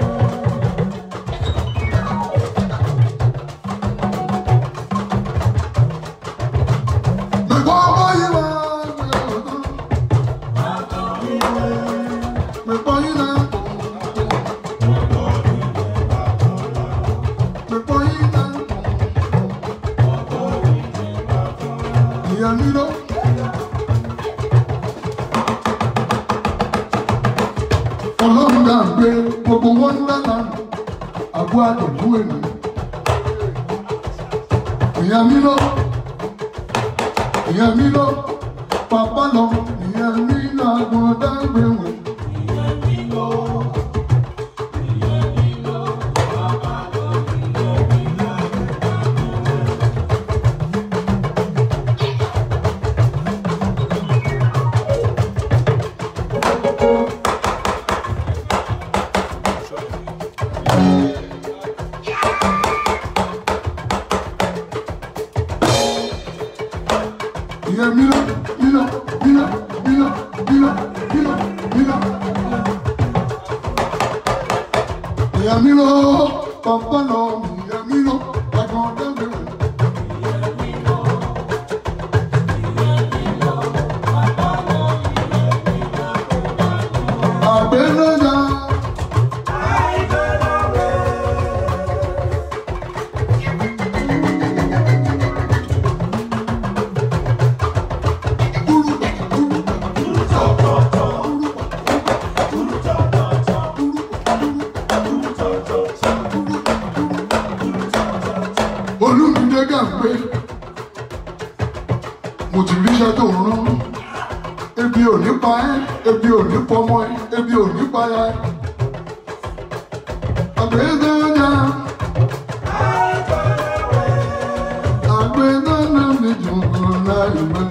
Me pongo viva, pero no, me pongo viva, me pongo viva, y al miro. ọlọ́run náà gbé gbogbo wọn lánàá àbú àdùnkú ènìyàn. ìyẹn mi lọ ìyẹn mi lọ pàpà lọ ìyẹn mi lọ àgbọn dágbé wọn. ìyẹn mi lọ mi lọ mi lọ mi lọ mi lọ mi lọ mi lọ. ìyẹn mi lọ pàpà lọ ìyẹn mi lọ àgbọn dágbé wọn. àgbẹ̀lọ́jà. olùdíje gàgbé mo ti ríṣẹ́ tó ń rán ebi ò ní pa ẹ́ ebi ò ní pọmọ ẹ́ ebi ò ní pa ẹ́ àgbẹ̀dẹ́dẹ́ àgbẹ̀dẹ́dẹ́ mi jùlọ láì mẹ́.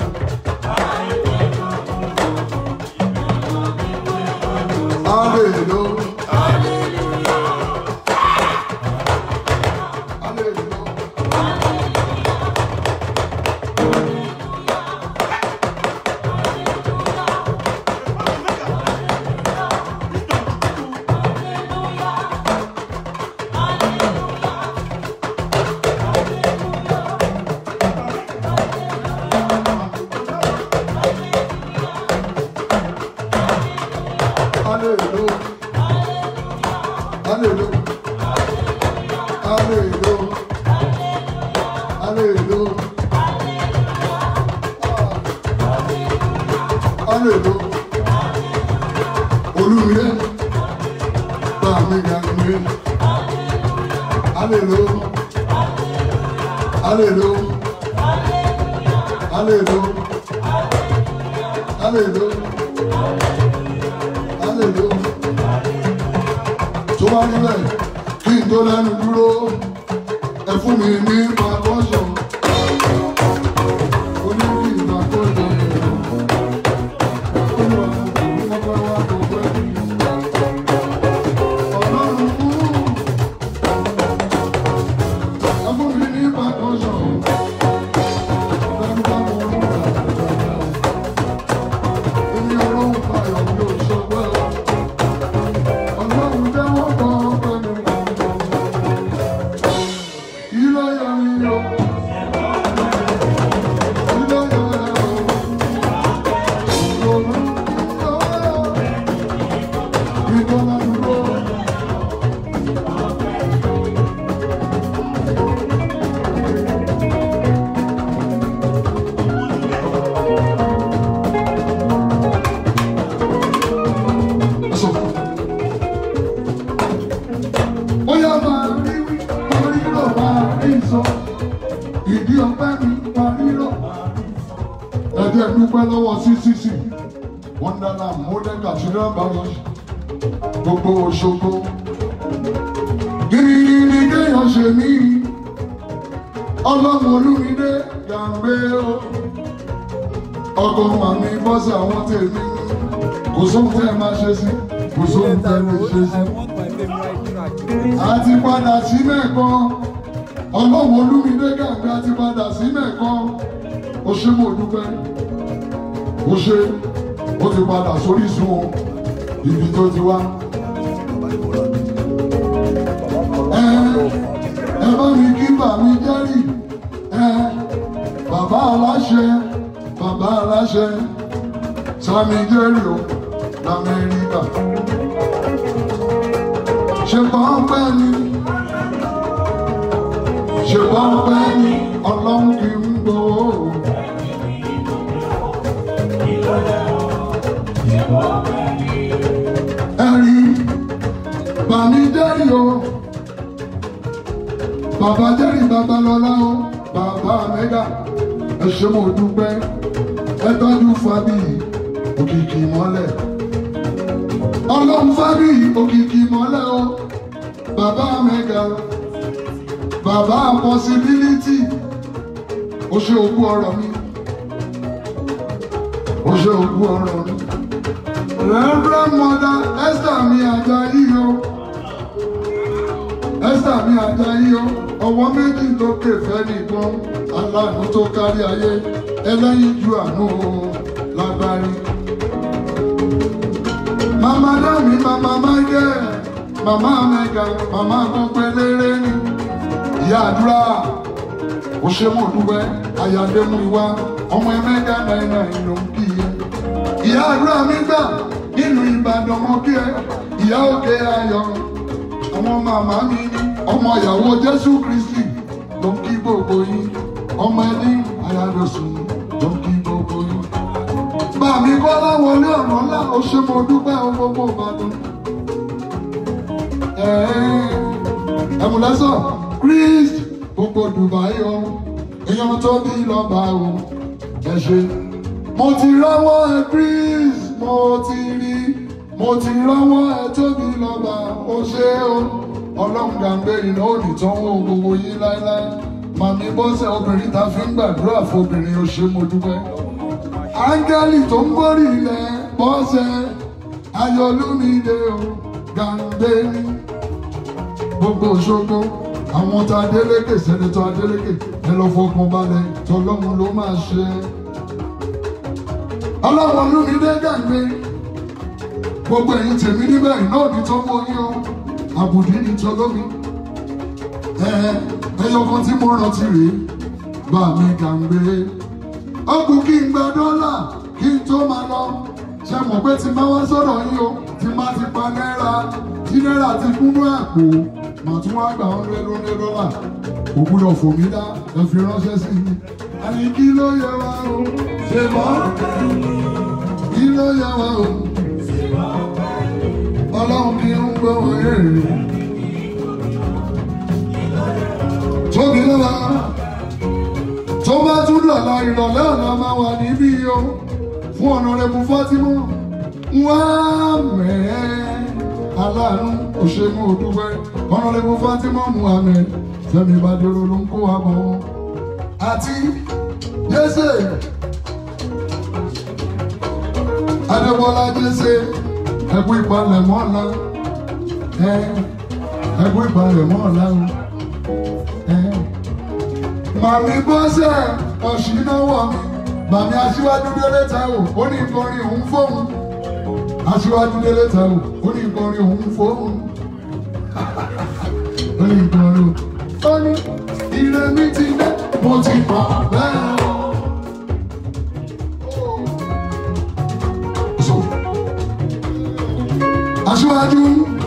Hallelujah. Hallelujah. Hallelujah. Hallelujah. Hallelujah. Hallelujah. Hallelujah. Olúmire, bá mi ga mi. Hallelujah. Hallelujah. Hallelujah. Hallelujah. Hallelujah. Tó bá nílẹ̀ kí n tó lẹ́nu dúró, ẹ fún mi ní pàkọ́sọ̀. Ó ní kí n pàkọ́sọ̀ rẹ̀. Olúwa, mo fẹ́ wá tó pẹ́. Ọlọ́run fún kọ́ ládùúgbò. Sọ. Bóyá máa rí wí, máa rí rò, máa rí sọ. Ìdí ọpẹ́ mi máa rí rò. Ẹ jẹ́ dúpẹ́ lọ́wọ́ CCC. Wonderland Modern Cathedral Parish. Gbogbo Òṣogbo. Gírígírí kéèyàn ṣe mí. Ọlọ́run Olúmídé Gàmbé o. Ọkọ̀ màmí bọ́sì àwọn tèmi. Kò sóhun tẹ́ ẹ máa ṣe sí. Kò sóhun tẹ́ ẹ lè ṣe sí àti padà sí mẹ́ẹ̀kan ọlọ́wọ́ olúmídé gàgbé àti padà sí mẹ́ẹ̀kan ó ṣe mo dúpẹ́ ó ṣe ó ti padà sórí sun o ibi tó ti wá. ẹ ẹ bá mi kí bàmí jẹ́rì ẹ bàbá aláṣẹ bàbá aláṣẹ sami jẹ́rì o lamẹ́ríkà ṣe kàn pẹ́ ni ṣe kàn pẹ́ ni ọlọ́run kì í gbowó. ẹ̀rí bàmí jẹ́rì o bàbá jẹ́rì babalọ́lá o bàbá mẹ́gà ẹ ṣé mo dúpẹ́ ẹ tọ́jú fábí òkìkí mọ́lẹ̀ ọlọ́run fábí òkìkí mọ́lẹ̀ o bàbá mẹ́gà bàbá possibility ó ṣe òkú ọ̀rọ̀ mi ó ṣe òkú ọ̀rọ̀ mi reverend mother esther mi ajayi o esther mi ajayi o ọwọ́ méjì tó ké fẹ́ nìkan aláàánú tó kárí ayé ẹlẹ́yin ju àánú o lágbárí. Mama Dami, Mama Michael, Mama Mega, Mama Gbọ́pẹ́léré ni. Ìyá àdúrà, ó ṣe mọ̀ dúpẹ́, Ayàdémú ìwá, ọmọ ẹ̀mẹ́gà náírà ìlú ń kí iye. Ìyá àdúrà mi gbà nínú Ìbàdàn mọ́ kí ẹ. Ìyá òkè ayọ̀, ọmọ màmá mi ni. Ọmọ ìyàwó Jésù Kristi ló ń kí gbogbo yín. Ọmọ ẹni Ayádọ̀sùn ló ń kí gbogbo yín bá mi kọ́ láwọn ilé ọ̀nà ńlá ó ṣe mo dúpẹ́ ohun gbogbo ìbàdàn. ẹ̀mùlẹ́sọ̀ Chris gbogbo Dubai o èèyàn tó bí lọ́ba o ẹ ṣe. mo ti rọ́wọ́ ẹ Chris mo ti rí mo ti rọ́wọ́ ẹ tó bí lọ́ba o ṣe o ọlọ́run gàǹgbé iná ò ní tán wo gbogbo yín láéláé màmí bọ́sẹ̀ obìnrin ta fi ń gbàdúrà fún obìnrin ó ṣe mo dúpẹ́ áńgẹ́lì tó ń gbórí ilẹ̀ bọ́sẹ̀ ayọ̀lúmídé o gàǹdé ní gbogbo Òṣogbo àwọn tá Adélékè sẹ́nitọ́ Adélékè ẹ lọ fọkàn balẹ̀ tọlọ́run ló máa ṣe. ọlọ́run olúmídé gàǹdé gbogbo ẹ̀yin tèmi níbẹ̀ náà ní tó mọ yín o àbùdí ní tọlọ́mi ẹyọ kan tí mo rántí rèé bá mi gàǹdé ọkùn kí n gba dọ́là kí n tó máa lọ ṣe mọ̀ pé tí máa wá sọ̀rọ̀ yín o tí máa ti pa náírà tí náírà ti kúnú àpò màá tún wá gbà ọ́n lẹ́nu ní dọ́là kò gbúdọ̀ fò mí dá ẹ fi ránṣẹ́ sí mi. àní kí ló yẹ wá o ṣe mọ́ kí ló yẹ wá o ọlọ́run kí ń gbọ́ wọ́n èrè tóbi lọ́la tó bá tún lọ́la ìrọ̀lẹ́ ọ̀la máa wà níbí o fún ọ̀nàrẹ́bù Fátímọ̀ wá mẹ́ẹ́ aláàánú òṣèlú òdúgbẹ́ ọ̀nàrẹ́bù Fátímọ̀ Muhammed Fẹ́mi Bádéró ló ń kó wa bọ̀ wọn. àti Jésè Adébọ́lá Jésè ẹkú ìpalẹ̀mọ́ ọ̀la ẹkú ìpalẹ̀mọ́ ọ̀la o. Màmí bọ́sẹ̀ ọ̀ṣìnáwọ̀ mi. Màmí aṣíwájú délé Táíwò ó ní ìkọrin òun fóun. Aṣíwájú délé Táíwò ó ní ìkọrin òun fóun. Ó ní ìkọrin òun. Ó ní ire mi ti dé, mo ti mọ̀ bẹ́ẹ̀ o. So, aṣíwájú.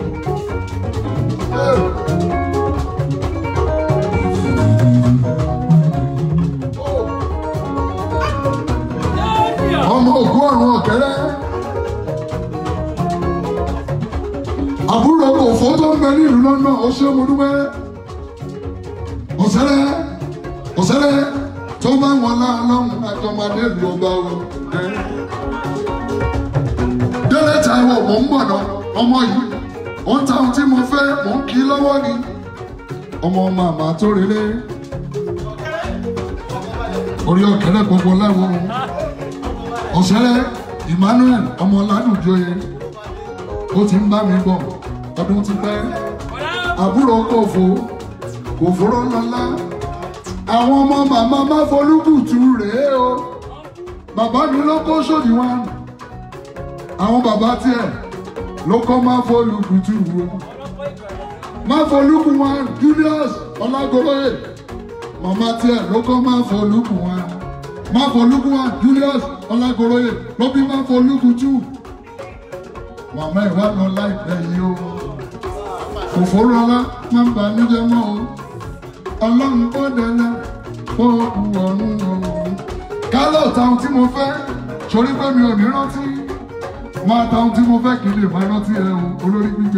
ọmọ ògùn ọ̀run ọ̀kẹ́rẹ́ àbúrò òfò tó ń bẹ nílùú lọ́nà ó ṣe mo dúpẹ́ ọ̀sẹ́rẹ́ ọ̀sẹ́rẹ́ tó bá wọn láàlọ́hùn àjọmọdé lu ọba o. délé Táíwò mò ń bọ̀ náà ọmọ yìí ó ń ta ohun tí mo fẹ́ mò ń kí lọ́wọ́ ni ọmọ màmá tó relé orí ọ̀kẹ́rẹ́ gbogbo láwọn ọ̀sẹ́rẹ́ Emmanuel ọmọ ládùjọyè ó ti ń bá mi bọ̀ ọdún ti pẹ́ àbúrò kòfó kòfóró lọ́lá àwọn ọmọ màmá má folúkùtù rèé o bàbá mi ló kó sódì wá àwọn bàbá tiẹ̀ ló kọ́ má folúkùtù o má folúkù wá Julius ọlágolóyè màmá tiẹ̀ ló kọ́ má folúkù wá má folúkù wá Julius ọlágolóyè ló bí má folúkùtù màmá ẹ̀ wá lọ láìpẹ́ yìí o òfòrò ọlá má ń bà mí jẹ́ mọ́ o ọlọ́run kó dẹ́lẹ́ kó kú ọ̀run ọ̀run. kálọ̀ táwọn tí mo fẹ́ sórí pé mi ò ní rántí máa táwọn tí mo fẹ́ kì í lè máa rántí ẹ o olórí gbígbé.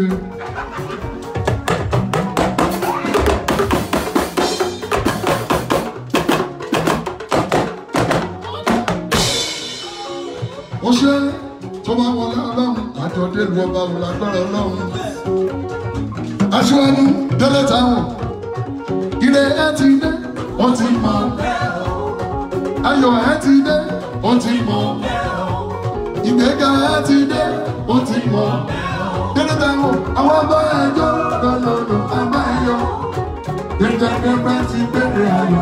ó ṣe tó bá wọlé ọlọ́run àjọ délùú ọba wò lágbára ọlọ́run. aṣíwájú délé táwọn ire ẹ ti dé ó ti mọ ayọ̀ ẹ ti dé ó ti mọ ìgbéga ẹ ti dé ó ti mọ délé táwọn àwọn ọba ẹjọ́ lọ́lọ́lọ́ àbá ẹyọ gbẹgbẹgbẹ ti gbẹdẹ ayọ̀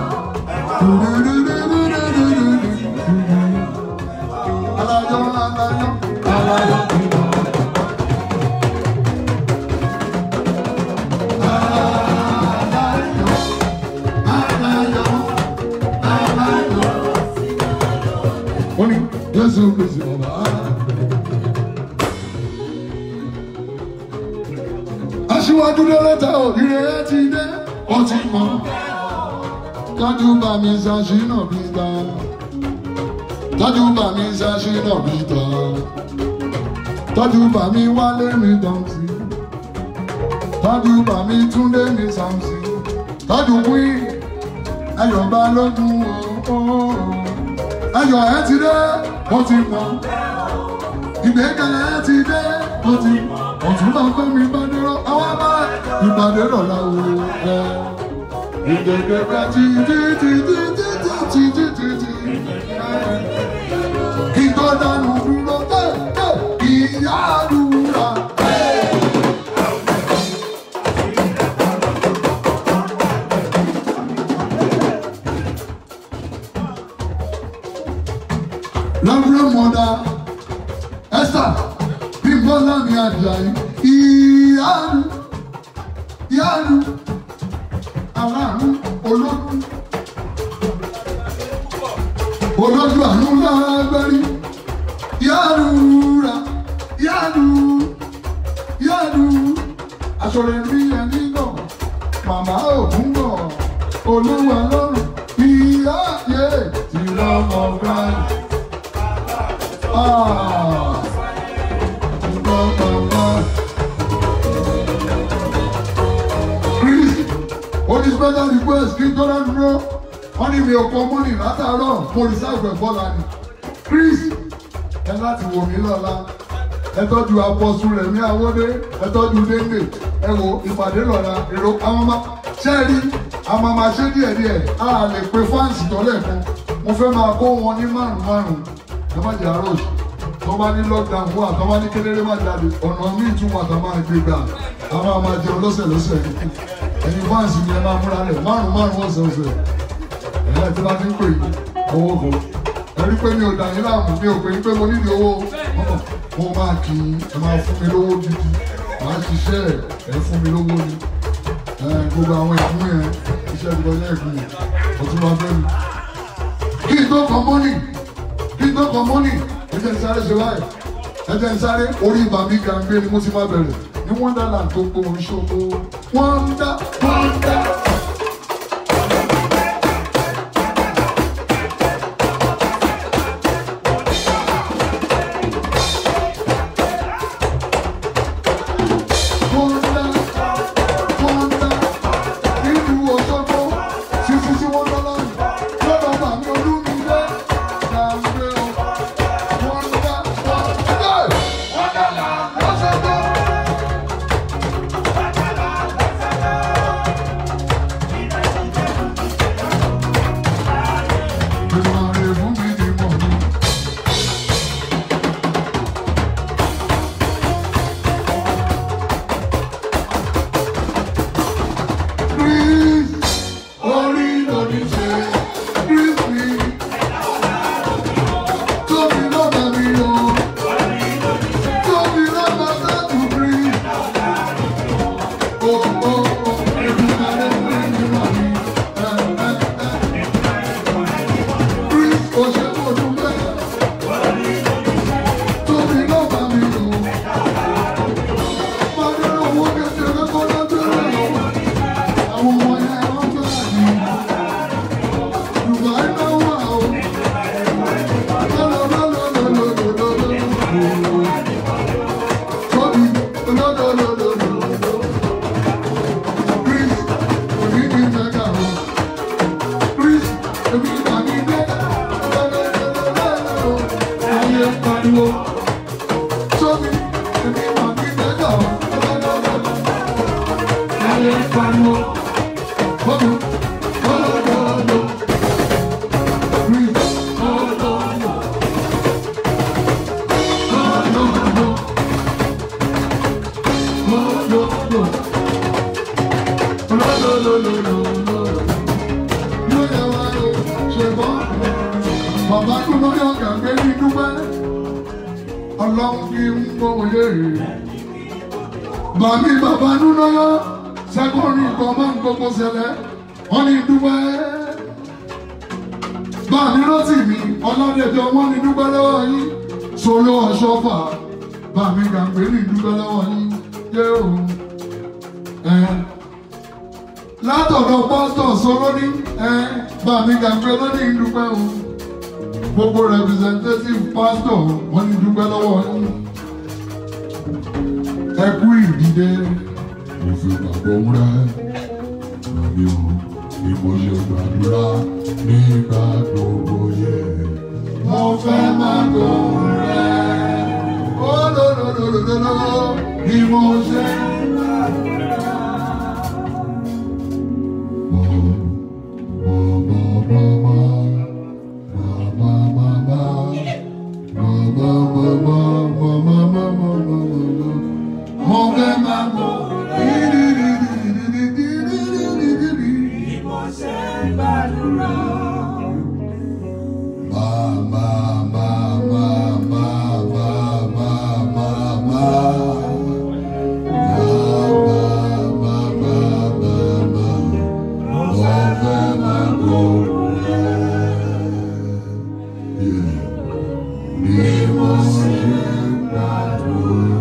alayọ̀ alayọ̀ alayọ̀ ìmọ̀. Oni Jésù Kristi ọba. Aṣíwájú lọ́lọ́ta òbíire ẹ ti dé, ó ti mọ̀. Tọ́jú bá mi ṣàṣìnà bí ta. Tọ́jú bá mi ṣàṣìnà bí ta. Tọ́jú bá mi wálé mi dọ̀tí. Tọ́jú bá mi túndé mi sàmsì. Tọ́jú wí ayọ̀ bá lógún o. Ayọ̀ ẹ ti dé, ó ti mọ̀. Ìgbéga ẹ ti dé, ó ti mọ̀. Ọ̀tún náà gbé mi bá dúró, àwọn bá ìpàdé lọ́la o. Ìgbéga ti ti ti ti ti ti ti ti ti ti. Kí tó dánú dúró, ìyá àdúrà. Reverend Mother Esther Bímbọ́lá mi Àjàyí ìyáàdù ìyáàdù aláàánú olódù olódù àánú lágbárí ìyáàdù rà ìyáàdù ìyáàdù aṣọ̀rẹ́ mi ẹni náà màmá ògún bọ̀ olúwa lọ́rùn ìyá yé ti lọ́mọ báyìí. Ah. Chris, ó ní special request kí n tó rán dúró. Wọ́n ní mi ò kọ mọ́nì látàárọ̀ mo reserve ẹ̀ bọ́lá ni. Chris, ẹ láti wò mí lọ́la. Ẹ tọ́jú apọ̀sù rẹ̀ ní Awódé. Ẹ tọ́jú Déndé. Ẹ wo ìpàdé lọ́la. Èrò àwọn ọmọ ṣẹ́ẹ̀rí àwọn ọmọ ṣé díẹ̀díẹ̀. A lè pe fáǹsì tọ́lẹ̀ fún. Mo fẹ́ máa kó wọn ní márùn-ún ẹ má jẹ àárọ̀ òsì tó bá ní lockdown fún àtọ́ bá ní kéléré má jáde ọ̀nà míì tún wà tó máa gbé gbà a máa máa jẹun lọ́sẹ̀ lọ́sẹ̀ ẹ̀yin fáǹsì ni ẹ máa múra lẹ̀ márùn márùn ọ̀sẹ̀ ọ̀sẹ̀ ẹ̀yà tí bá ti ń pè yín owó kan ẹ rí pé mi ò dà yín láàmú mi ò pè yín pé mo nídìí owó mo máa kì í ẹ máa fún mi lówó gidi màá ṣiṣẹ́ ẹ fún mi lówó ni gbogbo àwọn ẹ̀kún yẹn iṣẹ́ ìgbọ́jẹ́ ẹ̀kún yẹn ọtún máa fẹ́ mi kí n tó kọ mọ́nì kí n tó kọ mọ́nì ẹ̀jẹ̀ sáré ṣe báyìí ẹjẹ ń sáré orí bàmí gàǹgbé ni mo ti máa bẹ̀rẹ̀ ní wonderland gbogbo ìṣòro wọ́ndà wọ́ndà. Wọ́ndà wọ́ndà nínú Òṣogbo títí tí wọ́n lọ́lọ́ lọ́dọ̀ bàmí olúmilé gàǹgbé o. Wọ́ndà wọ́ndà wọ́ndàland Òṣogbo. Ìmọ̀ràn fún mi ni mọ̀ ní. Chris, orí lóní ṣe, Chris mi. Tóbi lọ́ba mi o. Tóbi lọ́ba sẹ́tù Chris. O o o, ìdúgbàlẹ̀ fún mi mọ̀ ní. Ẹ ẹ ẹ. Chris, o ṣe kó dúpẹ́. Tóbi lọ́ba mi o. Máa ń rán owó kékeré kọ́ lọ́jọ́ rẹ̀ lọ́wọ́. Àwọn ọmọ yẹn wọ́n gbà ní. Dubai náà wà o. Tóbi lọ́dọ̀lọ́dọ̀lọ́dọ̀. Chris, òní ní mẹ́ta o. Chris, èmi mà ní mẹ́ta. Lọ́dọ̀lọ́dọ̀lọ́dọ̀. Ayé pariwo. Tóbi, èmi mà ní mẹ́ta o. Lọ́dọ̀lọ́dọ̀lọ́dọ̀. Ayé pariwo. Tóbi, lọ́dọ̀lọ́dọ̀. Chris, lọ́dọ̀lọ́dọ̀. Bàbá tó lórí ọ̀gá gbé ní dúpẹ́, ọlọ́run kí ń gbóhùn léèrè. Bàmí bàbá núnáyọ́, sẹ́kọ̀rì nǹkan máa ń gbogbo ṣẹlẹ̀, wọ́n ní dúpẹ́. Bàmí rántí mi, ọlọ́dẹ̀dẹ̀ wọ́n ní dúpẹ́ lọ́wọ́ yín. Solo ọ̀ṣọ́fà, bàmí gàgbé ní dúpẹ́ lọ́wọ́ yín. Yé o, ẹ̀ látọ̀dọ̀ pásítọ̀ sọ́rọ́ ní ẹ̀ bàmí gàgbé lónìí dúpẹ́ o. Gbogbo representative pásítọ̀ wọ́n ní dúpẹ́ lọ́wọ́ yín. Ẹ kú ìdílé, mo fi gbàgbọ́ múra. Àmì o, ni mo ṣe gbàdúrà nígbà gbogbo yẹ. Mo fẹ́ máa gbóhùn rẹ̀. Ó lòlòlòlòlò ni mo ṣe. Mo, mo, mo, mo, mo, mo, mo, mo, mo. Mo, mo, mo, mo, mo, mo, mo, mo, mo, mo. Mo fẹ́ máa gbóhùn Yeah.